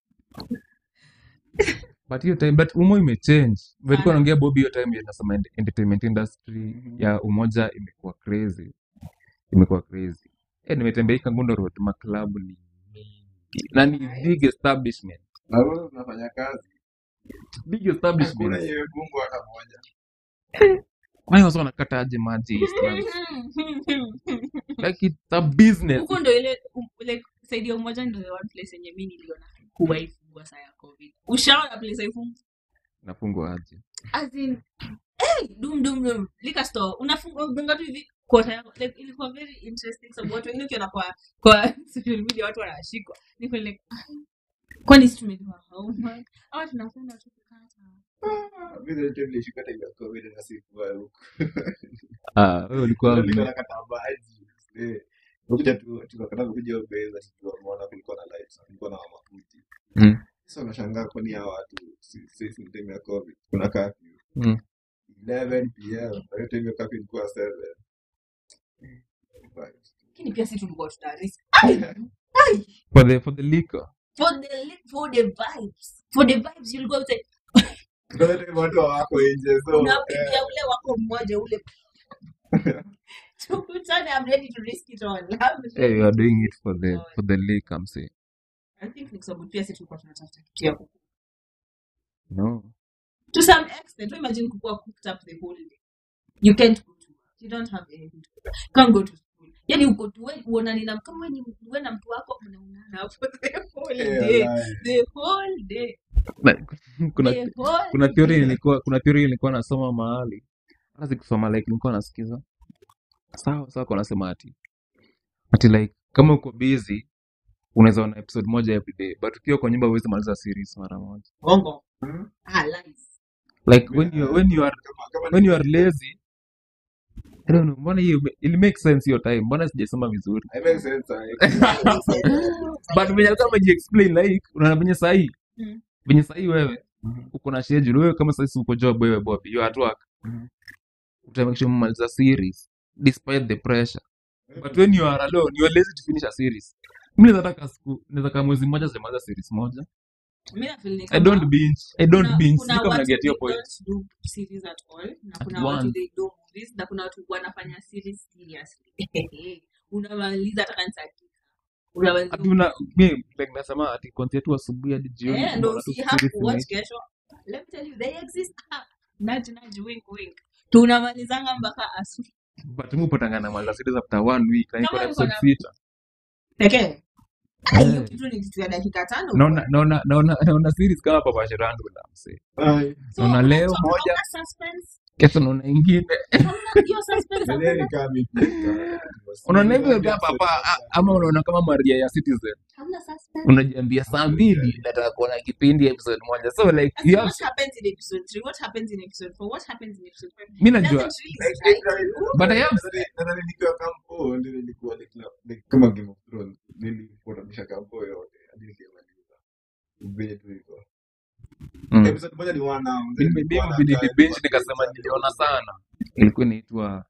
[SPEAKER 5] but hiyo time but umo imechange vilikuwa
[SPEAKER 4] Sana.
[SPEAKER 5] naongea bobi hiyo time nasema ent- entertainment industry ya umoja imekuwa crazy imekuwa crazy eh nimetembea hii kangundo road maklabu ni mingi na ni big establishment
[SPEAKER 6] Na wewe unafanya kazi
[SPEAKER 5] big
[SPEAKER 6] hakuna
[SPEAKER 5] establishment
[SPEAKER 6] yenye Mungu hata moja
[SPEAKER 5] kwani wasa wanakata aje maji Eastlands? like it's a business
[SPEAKER 4] huko ndo ile um, like saidi ya umoja ndo the one place yenye mi niliona kuwa ifungwa saa ya covid ushaona place haifungwa
[SPEAKER 5] nafungwa aje
[SPEAKER 4] as in hey, dum dum dum liquor store unafungwa unga tu hivi kota yako like ilikuwa very interesting sababu watu wengine ukiona kwa kwa social media watu wanashikwa niko like ah, kwani sisi tumeliwa hauma au tunakwenda tu kukata
[SPEAKER 6] Mimi ile time nilishika time ya COVID na sikuwa huko.
[SPEAKER 5] ah wewe ulikuwa
[SPEAKER 6] Nilikuwa nakata maji. Eh, Ukuja tu tukakata kuja ubeza tukaona kulikuwa na lights, kulikuwa na mafuti.
[SPEAKER 5] mm.
[SPEAKER 6] Sasa unashangaa kwani hawa watu si si si time ya COVID. Kuna curfew.
[SPEAKER 5] Mm.
[SPEAKER 6] 11 pm. Kwa hiyo time ya curfew ilikuwa 7. Right.
[SPEAKER 4] lakini pia sisi tulikuwa tuna risk
[SPEAKER 5] for the for the liquor
[SPEAKER 4] for the li- for the vibes for the vibes you'll go outside
[SPEAKER 6] Kwa hiyo time watu hawako nje so eh,
[SPEAKER 4] unapigia ule wako mmoja ule tukutane I'm ready to risk it all I'm
[SPEAKER 5] hey, you are doing it for the
[SPEAKER 4] God.
[SPEAKER 5] for the liquor I'm saying
[SPEAKER 4] I think ni kwa sababu pia sisi tulikuwa tunatafuta kitu ya kuku
[SPEAKER 5] no
[SPEAKER 4] to some extent imagine kukuwa cooked up the whole day you can't go to work you don't have anything to do can't go to school yani uko tu wewe uonani na kama wewe ni wewe na mtu wako mnaonana hapo the whole
[SPEAKER 6] eh,
[SPEAKER 4] day
[SPEAKER 6] wallahi.
[SPEAKER 4] the whole day
[SPEAKER 5] Like, kuna
[SPEAKER 4] the whole
[SPEAKER 5] kuna theory
[SPEAKER 4] day
[SPEAKER 5] nilikuwa kuna theory nilikuwa nasoma mahali hata sikusoma like nilikuwa nasikiza sawa sawa kwa nasema ati ati like kama uko busy unaweza ona episode moja every day but ukiwa kwa nyumba huwezi maliza series mara moja
[SPEAKER 4] bongo
[SPEAKER 6] Hmm?
[SPEAKER 4] ah lies
[SPEAKER 5] like when you when you are
[SPEAKER 6] Kama kama
[SPEAKER 5] when you are lazy I don't know mbona hiyo ili make sense hiyo time mbona sijasoma vizuri
[SPEAKER 6] I make sense. eh.
[SPEAKER 5] but venye alikuwa amejiexplain like unaona venye sahii
[SPEAKER 4] Mm.
[SPEAKER 5] venye sahii wewe
[SPEAKER 6] Mhm.
[SPEAKER 5] uko na schedule wewe kama sasa uko job wewe Bobby you are at work
[SPEAKER 6] Mhm.
[SPEAKER 5] utamake sure umemaliza series despite the pressure but when you are alone you are lazy to finish a series mimi naweza taka siku naweza kama mwezi mmoja sijamaliza series moja
[SPEAKER 4] mimi na feel ni
[SPEAKER 5] i don't
[SPEAKER 4] kama
[SPEAKER 5] binge i don't
[SPEAKER 4] kuna
[SPEAKER 5] binge
[SPEAKER 4] kuna
[SPEAKER 5] sijui kama
[SPEAKER 4] watu
[SPEAKER 5] naget
[SPEAKER 4] they
[SPEAKER 5] your point
[SPEAKER 4] don't do series at all na
[SPEAKER 5] at
[SPEAKER 4] kuna watu
[SPEAKER 5] once
[SPEAKER 4] they do movies na kuna watu wanafanya series seriously unamaliza hata kanisa unamaliza
[SPEAKER 5] ati una mi like nasema ati kuanzia tu asubuhi hadi jioni
[SPEAKER 4] eh ndo
[SPEAKER 5] unaona tu
[SPEAKER 4] si have
[SPEAKER 5] series
[SPEAKER 4] to watch
[SPEAKER 5] imeisha
[SPEAKER 4] kesho let me tell you they exist Ah, nudge nudge wink wink tunamalizanga mpaka asubuhi
[SPEAKER 5] but mi upatanga na maliza series after one week na iko na
[SPEAKER 4] kama uko
[SPEAKER 5] episode
[SPEAKER 4] na
[SPEAKER 5] sita
[SPEAKER 4] pekee Ah, hiyo
[SPEAKER 5] Eh.
[SPEAKER 4] kitu ni kitu ya dakika tano
[SPEAKER 5] naona naona naona naona series kama papa Sherando na mse
[SPEAKER 6] Ai.
[SPEAKER 4] so
[SPEAKER 5] naona
[SPEAKER 4] hauna
[SPEAKER 5] leo
[SPEAKER 4] to-
[SPEAKER 5] moja
[SPEAKER 4] hauna suspense
[SPEAKER 5] kesho naona ingine
[SPEAKER 4] hauna hiyo suspense
[SPEAKER 6] Baadaye
[SPEAKER 4] hakuna
[SPEAKER 6] nikaa mipika.
[SPEAKER 5] unaona hivyo
[SPEAKER 6] Niambia
[SPEAKER 5] kama papa
[SPEAKER 6] episode
[SPEAKER 5] a-
[SPEAKER 6] moja.
[SPEAKER 5] ama unaona kama Maria ya Citizen
[SPEAKER 4] hauna suspense
[SPEAKER 5] unajiambia saa mbili nataka kuona kipindi episode moja so like
[SPEAKER 4] As
[SPEAKER 5] you
[SPEAKER 4] in,
[SPEAKER 5] have
[SPEAKER 4] what happens in episode three? What happens in episode four? What happens in episode five?
[SPEAKER 5] mi
[SPEAKER 4] It
[SPEAKER 5] najua
[SPEAKER 4] doesn't really
[SPEAKER 6] Like,
[SPEAKER 4] strike
[SPEAKER 6] like,
[SPEAKER 4] you.
[SPEAKER 5] but I have
[SPEAKER 6] nadhani- nadhani nikiwa kampo ndio nilikuwa like na- like kama Game of Thrones nilifuatanisha kampo yote hadi nikamaliza. Vile tu iko.
[SPEAKER 5] mm.
[SPEAKER 6] Episode moja ni one hour, then
[SPEAKER 5] mimi
[SPEAKER 6] ilikuwa
[SPEAKER 5] mimi
[SPEAKER 6] na
[SPEAKER 5] vile
[SPEAKER 6] time
[SPEAKER 5] nilibinge
[SPEAKER 6] kwa
[SPEAKER 5] nikasema
[SPEAKER 6] episode
[SPEAKER 5] niliona
[SPEAKER 6] moja.
[SPEAKER 5] sana ilikuwa inaitwa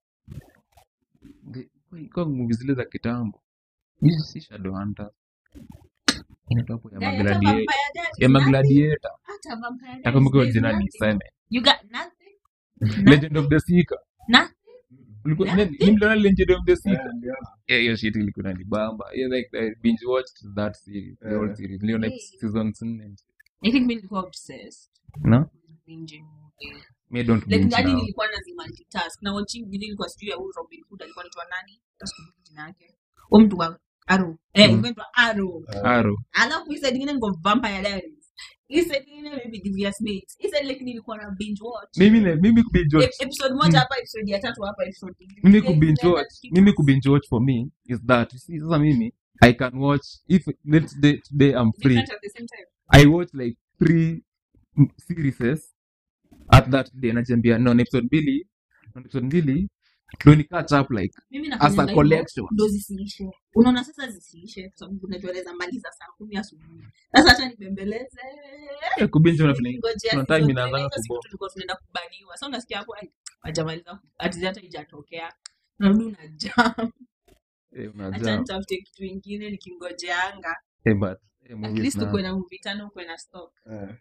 [SPEAKER 5] ilikuwa movie zile za kitambo Hii si Shadowhunter inaitwa hapo ya
[SPEAKER 4] Yeah, hata
[SPEAKER 5] Magladiator
[SPEAKER 4] Vampire Diaries,
[SPEAKER 5] ya
[SPEAKER 4] nothing.
[SPEAKER 5] Magladiator
[SPEAKER 4] Hata Vampire Diaries,
[SPEAKER 5] nakumbuka
[SPEAKER 4] there's
[SPEAKER 5] jina
[SPEAKER 4] nothing.
[SPEAKER 5] niseme
[SPEAKER 4] You got nothing.
[SPEAKER 5] Legend of the Seeker
[SPEAKER 4] Nothing.
[SPEAKER 5] ulikuwa
[SPEAKER 4] Nothing.
[SPEAKER 5] ni mliona Legend of the
[SPEAKER 6] Eh,
[SPEAKER 5] Seeker
[SPEAKER 6] niliona.
[SPEAKER 5] yeah hiyo shit ilikuwa inanibamba yeah like I binge watched that series the whole
[SPEAKER 6] Eh.
[SPEAKER 5] series niliona
[SPEAKER 4] Hey.
[SPEAKER 5] seasons nne
[SPEAKER 4] I think mi nilikuwa obsessed
[SPEAKER 5] no
[SPEAKER 4] with binging movies.
[SPEAKER 5] me don't
[SPEAKER 4] Like
[SPEAKER 5] binge
[SPEAKER 4] hadi
[SPEAKER 5] now
[SPEAKER 4] nilikuwa nazi multitask na watching vile nilikuwa sijui ya huyu Robin Hood alikuwa anaitwa nani? Hata sikumbuki jina yake. Huyo mtu wa Arrow. Eh,
[SPEAKER 5] Mm.
[SPEAKER 4] alikuwa anaitwa Arrow.
[SPEAKER 5] Arrow
[SPEAKER 4] alafu hii side ingine niko Vampire Diaries. Hii side ingine maybe Devious Mates. Hii side like nilikuwa na binge watch.
[SPEAKER 5] mimi ne- mimi kubinge watch
[SPEAKER 4] Ep- episode moja hapa episode ya tatu hapa episode ingine.
[SPEAKER 5] mimi
[SPEAKER 4] Zile
[SPEAKER 5] kubinge
[SPEAKER 4] zinaenda
[SPEAKER 5] watch
[SPEAKER 4] zikitoka.
[SPEAKER 5] mimi kubinge watch for me is that you see sasa mimi I can watch if let's day today I'm free
[SPEAKER 4] Different at the same time.
[SPEAKER 5] I watch like three m- series at that day najiambia no ni episode mbili na episode mbili ndo ni catch up like
[SPEAKER 4] mimi
[SPEAKER 5] as a
[SPEAKER 4] nafanyanga hivyo
[SPEAKER 5] collection
[SPEAKER 4] ndo zisiishe unaona sasa zisiishe kwa sababu unajua naweza maliza saa kumi asubuhi sasa hacha nibembeleze
[SPEAKER 5] Eh, kubinja una vile-
[SPEAKER 4] Nikingojea
[SPEAKER 5] kuna
[SPEAKER 4] season
[SPEAKER 5] time
[SPEAKER 4] tena,
[SPEAKER 5] inaanzanga
[SPEAKER 4] hizo siku
[SPEAKER 5] kubo
[SPEAKER 4] tulikuwa tunaenda kubaniwa sa unasikia hapo ai, hajamaliza ati hata ijatokea narudi una jam
[SPEAKER 5] eh,
[SPEAKER 4] hacha
[SPEAKER 5] unajaa
[SPEAKER 4] nitafute kitu ingine nikingojeanga
[SPEAKER 5] eh, but eh,
[SPEAKER 4] at
[SPEAKER 5] movies
[SPEAKER 4] least
[SPEAKER 5] na
[SPEAKER 4] ukuwe na movie tano ukuwe na stock
[SPEAKER 6] Eh.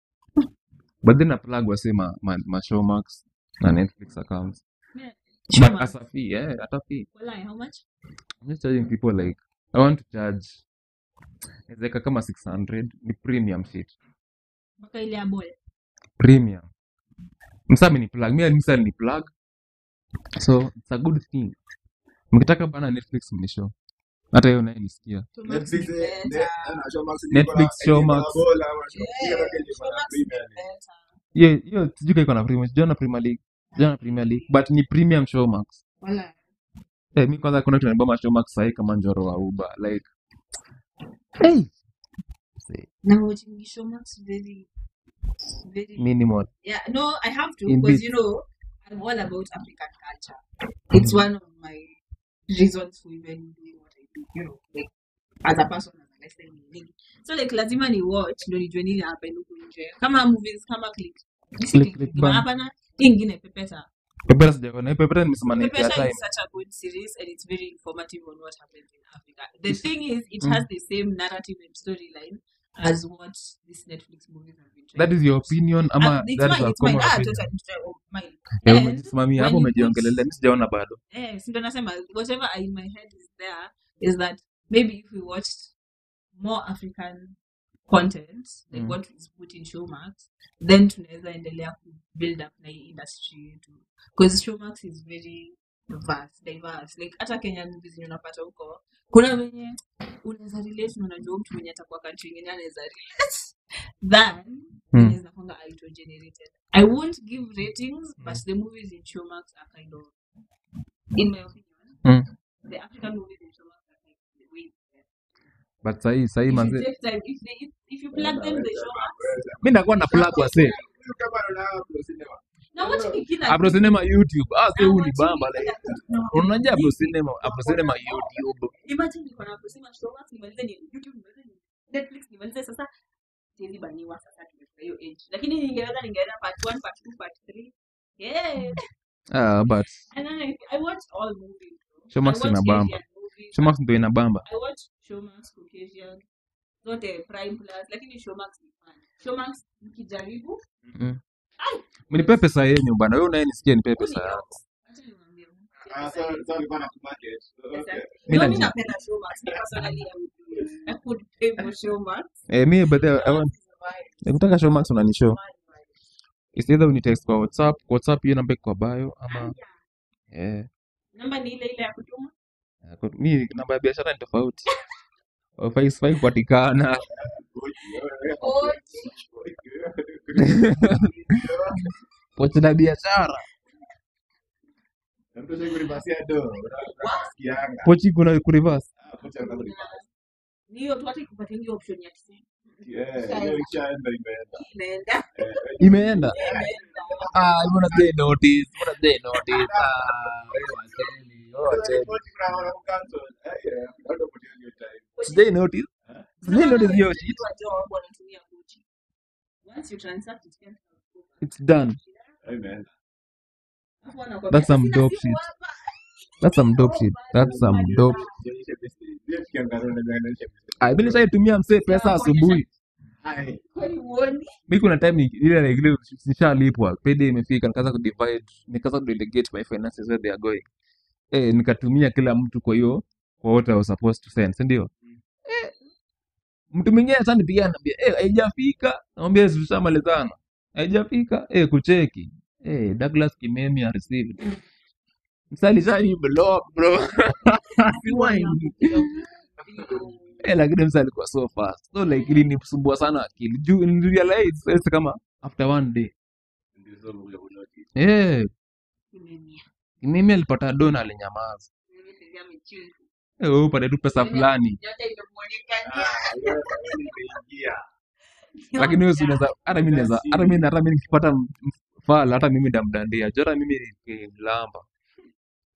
[SPEAKER 5] but then applag wase ma, ma, ma showmax na netflix accounts
[SPEAKER 4] Yeah.
[SPEAKER 5] but
[SPEAKER 4] Showmax.
[SPEAKER 5] as a fee eh at a fee
[SPEAKER 4] Walai, how much
[SPEAKER 5] i'm just charging people like i want to charge ezeka kama 600 ni premium shit
[SPEAKER 4] mpaka ile ya boy
[SPEAKER 5] premium msami ni plug mi msa ni plug so it's a good thing mkitaka bana netflix mnishow hata hiyo naye nisikia
[SPEAKER 4] Showmax ni
[SPEAKER 6] Netflix, eh,
[SPEAKER 4] better.
[SPEAKER 6] ne- eh, na Showmax ni bora,
[SPEAKER 5] netflix
[SPEAKER 6] eh, ni bora
[SPEAKER 5] showmax
[SPEAKER 6] bora, ama Showmax,
[SPEAKER 4] Yeah,
[SPEAKER 6] hiyo ndio ni bora
[SPEAKER 4] Showmax ni
[SPEAKER 6] Premier League.
[SPEAKER 4] better.
[SPEAKER 5] hiyo hiyo sijui kaiko na premium sijui na premier league sijui na premier league but ni premium showmax
[SPEAKER 4] Walai.
[SPEAKER 5] eh mi kwanza kuna tunaboma showmax sahi kama njoro wa uber like hey say,
[SPEAKER 4] na watching Showmax very very
[SPEAKER 5] minimal
[SPEAKER 4] Yeah, no, I have to
[SPEAKER 5] in
[SPEAKER 4] because
[SPEAKER 5] bits
[SPEAKER 4] you know I'm all about African culture. It's one of my reasons for even doing what I do. You know, like as a person, as a lesson in So like lazima ni watch ndo nijue nini happen huku nje. Kama movies kama click. This
[SPEAKER 5] click
[SPEAKER 4] click
[SPEAKER 5] click
[SPEAKER 4] kama
[SPEAKER 5] bang
[SPEAKER 4] hapana hii ingine pepeta.
[SPEAKER 5] pepera sijaona hii pepera nimesema naipea
[SPEAKER 4] Pepeta
[SPEAKER 5] time
[SPEAKER 4] is such a good series and it's very informative on what happens in Africa. The
[SPEAKER 5] Is-
[SPEAKER 4] thing is it
[SPEAKER 5] mm.
[SPEAKER 4] has the same narrative and storyline as what these Netflix movies have been trying
[SPEAKER 5] that
[SPEAKER 4] to
[SPEAKER 5] is your
[SPEAKER 4] do.
[SPEAKER 5] opinion
[SPEAKER 4] Uh,
[SPEAKER 5] ama
[SPEAKER 4] it's
[SPEAKER 5] that is
[SPEAKER 4] mine,
[SPEAKER 5] a
[SPEAKER 4] it's mine.
[SPEAKER 5] common
[SPEAKER 4] Ah,
[SPEAKER 5] opinion
[SPEAKER 4] totally, totally oh, mine.
[SPEAKER 5] Eh,
[SPEAKER 4] And
[SPEAKER 5] umejisimamia
[SPEAKER 4] when
[SPEAKER 5] hapo
[SPEAKER 4] you put
[SPEAKER 5] umejiongelelea mi sijaona bado
[SPEAKER 4] eh, si ndo nasema whatever in my head is there is that maybe if we watched more African content like
[SPEAKER 5] Mm.
[SPEAKER 4] what is put in Showmax then tunaweza endelea ku build up na hii industry yetu because Showmax is very vast diverse like hata Kenyan movies zenye unapata huko kuna wenye unaweza relate na unajua mtu mwenye atakuwa country ingine anaweza relate than
[SPEAKER 5] Mm.
[SPEAKER 4] zenye zinakwanga auto generated I won't give ratings but the movies in Showmax are kind of in my opinion
[SPEAKER 5] Mm.
[SPEAKER 4] the African movies in Showmax are like the way
[SPEAKER 5] but sahii sahii
[SPEAKER 4] if you
[SPEAKER 5] manze
[SPEAKER 4] take time if they if, if you plug them the Showmax
[SPEAKER 5] mi nakuwa na plug wase
[SPEAKER 6] Kama unaona Pro Cinema.
[SPEAKER 4] na watching kila
[SPEAKER 5] Afro
[SPEAKER 4] kitu
[SPEAKER 5] cinema youtube ah sasa
[SPEAKER 4] na
[SPEAKER 5] huu ni
[SPEAKER 4] watching
[SPEAKER 5] bamba like
[SPEAKER 4] kila kitu na
[SPEAKER 5] unajua Afro
[SPEAKER 4] watching
[SPEAKER 5] cinema Afro cinema youtube
[SPEAKER 4] imagine niko na kusema Showmax nimalize ni YouTube nimalize ni Netflix nimalize sasa siwezi baniwa sasa tumefika hiyo age lakini ningeweza ningeenda part 1 part 2 part 3 yeah
[SPEAKER 5] ah but
[SPEAKER 4] and then I, I watch all movies I
[SPEAKER 5] showmax
[SPEAKER 4] watch
[SPEAKER 5] ina bamba
[SPEAKER 4] Asian movies
[SPEAKER 5] showmax ndo ina bamba
[SPEAKER 4] I watch Showmax Caucasian zote Prime Plus lakini Showmax ni fun. Showmax nikijaribu
[SPEAKER 5] mm.
[SPEAKER 4] ai
[SPEAKER 5] mnipe pesa yenyu bana wewe unaye nisikie nipe pesa
[SPEAKER 4] uni
[SPEAKER 5] yako
[SPEAKER 4] acha niwaambie
[SPEAKER 6] Ah,
[SPEAKER 4] pesa
[SPEAKER 6] so-
[SPEAKER 4] yetu.
[SPEAKER 6] so alikuwa anakumarket. Okay.
[SPEAKER 4] Pesa-
[SPEAKER 5] mi
[SPEAKER 4] No, mi
[SPEAKER 5] najua
[SPEAKER 4] napenda Showmax. Me personally, I would do it. I would pay for Showmax.
[SPEAKER 5] eh mi but I
[SPEAKER 4] Showmax
[SPEAKER 5] want
[SPEAKER 4] is vibes.
[SPEAKER 5] nikutaka showmax unanishow
[SPEAKER 4] Vibes, vibes.
[SPEAKER 5] it's either unitext kwa whatsapp kwa whatsapp hiyo namba iko kwa bio ama
[SPEAKER 4] Aya.
[SPEAKER 5] eh
[SPEAKER 4] Namba ni ile ile ya kutuma.
[SPEAKER 5] Ako- mi namba ya biashara ni tofauti Hufai- sifai kupatikana pochi la biashara
[SPEAKER 6] Mtu sasa kuribasia do, unasikianga.
[SPEAKER 5] pochi kuna kureverse
[SPEAKER 6] Ah, pochi anaanza kuribasia.
[SPEAKER 4] Ni hiyo tu hata ikupatia hiyo option ya tuseme.
[SPEAKER 6] Yeah, hiyo ikishaenda imeenda.
[SPEAKER 4] Inaenda.
[SPEAKER 6] Eh,
[SPEAKER 5] imeenda
[SPEAKER 4] Imeenda.
[SPEAKER 5] ah mbona sijai notice mbona sijai notice ah wewe wacheni wewe wacheni
[SPEAKER 6] pochi kuna wana cancel. Eh, yeah, bado pochi hiyo time.
[SPEAKER 5] sijai notice sijai notice hiyo shit
[SPEAKER 4] Watu wa job wanatumia Gucci. Once you transact it can
[SPEAKER 5] it's done
[SPEAKER 6] Imeenda.
[SPEAKER 4] Alafu wanakwambia,
[SPEAKER 5] that's some
[SPEAKER 4] "Sina
[SPEAKER 5] dope
[SPEAKER 4] simu
[SPEAKER 5] shit
[SPEAKER 4] hapa."
[SPEAKER 5] that's some dope shit that's some dope
[SPEAKER 6] Jionyeshe besti. Zile tukiangalia unaweza onyesha besti.
[SPEAKER 5] ah mimi nishaitumia msee pesa asubuhi
[SPEAKER 6] Hai.
[SPEAKER 4] Kwani huoni?
[SPEAKER 5] mi kuna time ni- ile like ile nishalipwa payday imefika nikaanza kudivide nikaanza kudelegate my finances where they are going eh nikatumia kila mtu kwa hiyo kwa what I was supposed to send si ndio eh mtu mwingine sasa nipigia anambia eh haijafika namwambia tushamalizana haijafika eh kucheki eh Douglas Kimemi ha received msali shani block bro Rewind. eh lakini msali alikuwa so fast so like ilinisumbua sana akili juu nilirealize sasa kama after one day
[SPEAKER 6] Ndio sasa unakuja kunotice.
[SPEAKER 5] eh
[SPEAKER 4] Kimemia.
[SPEAKER 5] Kimemi alipata dona alinyamaza
[SPEAKER 4] Mimi sasa amechill.
[SPEAKER 5] eh wewe upate tu pesa fulani
[SPEAKER 4] Nyota imemuonekania.
[SPEAKER 6] Ah, hiyo sasa nimeingia.
[SPEAKER 5] lakini wewe si unaweza hata mimi naweza hata mimi hata mimi nikipata m- m- fala hata mimi ndamdandia jora mimi nikimlamba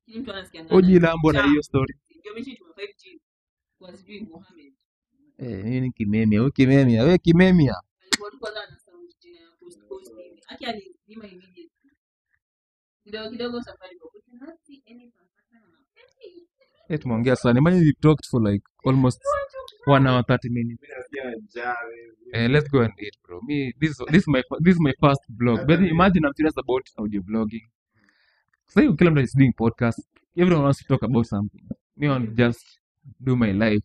[SPEAKER 4] Lakini mtu anasikianga
[SPEAKER 5] oji
[SPEAKER 4] ati
[SPEAKER 5] lambo na
[SPEAKER 4] cha
[SPEAKER 5] hiyo story
[SPEAKER 4] ndio mechi tuma 5G kwa sijui Mohamed
[SPEAKER 5] eh mimi ni kimemia wewe kimemia wewe kimemia
[SPEAKER 4] alikuwa tu kwanza ana sound jina ya post post hivi aki alizima immediately kidogo kidogo safari kwa we cannot see any transaction on our
[SPEAKER 5] eh tumeongea sana imagine we talked for like almost one hour 30 minutes
[SPEAKER 6] Mimi nasikia njaa wewe.
[SPEAKER 5] Eh, let's go and eat, bro. Me, this this is my this is my first vlog. But imagine I'm serious about audio vlogging. So kila mtu is doing podcast. Everyone wants to talk about something. Me I want to just do my life.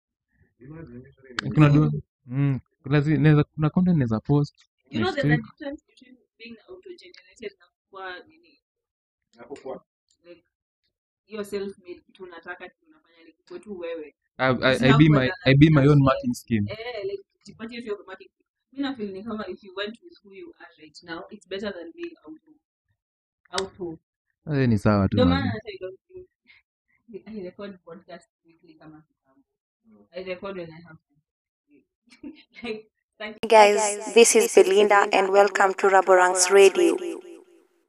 [SPEAKER 5] Kuna do mm, kuna zi- naweza kuna content naweza post
[SPEAKER 4] You know
[SPEAKER 5] next
[SPEAKER 4] there's a
[SPEAKER 5] week.
[SPEAKER 4] difference between being auto-generated na kuwa nini like hiyo self made kitu unataka kitu unafanya like ikuwe tu wewe
[SPEAKER 5] I, I, I
[SPEAKER 4] Usina
[SPEAKER 5] be
[SPEAKER 4] kuwa
[SPEAKER 5] my
[SPEAKER 4] na
[SPEAKER 5] I be my own
[SPEAKER 4] na
[SPEAKER 5] marketing scheme.
[SPEAKER 4] eh like jipatie tu hiyo marketing mimi na feel ni kama if you went with who you are right now it's better than being auto auto
[SPEAKER 5] Eh, ni sawa tu
[SPEAKER 4] ndio
[SPEAKER 5] man.
[SPEAKER 4] maana hata I don't think I record podcast weekly kama kitambo I record when I have to like thank
[SPEAKER 8] Guys, this is Belinda and welcome to Raborang's Radio.